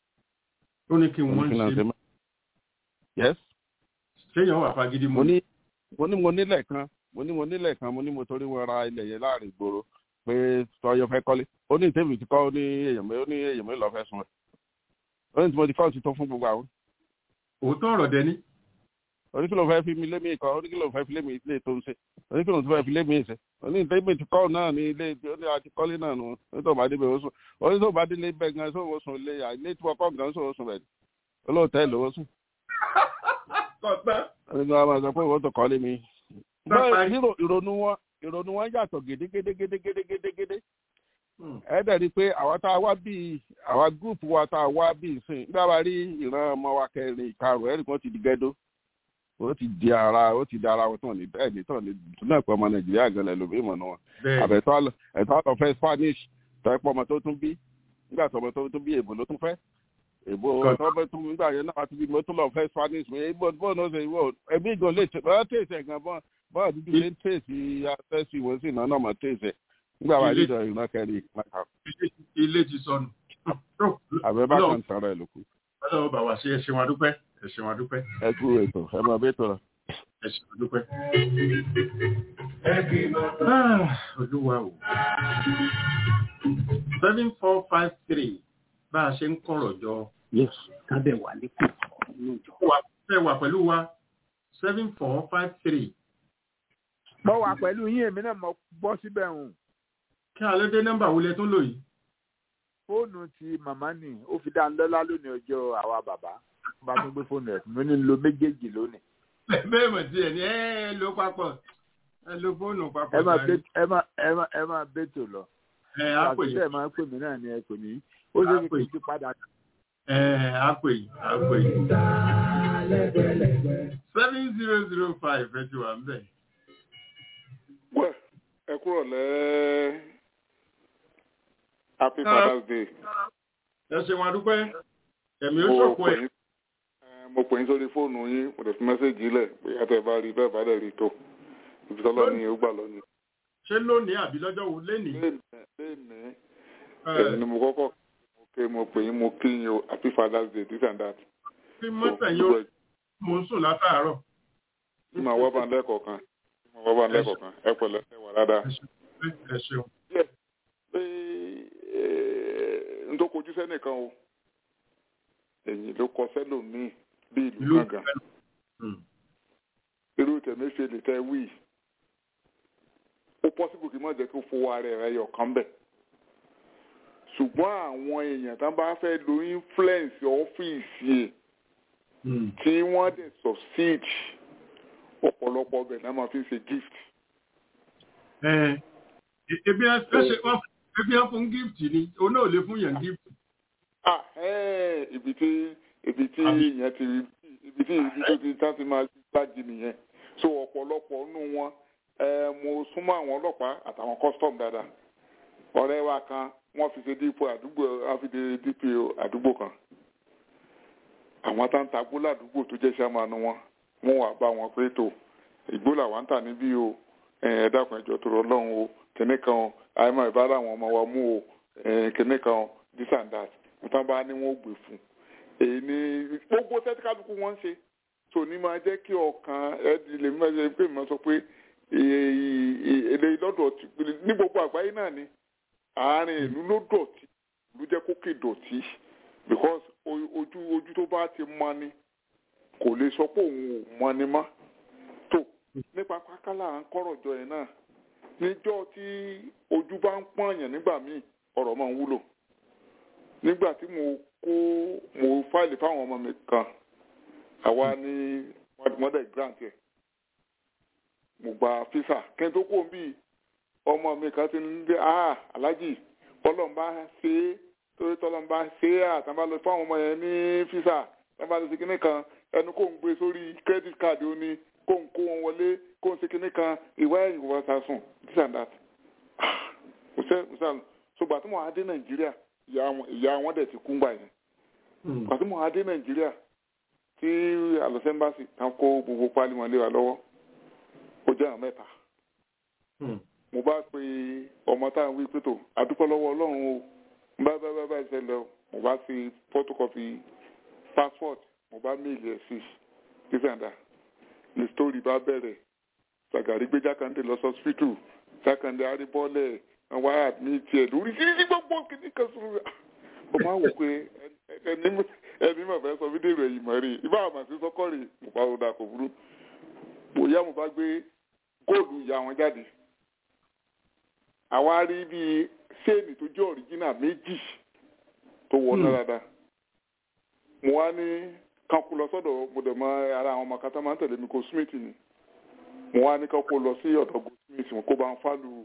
ó ní kí ó ní wọ́n kí ló ń ṣe ṣe ń bẹ̀ yes ṣéyàn wà fagídí mo mu ní mo ní mo nílẹ̀ kan mo ní mo nílẹ̀ kan mo ní mo torí wọn ra ilẹ̀ yẹn láàrin ìgboro pé tọyọ fẹ́ kọ́lé ó ní ìtẹ́mi ti kọ́ ó ní èèyàn mi ó ní èèyàn mi lọ́ọ́ fẹ́ sun ẹ̀ ó ní tí mo ti kọ́ ti tó fún gbogbo àwọn òótọ́ ọ̀rọ̀ dẹni oníkìlọ̀ fẹ́ fi mi lé mi kọ́ oníkìlọ̀ fẹ́ fi lé mi ilé tó ń ṣe oníkìlọ̀ tó fẹ́ fi lé mi ṣe oní ìtẹ́mi ti kọ́ náà ní ilé ó ní àti kọ́lé náà nù ó tó bá dé bẹ́ẹ̀ ó sùn ó ní tó bá dé lé bẹ́ẹ̀ gan sóò sùn ilé yà ilé tí wọ́n kọ́ gan sóò sùn bẹ́ẹ̀ olóòtẹ́ lówó sùn kọ̀tán ẹni wọn máa sọ pé wọ́n tó kọ́lé mi. Bàbá bẹ́ẹ̀ yìí- nírò ìrònú wọn ìrònú wọn yàtọ̀ gédégédégédégédégédé ẹ dẹ̀ rí i pé àwa tá a wá bíi àwa gúrùpù wa tá a wá bíi sìn nígbà bá rí ìran ọmọ wa kẹrin ìkarùn ẹ̀rí kan ti di gẹ́dó ó ti di ara ó ti di ara wọn tán ní bẹ́ẹ̀ ní tán ní náà pé ọmọ nàìjíríà gan lẹ̀ lómi ìmọ̀ náà bẹ́ẹ̀ àbẹ̀tọ́ àlọ́ ẹ̀tọ́ àlọ́ fẹ́ spanish tọ́pọ̀ ọmọ tó tún bí nígbà tó ọmọ tó tún bí èbó ló tún fẹ́ èbó Kọ́- tọ́pọ̀ tún nígbà yẹn náà tún bí mo tún lọ fẹ́ spanish mi èbó bọ́ọ̀ náà ṣe ìwọ ẹbí gan lè tẹ bọ́ọ̀ tẹ̀sẹ̀ gan bọ́ọ̀ bọ́ọ̀ dúdú lè tẹ̀sí afẹ́sí wọn sì náà náà mọ̀ tẹ̀sẹ̀ nígbà wà Ilé- nídọ̀ ìran kẹrin ìpínlẹ̀ ilé ti sọnù Tó, àbẹ bá Ọlọ́run- kan tara ẹ lóko ọlọ́run bá wa ṣe ẹ ṣe wọn dúpẹ́ ẹ ṣe wọn dúpẹ́ ẹ kú ètò ẹ máa bẹ tọrọ. ẹ ṣe wọn dúpẹ́. Ẹbí bàbá. Ah, olúwa o seven four five three bá a ṣe ń kọ̀rọ̀ jọ yes kábẹ̀ wà lẹ́kọ̀ọ́ lóòjọ́. wà fẹ́ wà pẹ̀lú wa seven four five three mo wà pẹ̀lú yín èmi náà mo bọ́ síbẹ̀ hùn kí alẹ́ dé nọ́mbà wo lẹ tún lò yìí. fóònù ti màmá nì ó fi dá ń lọ́lá lónìí ọjọ́ àwa bàbá bá tún gbé fóònù ẹ̀ mo ní lo méjèèjì lónìí. bẹ́ẹ̀ mọ̀ sí ẹ̀ ní ẹ ẹ ló papọ̀ ẹ lo fóònù papọ̀ ẹ máa jàre. bẹ ẹ máa ẹ máa ẹ máa bẹ́tò lọ. ẹ á pè àtúntẹ̀ yín máa pè mí náà ni ẹ kò ní ó ṣe Á pè kí n yín. ti padà. ẹ á pè yín á pè yín. Ta lẹ́gbẹ̀lẹ́gbẹ̀. seven zero zero five ẹ ti wà ń bẹ̀. Well, ẹ kúrò lẹ́ happy Ah. father's day. ẹ ṣe wọn dúpẹ́ ẹ̀mí ó Mo ṣòkò pè ẹ̀. yín- eh, mo pè yín sórí fóònù yín mo dẹ̀ fi mẹ́sẹ̀gì lẹ̀ bóyá tẹ́ ẹ bá rí bẹ́ẹ̀ bá dẹ̀ rí tó ibi tọ́lọ́ ni ó gbà lọ́nu. ṣé lónìí àbí lọ́jọ́ wo lénìí. léèní léèní Ẹ, ẹ̀yin ni mo kọ́kọ́ mo ké mo pè yín mo kí yín o happy father's day this and that. kí So, mọ́tẹ̀ yóò mò ń sùn látàárọ̀. tí màá wá bá ń lẹ́kọ̀ọ́ kan tí màá wá bá ń lẹ́kọ̀ọ́ kan ẹ pẹ̀lẹ́ ẹ wà dáadáa. ẹ ṣeun. pé n tó kojú sẹ́nìkan o ẹ̀yìn ló kọ sẹ́lòmíì bí ìlú ìlú gángan Hmm. irú tẹ̀mẹ́fẹ́lì tẹ́ wí ó pọ́sibù kí n má jẹ́ kó fowó ara rẹ̀ yọ̀ kán bẹ̀ ṣùgbọ́n àwọn èèyàn tán bá fẹ́ lo influence ọ́fíìsì ẹ̀ Hmm. tí wọ́n dẹ̀ succeed ọ̀pọ̀lọpọ̀ ọbẹ̀ náà máa fi ṣe gift Ẹ, ebi ẹ ṣe wọ́n ebi ẹ fún gift ni òun náà ò lè fún yẹn gift. ah ẹ́ẹ̀ ibi tí ibi tí Àbí- ìyẹn ti ibi tí ibi tó ti tán ti máa gbájì nìyẹn so ọ̀pọ̀lọpọ̀ nínú wọn ẹ mo súnmọ́ àwọn ọlọ́pàá àtàwọn custom dáadáa ọ̀rẹ́ wa kan wọ́n fi ṣe dípò àdúgbò wọ́n fi ṣe dípò àdúgbò kan àwọn tá ń ta gbólà àdúgbò tó jẹ́ sàmánu wọn wọ́n wà bá wọn pé tó ìgbó làwọn ń tà níbí o ẹ dákun ẹjọ́ tó rọ lọ́hùn o kìnní kan o àìmọ̀ ìbára àwọn ọmọ wa mú o ẹ, kìnní kan o this and that nǹkan bá ní wọn ò gbé fún èyí ni gbogbo tẹ́tíkálukú wọn ń ṣe tò ní máa jẹ́ kí ọkàn ẹ̀dì lè máa ṣe pé mo sọ pé èlé lọ́dọ̀ ní gbogbo àgbáyé náà ni àárín ìlú ló dọ̀tí ló jẹ́ kókè dọ̀tí because ojú ojú tó bá ti mọ ni kò lè sọ pé òun ò mọ ni mọ́ tó nípa pákálà à ń kọ́rọ̀ jọ yẹn náà níjọ́ tí ojú bá ń pọ̀nyàn nígbà míì ọ̀rọ̀ máa ń wúlò nígbà tí mo kó mo fáìlì fáwọn ọmọ mi kan àwa ní mother grant yẹ mo gba fisa kí n tó kó bí ọmọ mi kan ti ń dé ah alájì ọlọ́mọba ṣe é torí tọ́lọ́mọba ṣe é àtàwọn lọ fáwọn ọmọ yẹn ní fisa tàbá lọ sí kinní kan ẹnu kò ń gbé sórí credit card ó ní kó ń kó wọn wọlé kó ń ṣe kinní kan ìwá ẹ̀yìn kò bá sa sùn this and that kò sẹ́ kò sẹ́ ṣùgbọ́n àti mo adé nàìjíríà ìyá wọn dẹ̀ ti kú gbà yẹn àti mo adé nàìjíríà tí alọ́sẹ́mbàsì kan kó gbogbo pálí wọn lé wa lọ́wọ́ ó jẹ́ àwọn mẹ́ta mo bá pe ọmọ táwọn wí pé tó àdúpọ̀ lọ́wọ́ ọlọ́run o bá bá bá bá ìṣẹ̀lẹ̀ o mo bá fi photocopy passport mo bá méèlì ẹ̀ sí dísàndà ní story bá bẹ̀rẹ̀ sàgàrí gbé jákàndé lọ sọ́sítù jákàndé aríbọ́lẹ̀ àwọn àmì tiẹ̀ lórí títí gbogbo kìíní kan sùn mo máa wò pé ẹni mọ̀ fẹ́ sọ fídíò ẹ̀yìn mọ̀ rí ibà àmà sí sọ́kọ́ rè mo bá rọra kò burú bóyá mo bá gbé góòlù ìyá wọn jáde àwa rí bíi séènì tó jẹ́ ọ̀ríjínà méjì tó wọ dáadáa mo wá ní kanku lọ sọ́dọ̀ mo dẹ̀ mọ ara àwọn ọmọ kata máa ń tẹ̀lé mi kó smith ni mo wá ní kanku lọ sí ọ̀dọ̀ go smith kó bá ń fálù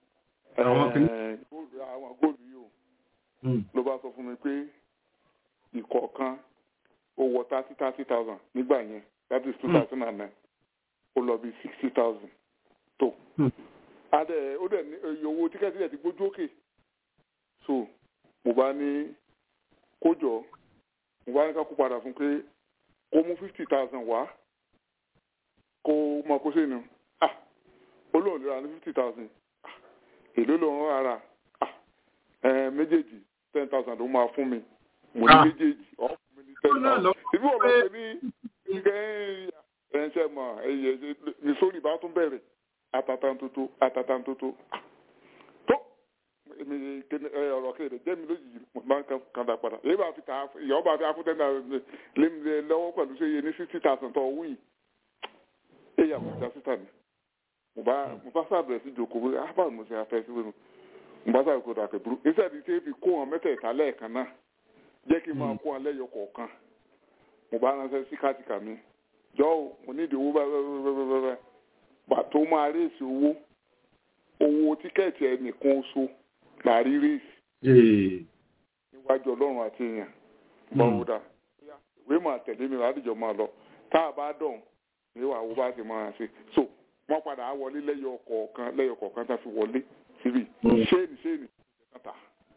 àwọn góòlù yìí o ló bá sọ fún mi pé ìkọ̀ọ̀kan ó wọ thirty thirty thousand nígbà yẹn that is two thousand and nine ó lọ bí sixty thousand tó adẹ ó dẹ̀ ní iye owó tíkẹ́tì rẹ̀ ti gbójú òkè so mo bá ní kó jọ mo bá ní ká kó padà fún pé kó mú fifty thousand wá kó mọ kó sínú ah olóòlù ra ní fifty thousand èló ló ń rárá ah ẹ méjèèjì ten thousand ló máa fún mi mo ní méjèèjì ọ̀ fún mi ní ten thousand ìbí wọn lọ sí ní ìgbẹ́ ẹ̀ńṣẹ́ mọ̀ ẹ̀yẹ ní sórí bá tún bẹ̀rẹ̀ atatantoto atatantoto tó èmi ọ̀rọ̀ kéde jẹ́ mi lójijì mo máa ń kan dà padà èyí bá fi ta ìyàwó bá fi afúntẹ́ náà lémi lọ́wọ́ pẹ̀lú ṣe iye ní sixty thousand tó wí èyí àkọsílẹ̀ sísà mi mo bá mo bá sábẹ̀rẹ̀ sí ìjókòó wí ah báwo mo ṣe afẹ́ sí wẹ́nu mo bá sábẹ̀rẹ̀ kó dà kẹ́ burú iṣẹ́ ti ṣe fi kó wọn mẹ́tẹ̀ẹ̀ta lẹ́ẹ̀kan náà jẹ́ kí n máa kó wọn lẹ́yọ kọ̀ọ̀kan mo bá ránṣẹ́ sí kátìkà mi jọ́ mo ní ìdíwó bẹ́ẹ̀ pàtó máa rèsì owó owó tíkẹ́ẹ̀tì ẹnìkan oṣù láàrí rèsì níwájú ọlọ́run àti èèyàn bọ́wọ́dà ìwé máa tẹ̀lé mi ládìjọ́ máa lọ tá a bá dọ̀n ní wàá wo bá ti máa ṣe so wọ́n padà á wọlé lẹ́yọ kọ̀ọ̀kan lẹ́yọ kọ̀ọ̀kan tá a fi wọlé síbi ṣéènì ṣéènì kàtà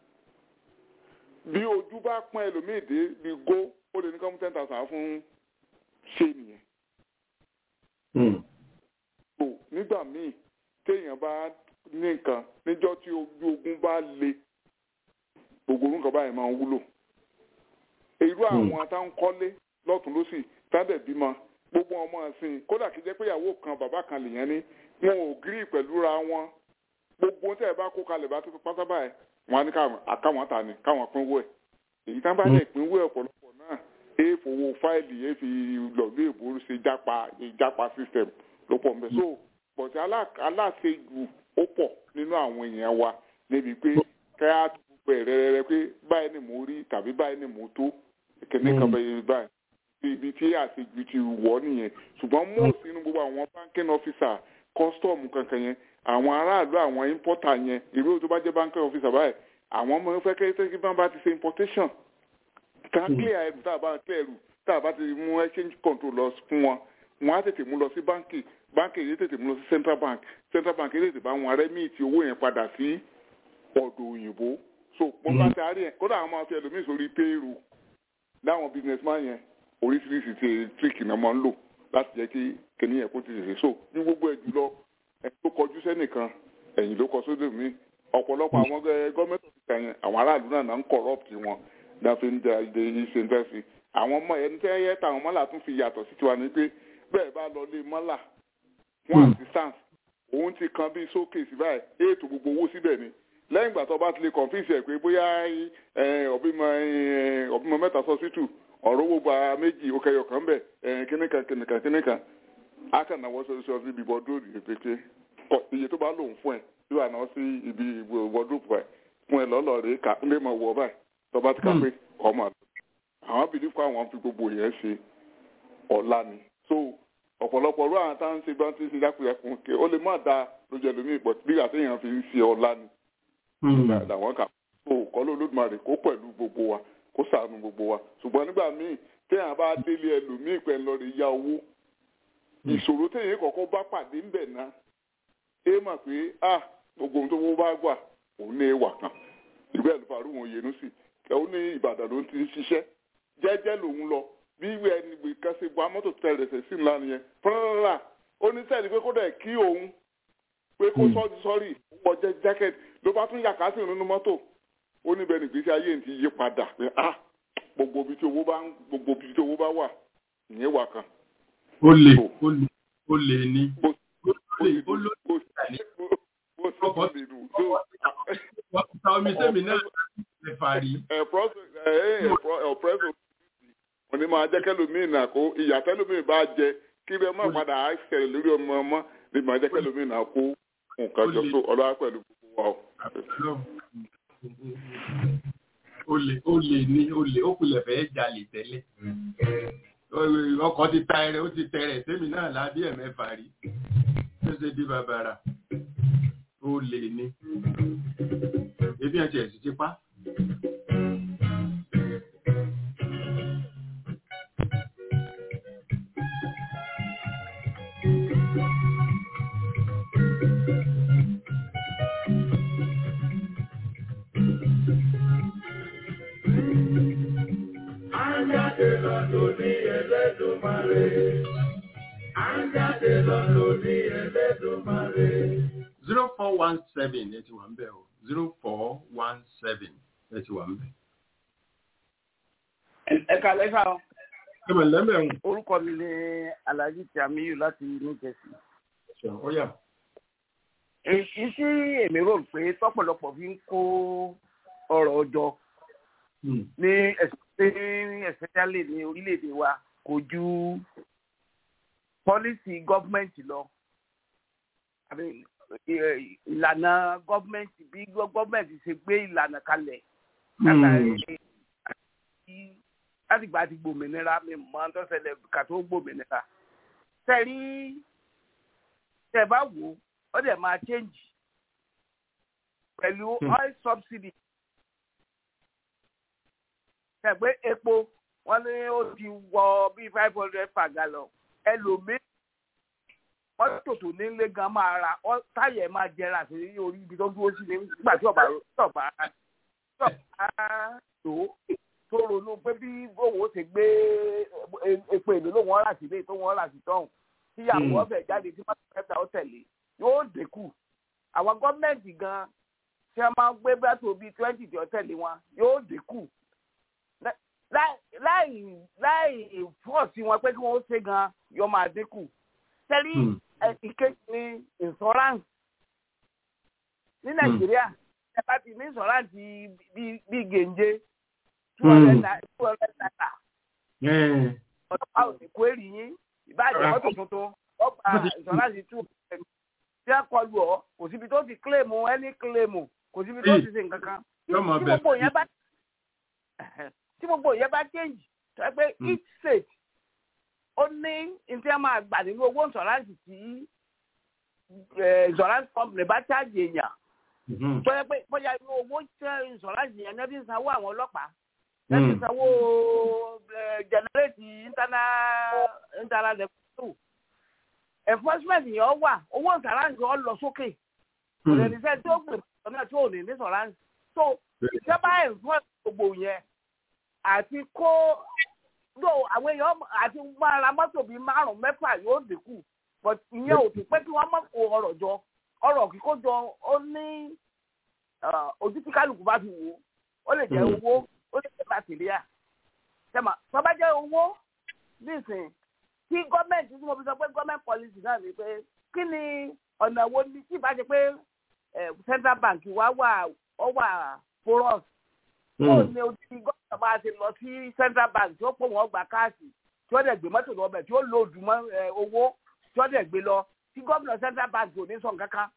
bí ojú bá pọ́n ẹlòmíì dé bí gó ó lè ní kọ́mú ten thousand fún ṣéènì yẹn so nígbà míì téèyàn bá ní nǹkan níjọ́ tí ojú ogun bá le gbogbo orúkọ báyìí máa ń wúlò irú àwọn táwọn kọ́lé lọ́tún lọ́sì tádẹ̀ bímọ gbogbo ọmọ ọ̀sìn kódà kí jẹ́ pé ìyàwó kan bàbá kan lèèyàn ní wọn ò gírí pẹ̀lú ra wọn gbogbo ohun tẹ́ ẹ bá kó kalẹ̀ bá tó pátá báyìí wọn á ní àkáwọn ta ni káwọn pínwó ẹ̀ èyí tá bá lè pínwó ẹ̀ ọ̀pọ̀lọpọ̀ náà èèfowó fáìlì èèfi lọ́gbé ìbò ṣe jápa ìjápa system ló pọ̀ mbẹ́ so bọ̀tí aláṣejù ó pọ̀ nínú àwọn èèyàn wa níbi pé kẹ́hà tó gbogbo ẹ̀ rẹ́rẹ́rẹ́ pé báyìí ni mo rí tàbí báyìí ni mo tó kẹ́ní kan bẹ́ẹ̀ báyìí ibi tí àṣejù ti wọ̀ nìyẹn ṣùgbọ́n most nínú gbogbo àwọn banking officer custom kankan yẹn àwọn aráàlú àwọn importer yẹn ìlú tó bá jẹ́ banking officer báyìí àwọn ọmọ fẹ́ kẹ́ kí bá ti ṣe importation ká clear ẹrù tá a bá clear ẹrù tá a bá ti mú exchange control lọ fún wọn wọn á tètè mú lọ sí báńkì báńkì yìí tètè mú lọ sí central bank central bank yìí tètè bá wọn rẹ́mìtì owó yẹn padà sí ọ̀dọ̀ òyìnbó so wọn bá ti àárẹ̀ yẹn kódà àwọn máa fi ẹlòmíì sórí payroll láwọn businessman yẹn oríṣiríṣi ti tíríkì náà máa ń lò láti jẹ́ kí kìnìún yẹn kó ti tètè so ní gbogbo ẹ̀ jùlọ ẹni tó kọjú sẹ́nìkan ẹ̀yìn ló kọ sódò mí ọ̀pọ̀lọpọ̀ àwọn gọ́ọ̀mẹ̀ntì ọ̀fíìsà yẹn àwọn aráàlú náà náà ń corrupt wọn náà fi ń da ìdè ìṣe ń tẹ́sí àwọn ọmọ ẹni tẹ́ yẹ táwọn mọ́là tún fi yàtọ̀ sí tiwa ni pé bẹ́ẹ̀ bá lọ lé mọ́là fún assistance òun ti kan bíi showcase báyìí ètò gbogbo owó síbẹ̀ ni lẹ́yìn ìgbà tó bá ti lè confuse ẹ̀ pé bóyá ọ̀bímọ ọ̀bímọ mẹ́ta sọ́sítù ọ̀rọ̀ owó gba méjì ó kẹyọ kan bẹ̀ kíníkan kíníkan kíníkan á kàn náwó sọ́sí ọdún ibi bọ́dúrò ìpèké iye tó bá lòun fún ẹ yóò wà náà sí ibi wọ́dúrò ẹ̀ fún ẹ lọ́lọ́ rèé ká ń lè mọ̀ wọ́ báyìí tó bá ti kà pé ọmọ àwọn bìlífù àwọn fi gbogbo yẹn ṣe ọ̀la ni so ọ̀pọ̀lọpọ̀ ọ̀rọ̀ àwọn táwọn ń ṣe bá ń ṣe dákúrẹ́kùn ké ó lè má da lójú ẹlòmíì pọ̀ bí àtẹ̀yàn fi ń ṣe ọ̀la ni làwọn kà so kọ́ ló lódùmarè kó pẹ̀lú gbogbo wa kó ṣàánú gbogbo wa ṣùgbọ́n nígbà míì téèyàn bá délé ẹlòmíì pẹ̀ lọ rè ya owó ìṣòro téèyàn kọ̀ọ̀kan bá pàdé ń bẹ̀ náà é mà pé ah gbogbo ohun tó wọ́n bá gbà òun ní ìwà kan ìwé ẹ̀lùfàrú wọn yẹnu sí ó ní ìbàdàn ló ti ń ṣiṣẹ́ jẹ́jẹ́ lòun lọ bí ìwé ẹni ìwé kan ṣe gba mọ́tò tẹ̀rẹ̀sẹ̀ sí ńlá nìyẹn fúnra ó ní sẹ́ẹ̀dì pé kó dẹ̀ kí òun pé kó sọ́ọ́dì sọ́ọ́rì wọ jẹ́ jákẹ́tì ló bá tún yàká sí nínú mọ́tò ó níbẹ̀ ní ìgbésí ayé ti yí padà pé ah gbogbo ibi tí owó bá ń gbogbo ibi tí owó bá wà ìyẹn wà kan. ó lè ó lè ó lè ní. bó ó lè ó lè bó bó bó lè nù. wọ́n ti ta omi sẹ́mi náà lè fàárí. ọ̀pẹ́sọ̀ wọ́n ní máa jẹ́ kẹ́lòmíì náà kó ìyá tẹ́lòmíì bá jẹ kí lè má padà á ṣẹlẹ̀ lórí ọmọ ọmọ ní máa jẹ́ kẹ́lòmíì náà kó nǹkan jọ tó ọlọ́wà pẹ̀lú gbogbo wa o. ó lè ó lè ní ó lè ó kulẹ̀ fẹ́ jalè tẹ́lẹ̀ ọkọ̀ ti ta ẹrẹ ó ti tẹrẹ sẹ́mi náà lábí ẹ̀mẹ́fà rí ó ṣe di bàbàrà ó lè ní ebi ẹ̀ tiẹ̀ sì ti pa. Àjáde lọ lóní Ẹlẹ́dùmarè. Àjáde lọ lóní Ẹlẹ́dùmarè. zero four one seven ẹ ti wà ń bẹ̀ o zero four one seven ẹ ti wà ń bẹ̀. ẹ kàlẹ́ fà ọ́ ẹ mọ̀ lẹ́mẹ̀ ń orúkọ mi ni alhaji tiamiyu láti new jersey. sọ ọ yà. èyí tí èmi rò pé tọ́pọ̀lọpọ̀ fi ń kó ọ̀rọ̀ ọjọ́ ní especially ní orílẹ̀-èdè wa kò ju pọ́lísì gọ́ọ̀mẹ̀ntì lọ àbí ìlànà gọ́ọ̀mẹ̀ntì bí gọ́ọ̀mẹ̀ntì ṣe gbé ìlànà kalẹ̀ látàrí láti gba ti gbòmìnira mi mọ tó ṣẹlẹ̀ ká tó gbòmìnira tẹ̀rí tẹ̀ bá wò ó dẹ̀ máa change pẹ̀lú oil subsidy tẹ̀gbẹ́ epo wọ́n ní ó ti wọ bíi five hundred per gallon ẹlòmíì mọ́tò tó nílé gan máa ra táyà ẹ̀ máa jẹrà sí orí ibi tó dúró sí nígbà tí ọ̀bà tọ̀bà tọ̀bà tó tó ronú pé bí owó ṣe gbé epo èlò ló wọ́n rà sílé tó wọ́n rà sí tọ́hún tíyàwó ọ̀fẹ́ jáde tí wọ́n fẹ́ ó tẹ̀lé yóò dínkù àwọn gọ́ọ̀mẹ̀ntì gan tí wọ́n máa ń gbé bẹ́tò bíi twenty tí ó tẹ̀lé wọn yóò dínkù láì láì fọ́ọ̀sì wọn pé kí wọ́n ṣe gan yóò máa dínkù tẹ́lí ìkejì ní insurance ní nàìjíríà ẹ bá ti ní insurance bíi gèǹje two hundred naira ọlọ́pàá ò ní kó èrì yín ìbáàjẹ́ mọ́tò tuntun ọgbà insurance two hundred tí a kọlu ọ kò síbi tó ti kílèmù ẹni kílèmù kò síbi tó ti ṣe nǹkan kan tí gbogbo yẹn bá tí gbogbo yẹn bá change tó ẹ pé each state ó ní ntí a máa gbà nínú owó insurance tí insurance company bá charge èèyàn tó yẹ pé bóyá inú owó insurance yẹn ní ẹbí ń sanwó àwọn ọlọ́pàá ẹbí ń sanwó generate internal internal revenue enforcement yẹn wà owó insurance yẹn lọ sókè kò lè ní sẹ́ tí ó gbè ọ̀nà tí ò ní ní insurance so ìjọba enforce gbogbo yẹn àti kó do àwọn èèyàn àti máa ra mọ́tò bíi márùn-ún mẹ́fà yóò dínkù but ìyẹn ò tún pé kí wọ́n má kó ọrọ̀ jọ ọrọ̀ kíkó jọ ó ní ojú tí kálukú bá fi wò ó lè jẹ́ owó ó lè jẹ́ bàtìríà tẹ́mà tó bá jẹ́ owó nísìnyí kí gọ́ọ̀mẹ̀ntì tí mo fi sọ pé gọ́ọ̀mẹ̀ntì policy náà ni pé kí ni ọ̀nà wo ni tí ìbá ṣe pé central bank wa wà ọ wà porous ó ní odi gómìnà máa ṣe lọ sí central bank tí ó pò wọ́n gba káàsì tí ó dẹ̀ gbé mọ́tò lọ bẹ̀ tí ó lòdù mọ́ owó tí ó dẹ̀ gbé lọ tí gómìnà central bank ò ní sọ nǹkan kan.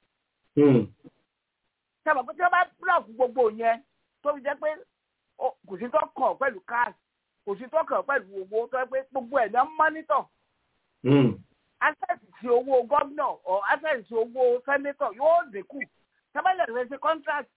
sábà pé tí wọ́n bá búlọ̀kù gbogbo yẹn tó fi jẹ́ pé kò sí tó kàn pẹ̀lú káàsì kò sí tó kàn pẹ̀lú owó tó yẹ pé gbogbo ẹ̀ náà mọ́nítọ̀. access sí owó gómìnà or access sí owó senator yóò dínkù sábàlẹ̀ rẹ̀ ṣe contract.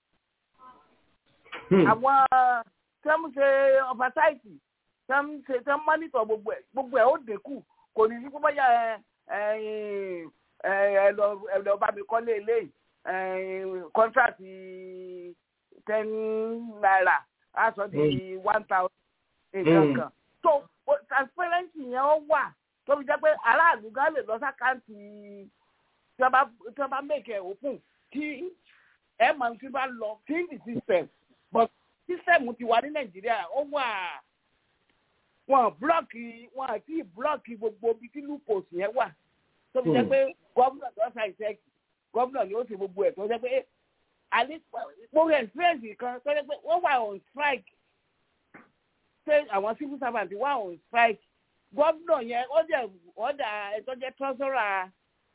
àwọn tí wọ́n ṣe oversight tí wọ́n ṣe tí wọ́n mọ́nítọ̀ gbogbo ẹ̀ gbogbo ẹ̀ ó dínkù kò ní sí púpọ̀ yà ẹ ẹ lọ bá mi kọ́lé eléyìí contract ten naira á sọ di one thousand nǹkan kan so transparency yẹn ó wà tó fi jẹ́ pé aráàlú gan lè lọ sákàǹtì tí wọ́n bá make ẹ̀ òkun tí ẹ̀ máa ti bá lọ clean the system but system ti wà ní nàìjíríà ó wà wọn búlọ́ọ̀kì wọn àti búlọ́ọ̀kì gbogbo ibi tí lupus yẹn wà tó fi jẹ́ pé gómìnà tó ṣe àìsẹ́kì gómìnà ni ó ṣe gbogbo ẹ̀ tó jẹ́ pé àlẹ́ gbogbo experience kan tó jẹ́ pé wọ́n wà on strike ṣé àwọn civil servant wà on strike gómìnà yẹn ó jẹ́ ọ̀dà ẹ̀tọ́ jẹ́ treasurer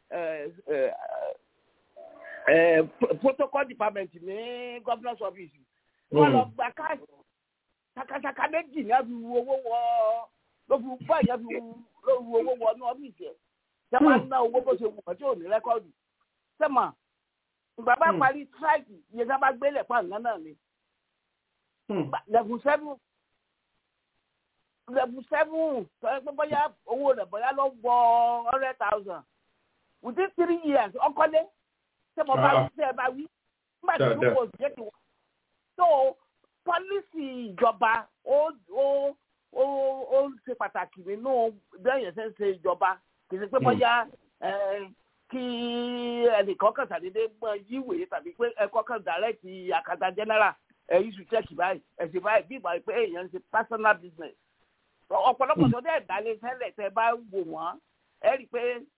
protocol department ní governor's office wọ́n lọ gba káàdì sakasaka méjì ní àfi wu owó wọ ló fi bá ìyá fi ló wu owó wọ ní ọ́fíìsì ẹ̀ ṣé wọ́n ná owó bó ṣe wù wọ́n tí ò ní rẹ́kọ́ọ̀dù sẹ́mà ìgbà bá parí tíráìkì iye tá a bá gbélé pa nǹkan náà ni level seven level seven tọ́jú pé bóyá owó rẹ̀ bóyá ló wọ hundred thousand within three years ọkọ́lé ṣé mo bá wí ṣé ẹ bá wí nígbà tí olùkọ́ òṣìṣẹ́ ti wọ́n so pọ́lísì ìjọba ó ó ó ó ṣe pàtàkì nínú bẹ́ẹ̀ yẹn ṣe ń ṣe ìjọba kì í ṣe pé bóyá kí ẹnìkan kan ṣàdédé gbọ́ yíwèé tàbí pé ẹ̀kọ́ kan dàrẹ́tì àkàtà general ẹ̀yìn sùn chẹ́ẹ̀kì báyìí ẹ̀sìn báyìí bí ìgbà pé èèyàn ń ṣe personal business ọ̀pọ̀lọpọ̀ tó dẹ̀ dálé tẹ́lẹ̀ tẹ́ bá wò wọ́n ẹ rí i pé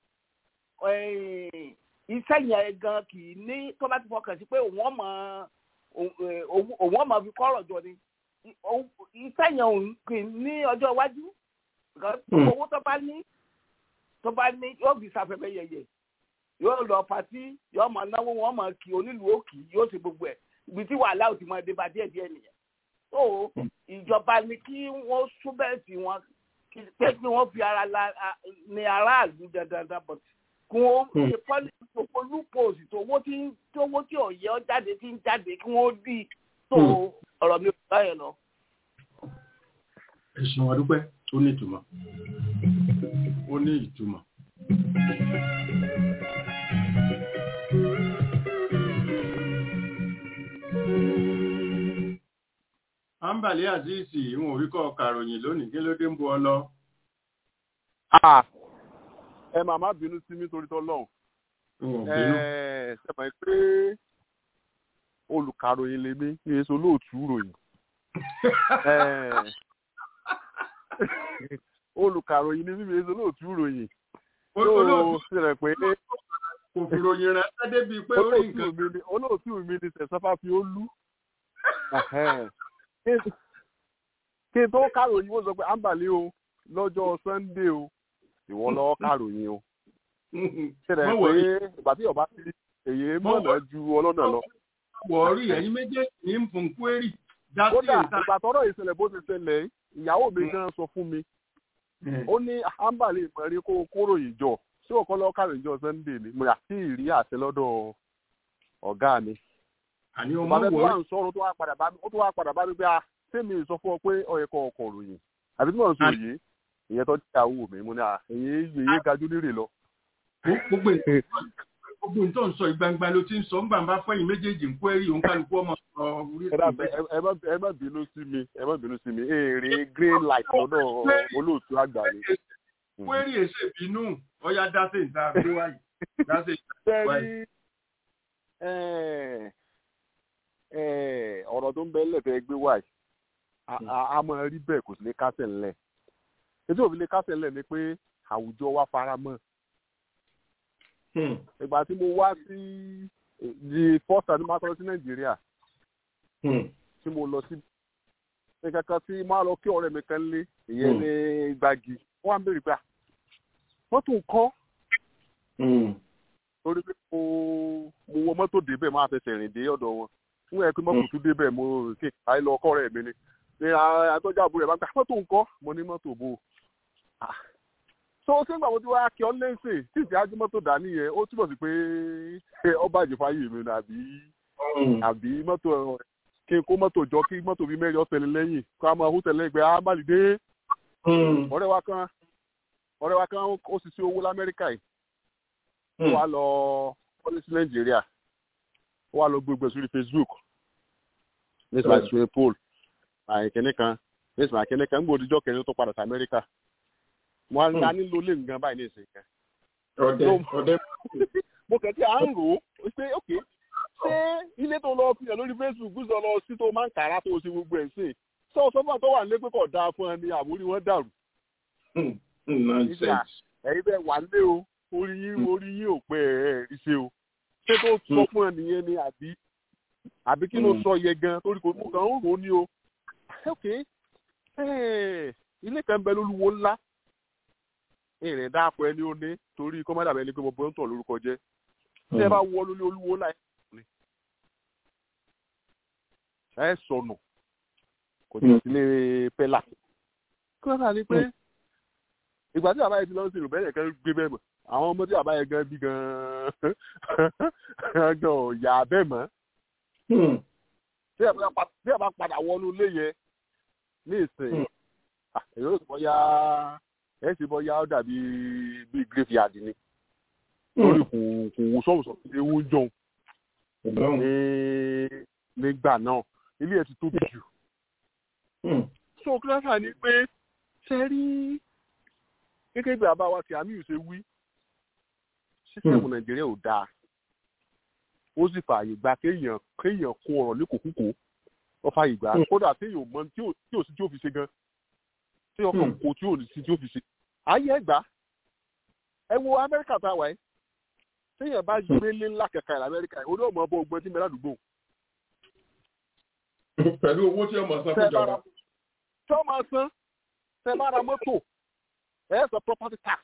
iṣẹ́ yẹn gan kì í ní tó bá ti fọkàn sí pé òun ọmọ òun ọmọ fi kọ́ ọ̀rọ̀ jọ ni iṣẹ́ yẹn òun kì í ní ọjọ́ iwájú owó tó bá ní tó bá ní yóò fi ṣàfẹ́fẹ́ yẹyẹ yóò lọ pàtí yóò máa náwó wọn máa kí onílùú òkì yóò ṣe gbogbo ẹ̀ ibi tí wàhálà ò ti máa dé bá díẹ̀ díẹ̀ nìyẹn tó ìjọba ni kí wọ́n súbẹ̀sì wọn pé kí wọ́n fi ara la ní aráàlú dandan but kí wọ́n ṣe pọ́lìsì tó polúpọ̀sì tó owó tí tó owó tí ọ̀yẹ́ jáde tí ń jáde kí wọ́n dì tó ọ̀rọ̀ mi ò bá yẹn lọ. ẹ̀sùn àdúpẹ́ ó ní ìtumọ̀ ó ní ìtumọ̀. Ambali Azizi ìwọ̀n orí kọ́ kàròyìn lónìí kí ló dé ń bu ọ lọ. ẹ máa má bínú sí mi torí tọ́lọ́hún. ṣe mọ̀ pé olùkàròyìn lèmi ní èso olóòtú ròyìn. olùkàròyìn ni mímí èso olóòtú ròyìn. olóòtú rẹ̀ pé kò fi ròyìn rẹ̀ ṣẹ́ débi pé ó rí nǹkan. olóòtú mi ni sẹ̀sánfà fi ó lú kí n tó kàròyìn ó sọ pé àǹbàlẹ́ o lọ́jọ́ sunday o ìwọ lọ́wọ́ kàròyìn o ṣẹlẹ̀ pé ìgbà tí ọba ti èyí mọ̀nà ju ọlọ́nà lọ. wọ́ọ̀rí ẹ̀yin méjèèjì ní fún kwérì kódà ìgbà tọ́rọ̀ ìṣẹ̀lẹ̀ bó ti ṣẹlẹ̀ ìyàwó mi gan sọ fún mi ó ní àǹbàlẹ́ ìmọ̀rí kó kóròyìn jọ ṣé òkọ́ lọ́wọ́ kàròyìn jọ sunday ni mo yà sí ìrí àṣẹ lọ́dọ̀ ọ̀gá mi àní ọmọ wọ wọ ó tó wá sọ̀rọ̀ tó wá padà bá mi ó tó wá padà bá mi pé a sẹ́mi sọ fún ọ pé ọyẹ kọ ọkọ̀ ròyìn àbí tí mo sọ yìí ìyẹn tó jẹ́ àwọ̀ mi mo ní à èyí èyí gajú lérè lọ. gbogbo gbogbo nǹkan sọ ìgbangba ló ti ń sọ nígbà bá fẹyìn méjèèjì ń kó ẹrí òun kálukú ọmọ sọ orí ẹ má bínú sí mi ẹ má bínú sí mi èrè green light lọ́dọ̀ olóòtú àgbà ni. kwérì èsè bínú ọyá dáṣe ìta gbé wáyé dáṣe ìta wáyé ọ̀rọ̀ tó ń bẹ lẹ́fẹ̀ẹ́ gbé wáyé a máa rí bẹ́ẹ̀ kò sí lè kásẹ̀ ńlẹ̀ ètò òfin lè kásẹ̀ ńlẹ̀ ni pé àwùjọ wa fara mọ́ ìgbà tí mo wá sí the first time máa tọ́lọ́ sí nàìjíríà tí mo lọ sí ní kankan tí máa lọ kí ọ̀rẹ́ mi kan lé ìyẹn ní gbági wọ́n á béèrè pé à mọ́tò ń kọ́ torí pé mo mo wọ mọ́tò débẹ̀ máa fẹsẹ̀ rìn dé ọ̀dọ̀ wọn fún ẹ pé mọ́tò tún débẹ̀ mo kí àì lọ ọkọ rẹ̀ mi ni ní àtọ́jú àbúrò rẹ̀ bá ń gbà mọ́tò ń kọ́ mo ní mọ́tò bò ó so ṣé ń gbà mo ti wá kí ọ lẹ́sìn tí ìjà ájú mọ́tò dání yẹn ó túbọ̀ sí pé ọba àjẹfáyé mi ni àbí àbí mọ́tò kí n kó mọ́tò jọ kí mọ́tò bíi mẹ́rin ọ̀tẹ̀lẹ̀ lẹ́yìn kó a máa hó tẹ̀lé ẹgbẹ́ amálìdé ọ̀rẹ́ wa kan ọ̀rẹ́ wa kan ó sì sí owó lamẹ́ríkà yìí ó wá lọ pọ́lísì nàìjíríà ó wá lọ gbogbo sórí facebook ní ìsìnkú swimming pool àìkíní kan ní ìsìnkú àìkíní kan ń gbòdìjọ́ kẹrin tó padà sí amẹ́ríkà mo á ní nílò lè nǹkan báyìí ní ìsìn kan. ọdẹ ọdẹ. mo kàn tí à ń rò ó pé ok ṣé ilé tó lọ fihàn lórí facebook sọ lọ sí tó máa ń kàrà tó ṣe gbogbo ẹ̀ ṣe sọ sọ́fà tó wà nílé pé kò dáa fún ẹ ní àbórí wọn dàrú. ẹ̀yin bẹ́ẹ̀ wà lé o orí yín orí yín ò pẹ́ ẹ̀ rí ṣe o ṣé tó sọ fún ẹ nìyẹn ni àbí àbí kí ló sọ yẹ gan torí kò mú kan ń rò ó ní o ok ilé kan bẹ lólúwo ńlá ìrìn dáàpọ̀ ẹni ó ní torí kọ́mọ́dà bẹ́ẹ̀ ni pé mo bọ́ ń tọ̀ lórúkọ jẹ́ tí ẹ bá wọ lórí olúwo láì ní ẹ sọnù kò jẹ́ sílé pẹ́là kí wọ́n kà ní pé ìgbà tí àbáyé ti lọ sí ìrùbẹ́yẹ kan gbé bẹ́ẹ̀ mọ̀ àwọn ọmọ tí àbáyé gan bí gan gan ọ̀yà bẹ́ẹ̀ mọ́ tí ẹ bá padà wọnú ilé yẹn ní ìsìn èrò ìsìnkú yá ẹ sì bọ́ yá ó dàbí bí graveyard ni lórí kò kò wò sọ́wọ́ sọ́wọ́ ewu jọun ní nígbà náà ilé ẹ̀ ti tóbi jù. so kíláàsì ni pé ṣe rí gẹ́gẹ́ bí àbá wa ti àmì ìṣe wí sísẹ̀mù nàìjíríà ò dáa ó sì fààyè gba kéèyàn kéèyàn kó ọ̀rọ̀ ní kòkúkò ó fààyè gba kódà téèyàn mọ tí ò sí tí ò fi ṣe gan tí ọkàn kò tí ò ní sí tí ò fi ṣe ayé ẹgbàá ẹ wo amẹ́ríkà tá a wà yìí téèyàn bá gbé lé ńlá kẹkẹ ẹ̀ lamẹ́ríkà yìí ó ní ọmọ ọbọ ọgbọ́n tí mẹ́lá àdúgbò. pẹ̀lú owó tí ọmọ san fún ìjọba. tí wọ́n máa san tẹ bá ra mọ́tò ẹ sọ property tax.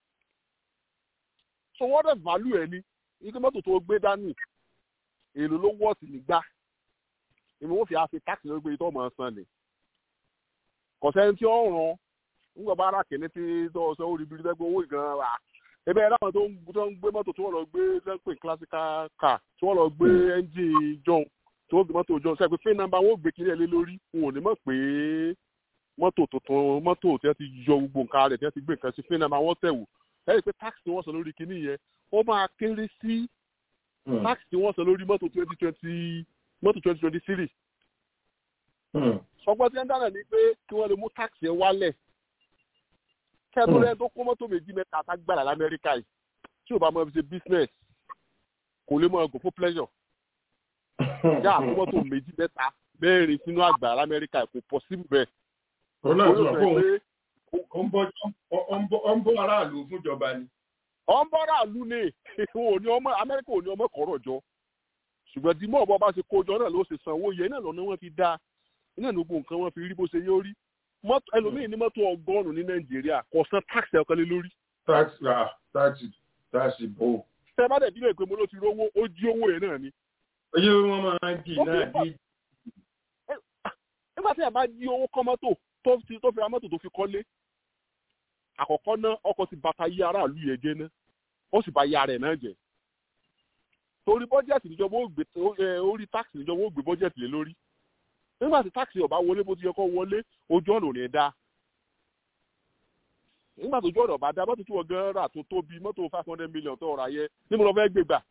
so wọ́n dẹ̀ value ẹ̀ ní ike mọ́tò tó gbé dání èlò ló wọ́ọ̀sì nígbà ìmọ̀ wọ́n fi àfi tax lórí pé tó máa san ni. kọ̀sẹ́ni tí ó ràn nígbà bá ara kìíní tí tó sọ ó rí bí lẹ́gbẹ̀ẹ́ owó ìgan wa ebe ẹ̀rọ àwọn tó ń gbé mọ́tò tí wọ́n lọ gbé sẹ́pẹ̀ classical car tí wọ́n lọ gbé engine john tí wọ́n gbé mọ́tò john sẹ́pẹ̀ fẹ́ nàmbà wọ́n gbé kiri ẹ̀ lé lórí wọn ò ní mọ̀ pé mọ́tò tuntun mọ́tò tí wọ́n ti yọ gbogbo nǹkan rẹ̀ tí wọ́n ti gbé nǹkan sí fẹ́ nàmbà wọ́n tẹ̀wò ẹ̀ rí i pé tax tí wọ́n sọ lórí kinní yẹn ó máa kéré sí tax tí wọ́n sọ lórí mọ́tò twenty twenty mọ́tò twenty twenty three ọgbọ́n tí wọ́n dáná ni pé kí wọ́n lè mú tax yẹn wálẹ̀ kẹ́tọ́rẹ́ tó kó mọ́tò méjì mẹ́ta àtàgbàlà lamẹ́ríkà yìí tí ò bá mọ̀ fi ṣe business kò lè mọ̀ ọgùn fún pleasure. yá àkó mọ́tò méjì mẹ́ta mẹ́rin sínú àgbà lamẹ́ríkà kò possible bẹ́ẹ̀. òun náà sọ pé ó ń bọ́ aráàlú fúnjọba ni. ó ń bọ́ aráàlú ni òní ọmọ amẹ́ríkà òní ọmọ kọ̀rọ̀ jọ ṣùgbọ́n tí mọ̀ bọ́ bá ṣe kójọ náà ló ṣe san owó yẹn náà lọ́nà wọn fi dá iná ní gbogbo nǹkan wọn fi rí bó ṣe yóò rí mọ́tò ẹlòmíì ní mọ́tò ọgọ́rùn-ún ní nàìjíríà kò san táàsì ọ̀kan lé lórí. táàsì ra táàsì táàsì bò. tẹ bá dẹ̀ bí lè pé mo ló ti rówó ó jí owó yẹn náà ni. oye wọn máa ń jì náà dí. nígbà tí ẹ bá jí owó kọ́ mọ́tò tó fi tó fi ra mọ́tò tó fi kọ́lé àkọ́kọ́ náà ọkọ̀ ti bàtà yí aráàlú yẹn jẹ́ náà ó sì bá yá rẹ̀ náà jẹ́ torí bọ́jẹ̀tì níjọba ó gbé orí táàsì níjọba ó gbé bọ́jẹ̀tì lé lórí nígbà tí táàkì ọba wọlé bó ti yẹ kó wọlé ojú ọ̀nà ò ní dá nígbà tó ojú ọ̀nà ọba dá mọ́tò tí wọ́n gan rà tó tóbi mọ́tò five hundred million tó ọ̀rọ̀ ayẹ níbo lọ fẹ́ gbé gbà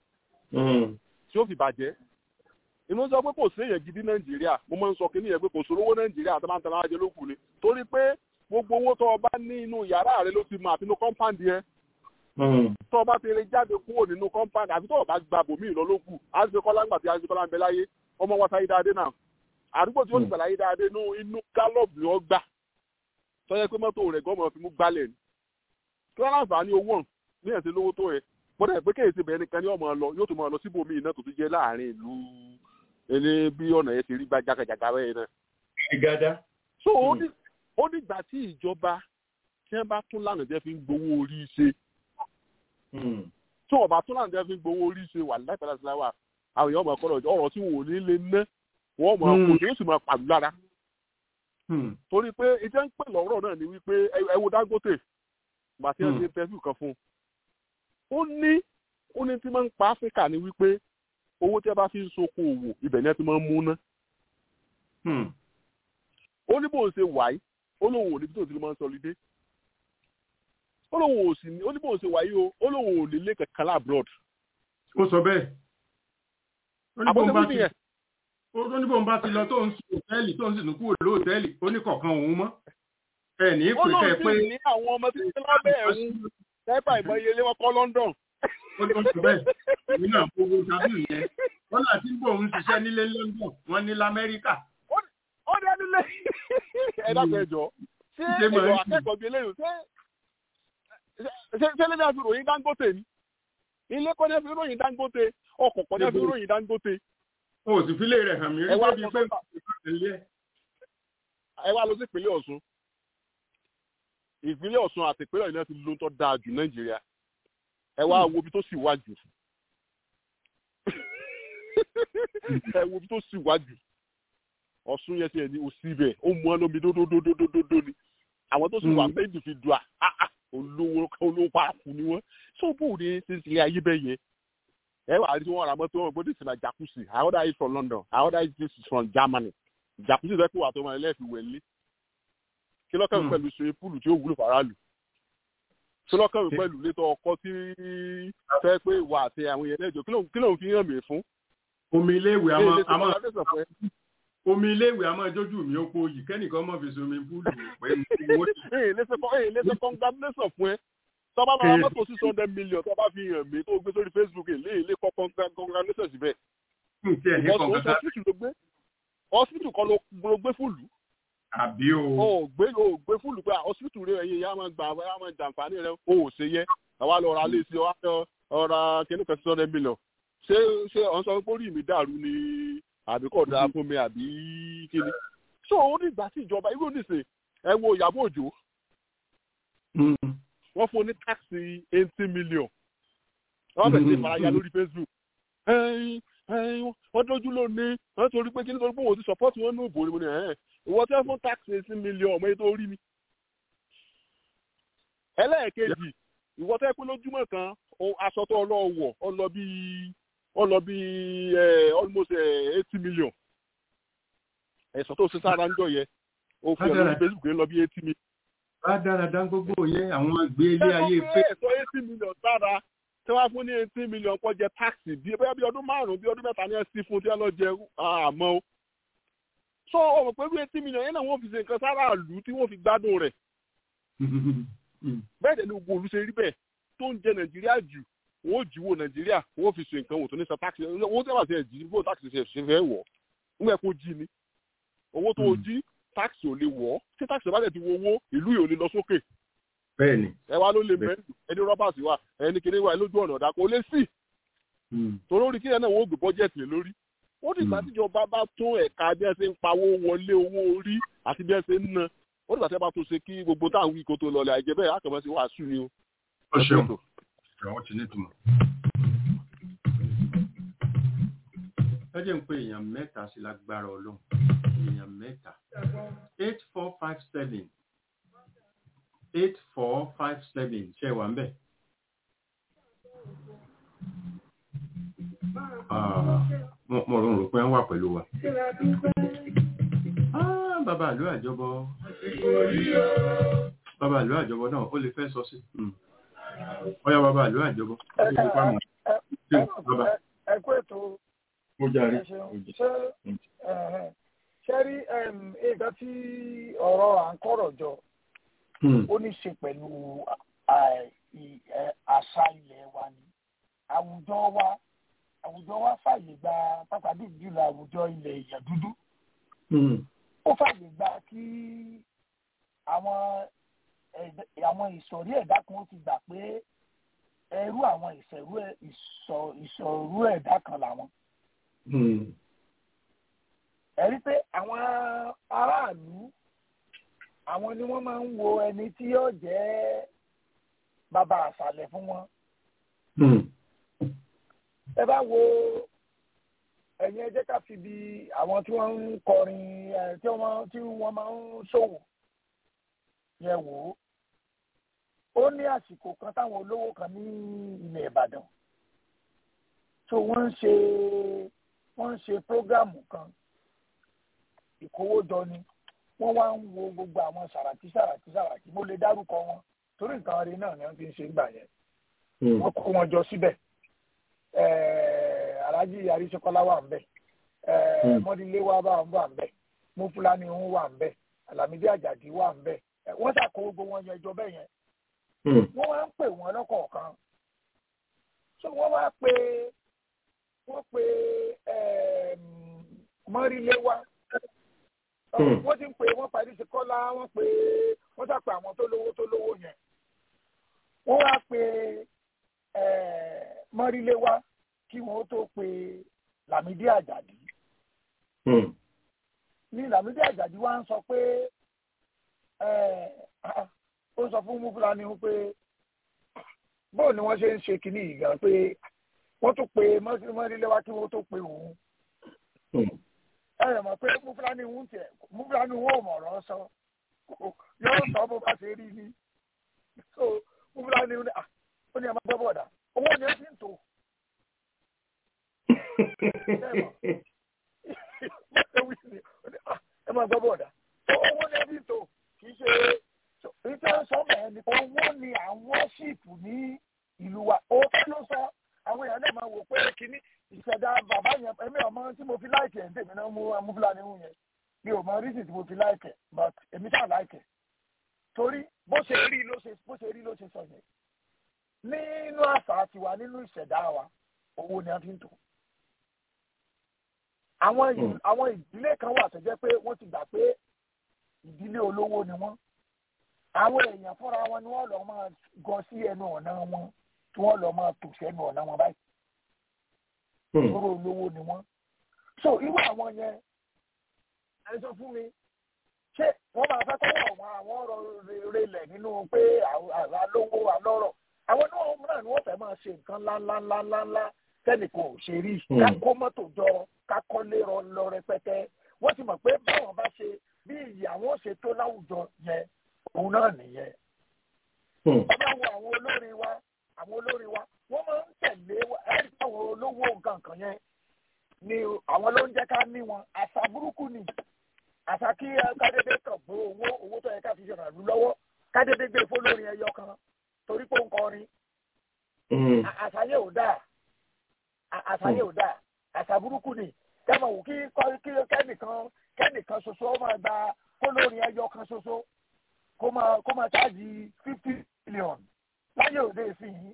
tí ó fi bàjẹ́ inú sọ pé kò sí èèyàn gidi nàìjíríà mo máa ń sọ kí nìyẹn pé kò sówó nàìjíríà tó máa ń tẹ̀lé ajé lókù ni torí pé gbogbo owó tó o bá ní inú yàrá rẹ ló ti mọ àti inú kọ́ńpáǹdì yẹn tó o bá fi lè jáde kúrò nínú kọ́ńpáǹdì àfi tó o bá gba bòmíì lọ lókù àzìkọ́lá ńgbà tí àzìkọ́lá ń bẹ láyé ọmọ wa sáyé dáadé náà àdúgbò tí ó ti gbàláyé dáadé inú inú gallop ni ó gbà tó yẹ pé mọ́tò rẹ̀ gọ́mọ̀ fi mú gbálẹ̀ ni kí wọ́n láǹfààní owó ní ẹ̀sìn lówó tó yẹ bọ́dà ẹ̀ pé kéèyàn ti bẹ̀rẹ̀ nìkan ní ọmọ lọ yóò tún máa lọ síbòmíì náà tó ti jẹ́ láàrin ìlú ẹni bí ọ̀nà yẹn ti rí gbàjàgàjàgà bẹ́ẹ̀ náà. ìgádá. so ó ní ó nígbà tí ìjọba tí wọ́n bá tún lánàá jẹ́ fi ń gbowó orí ṣe tí wọ́n bá tún lánàá jẹ́ fi ń gbowó orí ṣe wà láìpẹ́ láti láwà àwọn èèyàn máa kọ́ lọ́jọ́ ọ̀rọ̀ tí wọ́n ò ní lè ná wọ́n máa kó tí ó sì máa pàlú lára. torí pé ìjẹ́ ń pè lọ́rọ̀ náà ni wípé ẹ wo Dangote gbàtí ẹ ṣe interview kan fún un ó ní ó ní tí máa ń pa áfíríkà ni wípé owó tí a bá fi ń soko òwò ibẹ̀ ni ẹ ti máa ń mú ná. ó ní bóun ṣe wáyé ó lóun ò níbi tó ti lè máa ń sọlidé ó lóun ò sì ní ó ní bóun ṣe wáyé o ó lóun ò lè lé kankan láàbùrọ̀d. ó sọ bẹ́ẹ̀ ó ní bóun bá ti ó ní bóun bá ti lọ tó ń sùn òtẹ́ẹ̀lì tó ń sì tún kúrò lóòtẹ́ẹ̀lì ó ní kọ̀ọ̀kan òun mọ́ ẹ̀ ní pé kẹ́ ẹ pé. ó lóun sì ní àwọn ọmọ títí lábẹ́ ẹ̀hún tẹ́pà ìmọ̀ iye ilé wọn kọ́ London. ó lọ sí bẹ́ẹ̀ èmi náà gbogbo tàbí ìyẹn wọ́n náà ti ń bọ̀ ń ṣiṣẹ́ nílé London wọ́n ní lamẹ́ríkà. ó dé nílé ẹ dákun ẹ jọ ṣé èlò akẹ́kọ̀ọ́ bíi eléyìí ṣé ṣé ṣé lẹ́nu àti ròyìn Dangote ni ilé kọ́ni fi ròyìn Dangote ọkọ̀ kọ́ni fi ròyìn Dangote. o sì fi lè rẹ̀ hàn mí rí débi pé ẹ wá lọ sí ìpínlẹ̀ Ọ̀ṣun ìpínlẹ̀ Ọ̀ṣun àti ìpínlẹ̀ Ọ̀yọ́ ti ló ń tọ́ dáa jù Nàìjíríà ẹ wá wo ibi tó sì wá jù ẹ wo ibi tó sì wá jù Ọ̀ṣun yẹn ti ẹ̀ ní òsì bẹ̀ ó mú ọ lómi dódódódódódó ni àwọn tó sì wà méjì fi dùn à olówó olówó pààkù ni wọ́n so bó o ní ṣe ṣe ayé bẹ́ẹ̀ yẹn ẹ wà á rí wọn ra mọ́tò wọn gbọ́dọ̀ sí na jacuzzi I order it from London I order it this is from Germany jacuzzi rẹ kó wà tó máa lẹ́ẹ̀fi wẹ̀lé kí lọ́kàn pẹ̀lú ṣe púùlù tí ó wúlò faraàlú kí lọ́kàn pẹ̀lú létọ́ ọkọ tí fẹ́ pé ìwà àti àwọn èèyàn lẹ́jọ́ kí lóun fi hàn mí fún. omi iléèwé a máa omi iléèwé a máa jójú mi ó po yìí kẹ́nìkan mọ̀ fi somi púùlù pé mo ti. ee lẹ́sẹ̀ congratulation fún ẹ tọ́ba máa mọ́tò six hundred million tọ́ba fi hàn mí tó gbé sórí Facebook èlé èlé kọ́ congratulation síbẹ̀. hospital kan ló gbé fúlù àbí o. o gbé o gbé fúlù pé hospital rẹ ẹyin yà máa gbà yà máa jàǹfààní rẹ o ò ṣe yẹ àwa lọ ra léèsì ọ ọra kìnnì kan six hundred million ṣé ṣé ọ̀n sọ pé orí mi dàrú ni àbí kò dáa fún mi àbí kíni. so ó ní ìgbà tí ìjọba irú nìṣe ẹ wo Ìyábọ̀ Òjó wọ́n fún ní táàsì eighty million wọ́n bẹ̀rẹ̀ sí ìfaraya lórí Facebook wọ́n dójú lónìí wọ́n torí pé kí nítorí pé òun ti support wọn ní òbò ni mo ní ẹ̀ ìwọ tẹ́ fún tax eighteen million ọmọ yẹn tó rí mi. ẹlẹ́ẹ̀kejì ìwọ tẹ́ pé lójúmọ́ kan aṣọ tó ọlọ́wọ̀ ọ lọ bí ọ lọ bí almost eighty million ẹ̀sọ́ tó ṣe sára ń jọ yẹ o fi ọ̀nà Facebook lọ bí eighty million. bá dáradára gbogbo yẹn àwọn àgbé ilé ayé pé. ẹ̀sọ́ eighty million sára tí wọ́n fún ní eighteen million kọ́ jẹ táàsì bí bóyá bí ọdún márùn-ún bí ọdún mẹ́ta ní ẹ̀sìn fún tí wọ́n lọ jẹ àmọ́ o. so ọmọ pẹ̀lú eighteen million yẹn náà wọ́n fi ṣe nǹkan sára ìlú tí wọ́n fi gbádùn rẹ̀. bẹ́ẹ̀ dẹ̀ ni gbogbo olú ṣe rí bẹ́ẹ̀ tó ń jẹ nàìjíríà jù wọ́n jíwó nàìjíríà wọ́n fi ṣe nǹkan wò tó ní sọ táàsì owó tí wọ́n ti ẹ̀ jí bó táàsì ṣe ṣe fẹ́ wọ̀ nígbà kó jí ni owó tó jí táàsì ò lè wọ̀ tí táàsì bá dẹ̀ ti wo owó ìlú yìí ò lè lọ sókè bẹ́ẹ̀ni. ẹ wá ló lè mẹ́rin ẹni rọ́bà sí wa ẹni kiri wa lójú ọ̀nà ọ̀dà kò lè sí. torí orí kílẹ̀ náà wọ́n gbé bọ́jẹ̀tì lé lórí. ó dìgbà tíjọba bá tún ẹ̀ka bí ẹ ṣe ń pawó wọlé owó orí àti bí ẹ ṣe ń ná. ó dìgbà tí ẹ bá tún ṣe kí gbogbo táwọn wí kó tó lọlẹ̀ àìjẹ́ bẹ́ẹ̀ àkàmọ́ sí wàásù ni o. ó ṣeun ìrànwọ́ ti ní ìtumọ̀. ẹ jẹ́ ń pe èèyàn mẹ́ta sí lágbára ọlọ́run èèyàn mẹ́ta eight four five seven eight four five seven ṣe wà ń bẹ̀. mo rò rò pé wọ́n wà pẹ̀lú wa. bàbá àlọ́ àjọbọ bàbá àlọ́ àjọbọ náà ó lè fẹ́ sọ sí. ọ̀yá bàbá àlọ́ àjọbọ. ẹ kú ètò mo jàre. ṣe rí nǹkan tí ọ̀rọ̀ à ń kọ̀rọ̀ jọ ó ní ṣe pẹ̀lú àṣà ilẹ̀ wa ni àwùjọ wa àwùjọ wa fàyè gba pàtàkì jùlọ àwùjọ ilẹ̀ èèyàn dúdú ó fàyè gba kí àwọn àwọn ìsọ̀rí ẹ̀dá kan ó ti gbà pé ẹrú àwọn ìṣẹ̀rú ẹ̀ ìṣòrú ẹ̀dá kan làwọn. ẹ̀rí pé àwọn aráàlú àwọn ni wọ́n máa ń wo ẹni tí yóò jẹ́ bàbá àṣàlẹ̀ fún wọn. ẹ bá wo ẹ̀yin ẹ jẹ́ ká fi bi àwọn tí wọ́n ń kọrin tí wọ́n máa ń ṣòwò yẹn wò ó ó ní àsìkò kan táwọn olówó kan ní ilẹ̀ Ìbàdàn tó wọ́n ń ṣe wọ́n ń ṣe prógámù kan ìkówójọ ni wọ́n wá ń wo gbogbo àwọn sàràtì sàràtì sàràtì mo lè dárúkọ wọn torí nǹkan rí náà ni wọ́n fi ń ṣe ń gbà yẹn wọ́n kó wọn jọ síbẹ̀ Alhaji Arísíkọ́lá wà ń bẹ̀ mọ́dílé wa bá wà ń bẹ̀ Mufulani ń wà ń bẹ̀ Alamide Àjàdí wà ń bẹ̀ wọ́n ṣàkó gbogbo wọn yẹn jọ bẹ́ẹ̀ yẹn wọ́n wá ń pè wọ́n lọ́kọ̀ọ̀kan so wọ́n wá pé wọ́n pé mọ́rílé wa wọ́n ti ń pè wọ́n parí sí kọ́lá wọ́n pè wọ́n ṣàpè àwọn tó lówó tó lówó yẹn wọ́n wá pé mọ́rílé wa kí wọ́n tó pe Lámídì Àjàdí ní Lámídì Àjàdí wa ń sọ pé ó sọ fún Mufulani pé bóun ni wọ́n ṣe ń ṣe kínní yìí gan pé wọ́n tún pe mọ́rílé wa kí wọ́n tó pe òun ẹ rẹ̀ mọ̀ pé Mufulani ń tiẹ̀ Mufulani ń wò mọ̀rọ̀ sọ yóò sọ bó bá ṣe rí ni so Mufulani ń ó ní ẹ máa gbọ́ bọ̀dà owó ni ẹ fi ń tò ẹ máa gbọ́ bọ̀dà owó ni ẹ fi ń tò kì í ṣe ìtẹ́ sọ́mọ̀ ẹni owó ni àwọn ṣìpù ní ìlú wa òótọ́ ló sọ àwọn èèyàn náà máa wò pé kínní ìṣẹ̀dá bàbá yẹn èmi ọmọ tí mo fi láìkẹ̀ ń tèmi náà mú amúfúlàní hù yẹn mi ò mọ rísì tí mo fi láìkẹ̀ but èmi ṣáà láìkẹ̀ torí bó ṣe rí ló ṣe bó ṣe rí ló ṣe sọ yẹn nínú àṣà tiwa nínú ìṣẹ̀dá wa owó ni a fi ń tò àwọn àwọn ìdílé kan wà tó jẹ́ pé wọ́n ti gbà pé ìdílé olówó ni wọ́n àwọn èèyàn fúnra wọn ni wọ́n lọ máa gọ sí ẹnu ọ̀nà wọn tí wọ́n lọ máa tò sẹ́nu ọ̀nà wọn báyìí lóró olówó ni wọ́n so irú àwọn yẹn ẹ sọ fún mi ṣé wọ́n máa fẹ́ kọ́ àwọn àwọn ọ̀rọ̀ relẹ̀ nínú pé àlówó àlọ́rọ̀ àwọn náà ni wọ́n fẹ́ máa ṣe nǹkan ńláńláńláńlá tẹ́nìkan ò ṣe rí ká kó mọ́tò jọ ká kọ́lé lọ rẹpẹtẹ wọ́n ti mọ̀ pé báwọn bá ṣe bí ìyí àwọn ṣe tó láwùjọ yẹn òun náà nìyẹn. ọba wo àwọn olórin wa àwọn olórin wa wọ́n máa ń tẹ̀lé ẹ̀rí àwọn olówó nǹkan kan yẹn ni àwọn ló ń jẹ́ ká ní wọn àṣà burúkú ni àṣà kí kádédé kàn gbó owó owó tó yẹ ká fi ṣèrànlú lù lọ́wọ́ kádédé gbé fólórin ẹyọ kan torí pé ó ń kọrin àṣà yẹn ò dáa àṣà yẹn ò dáa àṣà burúkú ni kẹ́mọ̀ wò kí kẹ́nìkan kẹ́nìkan ṣoṣo ó máa gba fólórin ẹyọ kan ṣoṣo kó máa kó máa ṣáàjì fifty million láyé òde ìsìn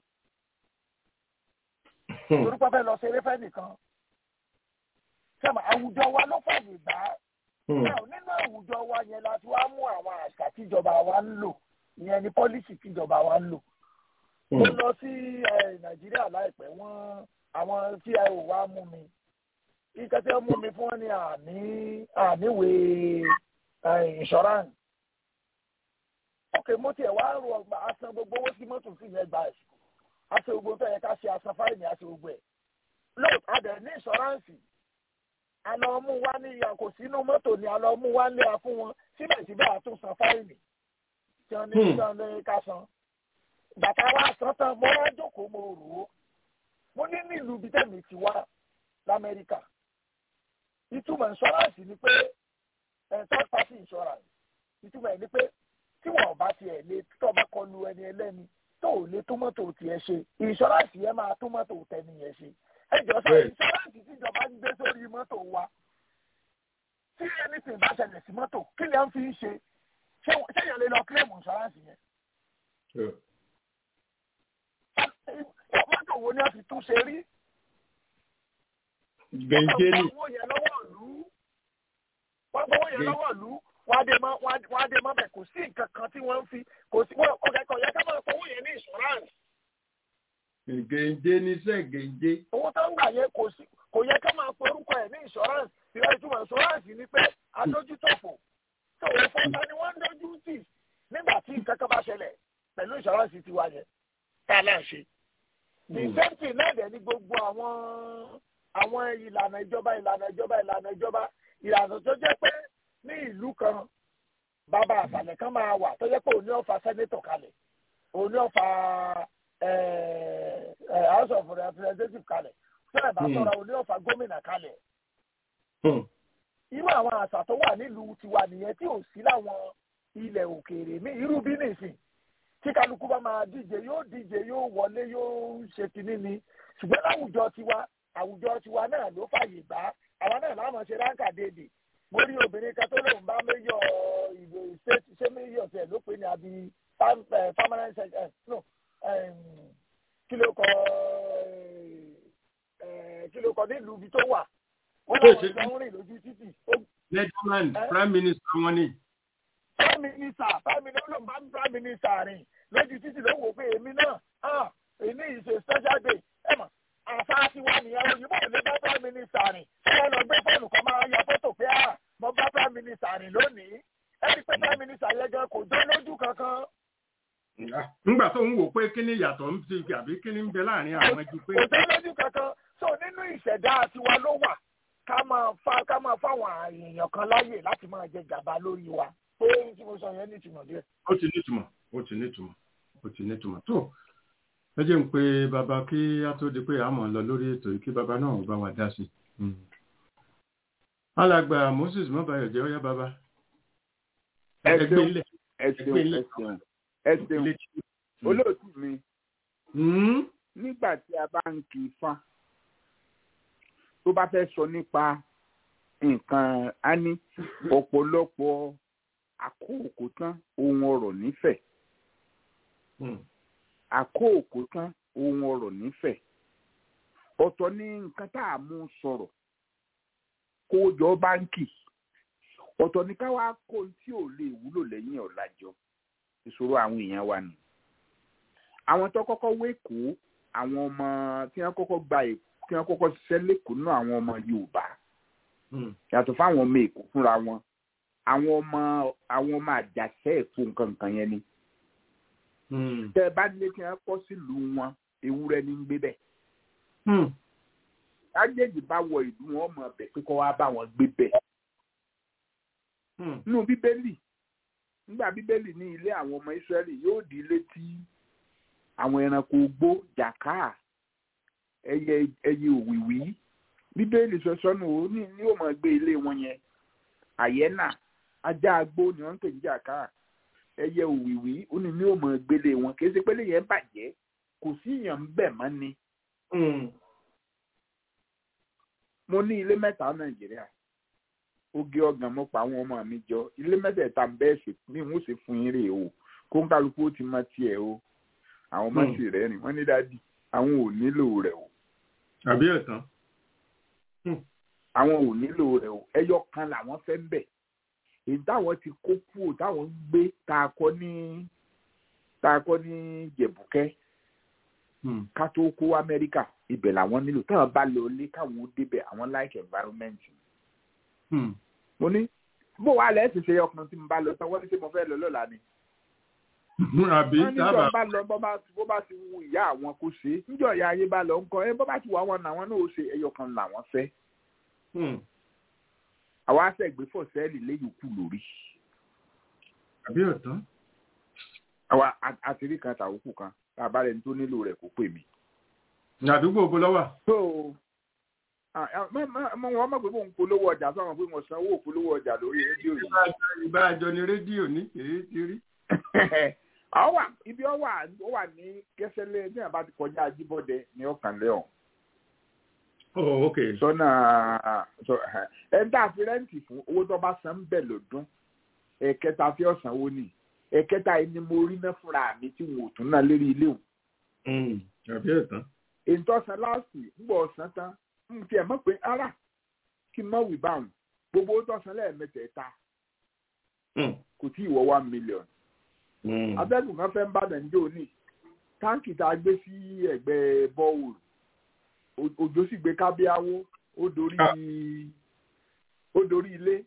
yìí torí pé fẹ́ lọ ṣeré fẹ́ nìkan sẹ́mi àwùjọ wa ló fàyè gbà á nínú àwùjọ wa yẹn la ti wá mú àwọn àṣà tíjọba wa ń lò ìyẹn ni pọ́lísì tíjọba wa ń lò mo lọ sí nàìjíríà láìpẹ́ wọ́n àwọn tí ẹ ò wá mú mi ìkẹtẹ́ mú mi fún wọn ní àní àníwèé insurance ok mo tiẹ̀ wá rò ọgbà asan gbogbo owó tí mọ́tò sì yẹn gba ẹ̀sìn aṣọ gbogbo tó yẹ ká ṣe asan fáìní aṣọ gbogbo ẹ̀ lóò adẹ̀ ní ìṣọ́ráǹsì àlọ́ mú wá ní ìyá kò sínú mọ́tò ni àlọ́ mú wá lé a fún wọn síbẹ̀síbẹ̀ àtún san fáìní tí wọ́n ní tí wọ́n ní ká san bàtà wa san tán mo wá jókòó mo rò ó mo ní nílùú bíi tẹ̀mí ti wá lamẹ́ríkà ìtumọ̀ ìṣọ́ráǹsì ni pé third party insurance ìtumọ̀ ẹ̀ ni pé tí wọn bá tiẹ̀ lé tó bá kọlu ẹni ẹlẹ́ni tó ò lé tómọ́tò tiẹ̀ ṣe ìṣọ́ráǹsì yẹn máa tómọ́tò tẹni yẹn ṣe ẹ jọ sọ ìṣọ́ráǹsì tíjọba ń gbé sórí mọ́tò wa tí anything bá ṣẹlẹ̀ sí mọ́tò kí ni à ń fi ń ṣe ṣé yẹn lè lọ kílẹ̀mù ìṣọ́ráǹsì yẹn. mọ́tò wo ni a fi tún ṣe rí. bẹ́ńjẹ́lì. wọ́n gbowó yẹn lọ́wọ́ ìlú wọ́n gbowó yẹn lọ́wọ́ ìlú wọ́n á dé mọ́ wọ́n á dé mọ́ bẹ̀ kò sí nǹkan kan tí wọ́n ń fi kò sí wọ́n ọ̀gá ẹ̀kọ́ yẹ ká máa fowó yẹn ní insurance. gèǹde níṣẹ́ gèǹde. owó tó ń gbà yẹn kò sí kò yẹ ká máa porúkọ ẹ̀ ní insurance ìrẹ́ ìtumọ̀ insurance ni pé adójútòfò tó o fún ta ni wọ́n ń dojú tì nígbà tí nǹkan kan bá ṣẹlẹ̀ pẹ̀lú insurance tiwa yẹn tá a náà ṣe. the same thing náà dẹ̀ ni gbogbo àwọn àwọn ìlànà ìjọba ìlànà ìjọba ìlànà ìjọba ìlànà tó jẹ́ pé ní ìlú kan bàbá àṣàlẹ̀ kan máa wà tó jẹ́ pé òní ọ̀fà sẹ́nétọ̀ kalẹ̀ òní ọ̀fà house of representative kalẹ̀ fẹ́ẹ̀ bá sọ̀rọ̀ òní ọ̀fà gómìnà kalẹ̀. irú àwọn àṣà tó wà nílùú tiwa nìyẹn tí ò sí láwọn ilẹ̀ òkèèrè mi irú bí nìsín tí kálukú bá máa díje yóò díje yóò wọlé yóò ṣe kínní ni ṣùgbọ́n láwùjọ tiwa àwùjọ tiwa náà ló fàyè gbà àwa náà láwọn ṣe ráńkà déédéé mo rí obìnrin kan tó lóun bá méyọ ìbò state ṣé méyọ tẹ ló pè ní àbí permanent secretary no kí ló kọ kí ló kọ nílùú ibi tó wà wọn làwọn ìjọ ń rìn lójú títì. Netherland prime minister wọn ni. prime minister prime minister ló ń bá prime minister rìn lójú títì ló wò pé èmi náà èmi ìṣe special day ẹ mọ̀ àṣà ti wà nìyẹn òyìnbó ò lè bá prime minister rìn ṣé wọn lọ gbé fóònù kan máa ya fótò pé à mo bá prime minister rìn lónìí ẹni pé prime minister yẹn gan kò jọ lójú kankan. nígbà tó ń wò pé kí ni ìyàtọ̀ ń ti àbí kí ni ń bẹ láàrin àwọn ju pé. kò jọ lójú kankan so nínú ìṣẹ̀dá tiwa ló wà ká máa fa ká máa fáwọn èèyàn kan láàyè láti máa jẹ gàba lórí wa pé tí mo sọ yẹn ní ìtumọ̀ díẹ̀. ó ti ní ìtumọ̀ ó ti ní ìtumọ̀ ó ti ní ìtumọ̀ tó ẹ jẹ́ ń pe bàbá kí á tó di pé a mọ̀ lọ lórí ètò yìí kí bàbá náà bá wa dá sí i. alàgbà Moses mọ́bàyọ̀ jẹ́ ọyá bàbá. ẹ ṣeun ẹ ṣeun ẹ ṣeun ẹ ṣeun olóòtú mi nígbà tí a bá ń kí ifá tó bá fẹ́ sọ nípa nǹkan á ní ọ̀pọ̀lọpọ̀ àkókò tán ohun ọ̀rọ̀ nífẹ̀ẹ́ àkóòkò tán ohun ọ̀rọ̀ nífẹ̀ẹ́ ọ̀tọ̀ ní nǹkan tá a mú sọ̀rọ̀ kó jọ báńkì ọ̀tọ̀ ní ká wá kó tí ò lè wúlò lẹ́yìn ọ̀làjọ ìṣòro àwọn èèyàn wa nù. àwọn tó kọ́kọ́ wékòó àwọn ọmọ tí wọ́n kọ́kọ́ gba tí wọ́n kọ́kọ́ ṣiṣẹ́ lẹ́kọ̀ọ́ náà àwọn ọmọ Yorùbá yàtọ̀ fáwọn ọmọ Èkó fúnra wọn àwọn ọmọ àwọn ọmọ àjàṣẹ́ èkó nǹkan nǹkan yẹn ni tẹ ẹ bá nílé tí wọn kọ sílùú wọn ewúrẹ́ ní ń gbé bẹ́ẹ̀. ájèjì bá wọ ìlú wọn mọ ọbẹ pé kọ wá bá wọn gbé bẹ́ẹ̀. nínú bíbélì nígbà bíbélì ní ilé àwọn ọmọ ìsírẹ́lì yóò di ilé tí àwọn ẹranko gbó jàkáà ẹyẹ ẹyẹ òwìwí bíbélì sọsọnù ó ní ní ó mọ gbé ilé wọn yẹn àyẹ́nà ajá agbó ni wọ́n ń pè ní jàkáà ẹyẹ òwìwí ó ní ní òmò gbélé wọn kì í ṣe pélé yẹn bàjẹ́ kò sí èèyàn bẹ́ẹ̀ mọ́ ni. mo ní ilé mẹ́ta nàìjíríà oge ọgàn mo pa àwọn ọmọ mi jọ ilé mẹ́tẹ̀ẹ̀ta bẹ́ẹ̀ sì ní n ó sì fún yín rè o kó ń kálukú ó ti mọ tiẹ̀ o àwọn ọmọ sì rẹ̀ rìn wọ́n ní dádì àwọn ò nílò rẹ̀ o. àbí ẹ̀tàn. àwọn ò nílò rẹ̀ o ẹyọ kan làwọn fẹ́ ń bẹ̀ èyí táwọn ti kó kúrò táwọn ń gbé tá a kọ́ ní tá a kọ́ ní jẹ̀bùkẹ́ ká tó kó amẹ́ríkà ibẹ̀ làwọn nílò táwọn bá lọ lé káwọn ó débẹ̀ àwọn like environment. mo ní bó wàá lẹ́ẹ̀ ti ṣe ọkùnrin tí mo bá lọ tán wọ́n ní ṣé mo fẹ́ lọ lọ́la ni. àbí wọ́n ní jọ bá lọ bó bá ti wu ìyá àwọn kó ṣe é níjọ́ ìyá ayé bá lọ ńkọ́ ẹ bó bá ti wù àwọn làwọn náà ó ṣe ẹyọ kan làwọn fẹ́ àwa àṣẹgbé fọ sẹẹlì léyìí kù lórí. àbí ọ̀tán. àwa àtìrí kan tàwókù kan tá a bá rẹni tó nílò rẹ̀ kó pè mí. ní àdúgbò bó lọ́wọ́. tó mo wọn mọ̀ pé mo ń polówó ọjà sọ̀rọ̀ pé mo sanwó polówó ọjà lórí rédíò yìí. ìbá àjọ ni rédíò ní èyí ti rí. àwọn wà ibi ọ wà ó wà ní kẹsẹlẹ ní àbá ti kọjá ajíbọdẹ ní ọkàn lẹọn. oh ok. sọ́nà ẹ ń dà fi rẹ́ǹtì fún owó tó bá san ń bẹ̀ lọ́dún ẹ̀kẹta fi ọ̀sán owó ni ẹ̀kẹta yìí ni mo rí ná fúnra mi tí wọn ò tún ná lérí ilé òun. àbí ẹ̀tàn. èyí tó san láàsì ń bọ̀ ọ̀sán tán ń tiẹ̀ mọ̀ pé ara kí n má wì bá wọn gbogbo owó tó san lẹ́ẹ̀mẹtẹ̀ẹ̀ta kò tí ì wọ one million. abẹ́gùn kan fẹ́ ń bá nàìjíríà òní táǹkì tá a gbé sí ẹ̀gbẹ́ bọ́ọ̀lù òjò sì gbé kábíáwó ó dorí ó dorí ilé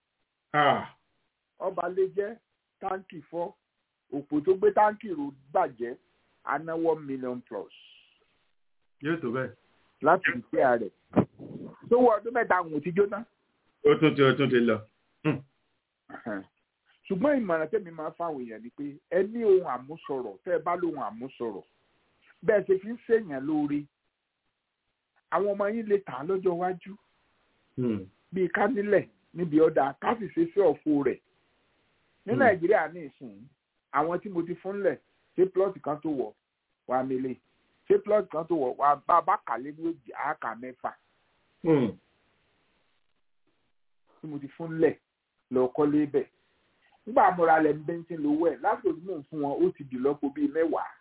ọba lè jẹ́ táǹkì fọ́ òpó tó gbé táǹkì rò bàjẹ́ aná one million plus. yóò tó bẹ́ẹ̀. láti ìpín rẹ̀ tó wọ ọdún mẹ́ta àwọn ò ti jóná. ó tún ti ó tún ti lọ. ṣùgbọ́n ìmọ̀ràn tẹ́mi máa fáwọn èèyàn ni pé ẹ ní ohun àmúsọ̀rọ̀ tẹ́ ẹ bá lóhun àmúsọ̀rọ̀ bẹ́ẹ̀ ṣe fi ń ṣèyàn lóore àwọn ọmọ yín lè tà á lọ́jọ́ iwájú bíi ká nílẹ̀ níbi ọ̀dà ká sì ṣe sí ọ̀fọ̀ rẹ̀ ní nàìjíríà ní ìsìn àwọn tí mo ti fún lẹ̀ ṣé plọ́ọ̀tì kan tó wọ̀ wá mílẹ̀ ṣé plọ́ọ̀tì kan tó wọ̀ wá bá bá kàlẹ́ ní òjì àáká mẹ́fà tí mo ti fún lẹ̀ lọ kọ́lé bẹ̀ nígbà mọ́ra lẹ̀ ń bẹ́ńtì lówó ẹ̀ lásìkò tí mò ń fún wọn ó ti dì lọ́pọ̀ bíi mẹ́wàá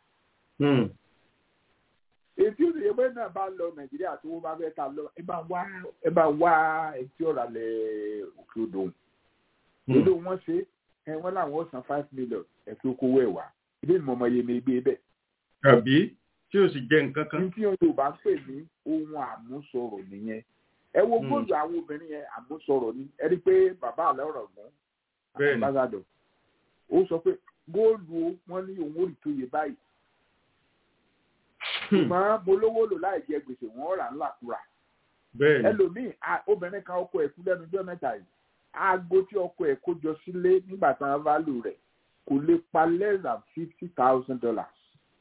ètí òṣèré bẹ́ẹ̀ náà bá lọ nàìjíríà tó wọ́n bá fẹ́ ta lọ ẹ bá wá ẹ bá wá etí ọ̀rọ̀ alẹ́ òkè odò odò wọn ṣe ẹ wọn làwọn san five million ẹ fi kówó ẹ wá ilé ìmọ̀ ọmọ yẹn mi gbé bẹ́ẹ̀. àbí tí o sì jẹ nǹkan kan. ní tí yorùbá ń pè ní ohun àmúsọ̀rọ̀ nìyẹn ẹ wo góòlù àwọn obìnrin yẹn àmúsọ̀rọ̀ ni ẹ rí i pé bàbá àlẹ́ ọ̀rọ̀ gbọ́n àbáṣadọ̀ ó sọ pé góòlù wọn ní òun ò rí tó yẹ báyìí ṣùgbọ́n mo lówó lò láì jẹ gbèsè wọn rà ńlàkúrà. ẹlòmíì obìnrin kan ọkọ ẹ̀ kú lẹ́nu ọjọ́ mẹ́ta yìí aago tí ọkọ ẹ̀ kó jọ sílé nígbà tí wọ́n bá lò rẹ̀ kò lè pa less than fifty thousand dollars.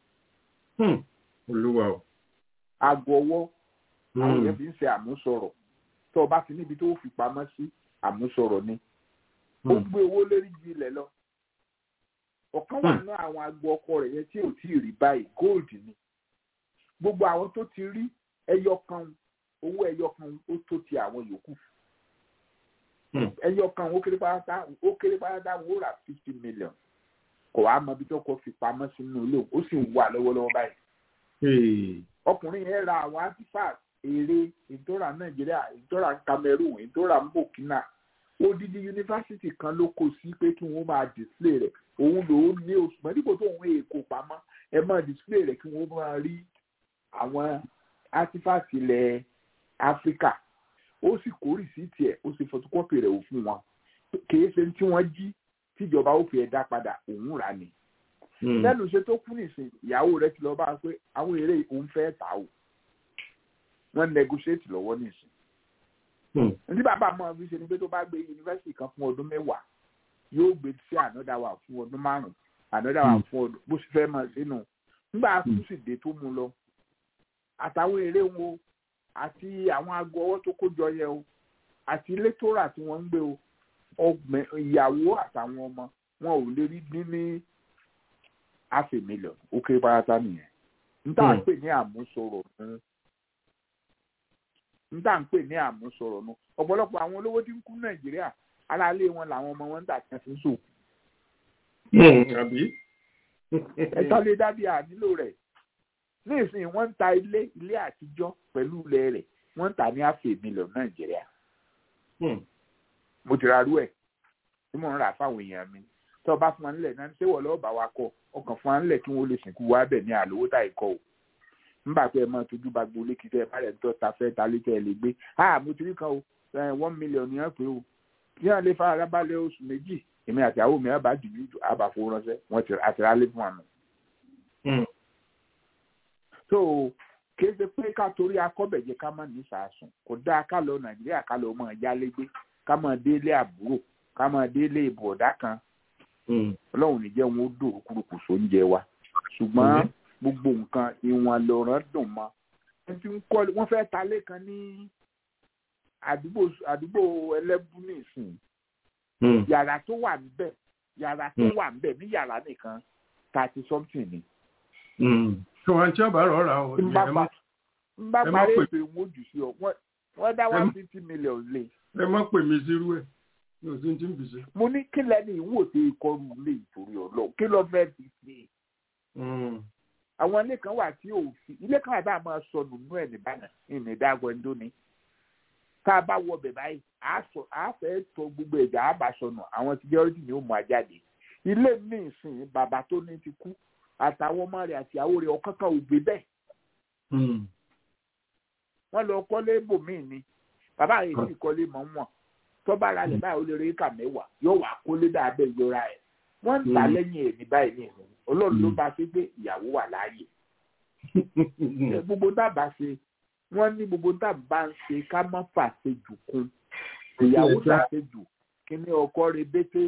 olúwa o. aago ọwọ́ àwọn yẹn fi ń ṣe àmúsọ̀rọ̀ tó o bá ti níbi tó o fi pamọ́ sí àmúsọ̀rọ̀ ni. ó gbé owó lérí ju ilẹ̀ lọ. ọ̀kan wà ní àwọn aago ọkọ rẹ̀ yẹn tí ò tí ì rí báyìí gold ni gbogbo àwọn tó ti rí ẹyọ kan owó ẹyọ kan ó tó ti àwọn yòókù ẹyọ kan ó kéré pátá ó kéré pátá wọn ó rà fifty million kò wá mọ ibi tó kọ fi pamọ́ sínú ilé ó sì ń wà lọ́wọ́lọ́wọ́ báyìí ọkùnrin yẹn ra àwọn artifact èrè ìtọ́ra nàìjíríà ìtọ́ra cameroon ìtọ́ra burkina odidi yunifásitì kan ló kó sí pé kí wọ́n máa display rẹ̀ òun lòún ní oṣù mọ́ dípò tó òun èkó pamọ́ ẹ máa display rẹ̀ kí wọ́n máa rí àwọn artifact ilẹ̀ áfíríkà ó sì kó rìsíìtì ẹ̀ ó sì photocopy rẹ̀ ò fún wọn kìí ṣe tí wọ́n jí tíjọba ó fi ẹ̀ dá padà òun rà ní. lẹ́nu iṣẹ́ tó kú nìsín ìyàwó rẹ̀ ti lọ bá a pé àwọn eré òun fẹ́ tà ó wọ́n negotiate lọ́wọ́ nìsín. ní bàbá máa fi ṣe ni pé tó bá gbé yunifásitì kan fún ọdún mẹ́wàá yóò gbé sí another one fún ọdún márùn-ún another one fún ọdún bó ṣe fẹ́ máa sínú nígbà tó sì dé tó mú lọ àtàwọn eré wo àti àwọn aago ọwọ́ tó kójọ yẹ o àti ilé tó rà tí wọ́n ń gbé o ọgbẹ ìyàwó àtàwọn ọmọ wọn ò lè rí ní ní half a million ó kéré pátá nìyẹn níta ń pè ní àmúsọ̀rọ̀ nù níta ń pè ní àmúsọ̀rọ̀ nù ọ̀pọ̀lọpọ̀ àwọn olówó tí ń kú nàìjíríà aráalé wọn làwọn ọmọ wọn ń tà tí wọ́n fi ń sòkù. ẹ̀ta lè dábìí ànílò rẹ̀ nísìnyí wọ́n ń ta ilé ilé àtijọ́ pẹ̀lú ilẹ̀ rẹ̀ wọ́n ń ta ní àfẹ́ mílíọ̀nù nàìjíríà. mo ti ra rú ẹ̀ tí mò ń rà fáwọn èèyàn mi tó o bá fún wa nílẹ̀ náà ṣé wọ́n lọ́ọ́ bá wa kọ́ ọkàn fún wa nílẹ̀ kí wọ́n lè sìnkú wa bẹ̀ ní àlówó tá ìkọ́ o. nígbà pé ẹ máa tójú bá gbolé kí tẹ́ ẹ bá rẹ̀ tó ta fẹ́ ta lé tẹ́ ẹ lè gbé ah mo ti rí kan o one million yẹn pé o kí wọ́n lè fara balẹ̀ oṣù méjì èmi àti àwọn mi àbá jùlọ àbàfo ránṣẹ́ wọ́n ti àtìrálé fún wa nù so kìí ṣe pé ká torí akọ́bẹ̀jẹ ká má ní sàásùn kò dáa ká lọ nàìjíríà ká lọ mọ ìyálégbé ká mọ délé àbúrò ká mọ délé ìbọ̀dá kan ọlọ́run ní jẹ́ wọn ó dòrò kúrukù sóúnjẹ wa ṣùgbọ́n gbogbo nǹkan ìwọ̀n lọ́rọ̀ dùn mọ́ wọ́n fẹ́ ta lẹ́kan ní àdúgbò àdúgbò ẹlẹ́bù nìsín yàrá tó wà níbẹ̀ yàrá tó wà níbẹ̀ ní yàrá nìkan thirty something ni kí wọn tí ọba rọra o. n bá parí ètò ìwọ̀n jù sí ọ wọ́n dá one fifty million lé. ẹ má pè mí sírú ẹ ní òsín tí ń bì sí. mo ní kí lẹ́ni ìwò tí ìkọrù lè torí ọlọ́run kí ló fẹ́ fi ṣe. àwọn ilé kan wà tí ò fi ilé kan wà tá a máa sọnù nínú ẹ̀ nìbàdàn ìní dágọ́ ẹ̀ńdó ni tá a bá wọ bẹ̀ báyìí a fẹ́ tọ gbogbo ẹ̀já a bá sọnù àwọn security ni ó mú a jáde ilé mi ìsìn bàbá tó ní ti kú àtàwọn ọmọ rẹ̀ àti ìyàwó rẹ̀ ọ̀kan kan ò gbé bẹ́ẹ̀ wọ́n lọ kọ́lé bòmíì ni bàbá rẹ̀ sì kọ́lé mọ́ wọn tó bá ra lẹ̀ báyìí ó lè rí éka mẹ́wàá yóò wá kólé dáadé ìjọra ẹ̀ wọ́n ń ta lẹ́yìn ẹ̀ ní báyìí ní ìsìn ọlọ́run ló bá ṣe pé ìyàwó wà láàyè gbogbo dábàá ṣe wọ́n ní gbogbo dábàá ń ṣe ká má fàṣejù kún ìyàwó ṣàṣejù kí ni ọkọ rẹ̀ bété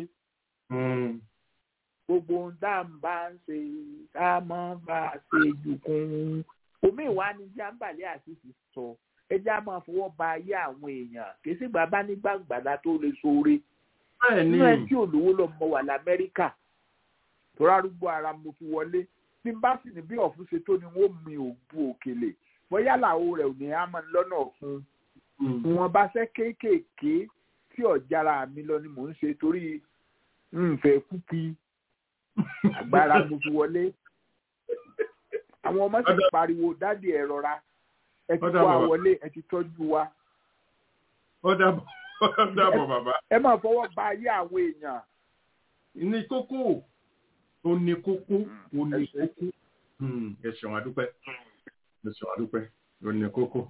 gbogbo dábàá ń ṣe ká má fàṣejù kún omi ìwà ni jábàlẹ̀ àṣìṣe sọ ẹjẹ́ á máa fọwọ́ ba ayé àwọn èèyàn kì í sì gbà bá nígbàgbàdá tó lè sóore nínú ẹ tí olówó lọ mọ wà lamẹ́ríkà tó rárúgbó ara mo fi wọlé bí n bá sì ní bí ọ̀fun ṣe tó ni wọ́n mi ò bu òkèlè bóyá làwọn rẹ̀ ò ní á máa lọ́nà fún wọn bá ṣe kéékèèké tí ọ̀jára mi lọ ni mò ń ṣe torí nfẹ̀ kúkí agbára mo fi wọlé àwọn ọmọ sì pariwo dádì ẹ rọra ẹ ti wá wọlé ẹ ti tọ́jú wa. ó dàbọ̀ ó dàbọ̀ bàbá. ẹ máa fọwọ́ ba ayé àwọn èèyàn. ní kókó ó ní kókó ó ní kókó ẹ ṣeun àdúpẹ́ ẹ ṣeun àdúpẹ́ ó ní kókó.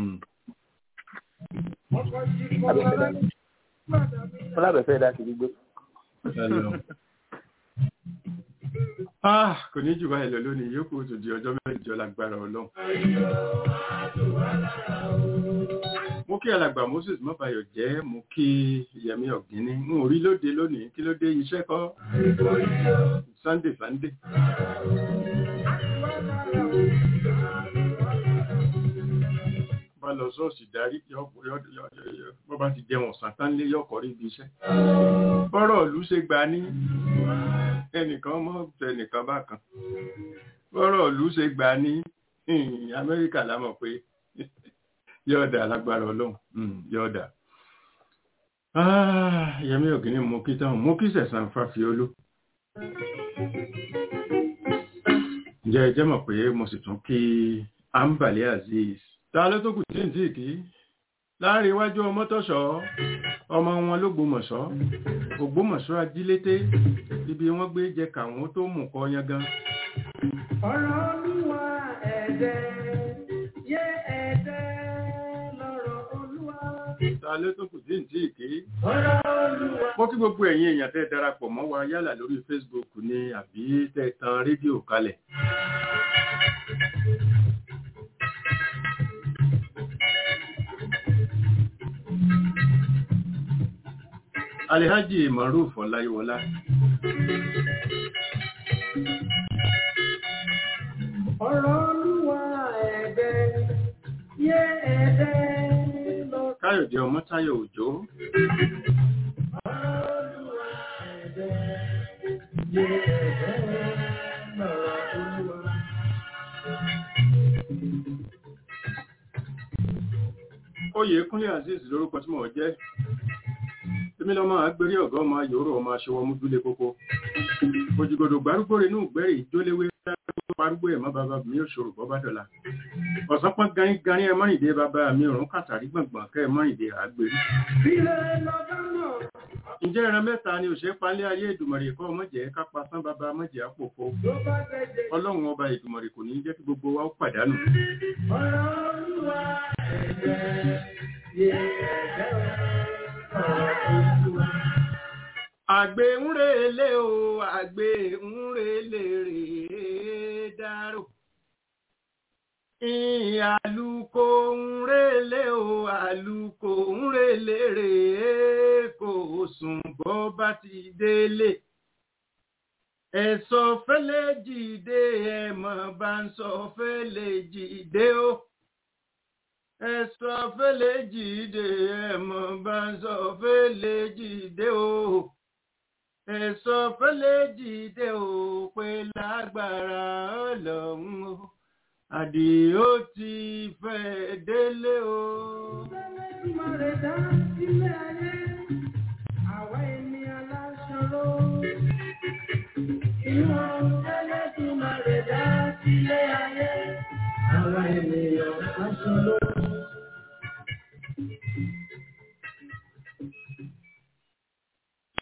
ọlábẹ̀fẹ́ dá sí gbígbé. Ah, kò ní jù báyìí lọ lónìí yóò kó tó di ọjọ́ mẹ́jọ lágbára ọlọ́run. Mo kí alàgbà Moses Mọ́bàyọ̀ jẹ́, mo kí Yẹmí Ọ̀gíní, n ò rí lóde lónìí, kí ló dé iṣẹ́ kọ́? Sunday Sunday. Bá lọ sọ́ọ̀sì darí, bọ́ bá ti jẹun ọ̀sán tán lé yọ̀kọ̀ rí ibi iṣẹ́. Bọ́rọ̀ ìlú ṣe gbà ní ẹnìkan mọ́ ẹnìkan bá kan bọ́rọ̀ ìlú ṣe gbà ní amẹ́ríkà lámọ̀ pé yọ̀ọ̀dà lágbára ọlọ́run yọ̀ọ̀dà yẹmí ògìní mo kí tán mo kí sẹ̀sán fáfiolú ǹjẹ́ ẹ jẹ́ mọ̀ pé mo sì tún kí ambali azeez ta ló tó kù tí ń tí kí láàrin iwájú ọmọtọ́ṣọ́ ọmọ wọn ló gbọmọ̀ṣọ́ ògbómọ̀ṣọ́ ajílété ibi wọ́n gbé jẹ kàwọn tó mú kọ yangan. ọ̀rọ̀ olúwa ẹ̀dẹ́ yé ẹ̀dẹ́ lọ́rọ̀ olúwa. ta ló tó kù tí ń tí kí. ọ̀rọ̀ olúwa. mo kí gbogbo ẹ̀yin èèyàn tẹ́ darapọ̀ mọ́ wa yálà lórí Facebook ni àbí tẹ́ tan rédíò kalẹ̀. Alihaji Maruf Ọláyíwọlá. ọ̀rọ̀ olúwa ẹ̀dẹ́ yé ẹ̀dẹ́ lọ. Káyọ̀dé Ọmọ́táyọ̀ Òjó. ọ̀rọ̀ olúwa ẹ̀dẹ́ yé ẹ̀dẹ́ lọ́rọ̀ olúwa. Oyè Kúnlé Azeez lórúkọ tí mò ń jẹ́ èmi lọ máa gbérí ọ̀gá ọmọ yòóró ọmọ aṣọwọ́ múdúlé kókó òjìgòdò gbárùgbò rẹ̀ inú ìgbẹ́rì ìjóléwé parúgbó ẹ̀mọ́ bàbá mi ò ṣòro bọ́bá dọ̀la ọ̀sán pọ́n garin garin ẹ mọ́rìndé bàbá mi òrùn kàtàrí gbọ̀ngbọ̀n kẹ́ ẹ mọ́rìndé àgbèrè. ǹjẹ́ ìran mẹ́ta ni òṣèré palẹ́ ayé ìdùmọ̀rì kọ́ ọmọjẹ́ kápá sán bàbá mọ́jẹ́ àpòfo ọlọ́run ọba ìdùmọ̀rì kò ní jẹ́ kí gbogbo wa ó pàdánù. ọ̀rọ̀ olúwa ẹ̀jẹ̀ yé ẹ̀jẹ̀ Àgbè ń relé o, àgbè ń relé rèé dárò. Àlùkò ń relé o, àlùkò ń relé rèé kò sùn bọ́ bá ti délé. Ẹ̀sọ́ fẹ́lẹ́ jìde ẹ̀mọ̀ bá ń sọ fẹ́lẹ́ jìde o. Ẹ̀sọ́ fẹ́lẹ́ jìde ẹ̀mọ̀ bá ń sọ fẹ́lẹ́ jìde o. Ẹ̀sọ́ fẹ́lẹ́ jìde o pé lágbára ọlọ́run o. Àdìó ti fẹ́ délé o. Ìmọ̀rẹ̀ dá sílé ayé, àwa ènìyàn láṣọrò. Ìwọ̀n tẹ́lẹ̀ tí mọ̀rẹ̀ dá sílé ayé, àwa ènìyàn láṣọrò.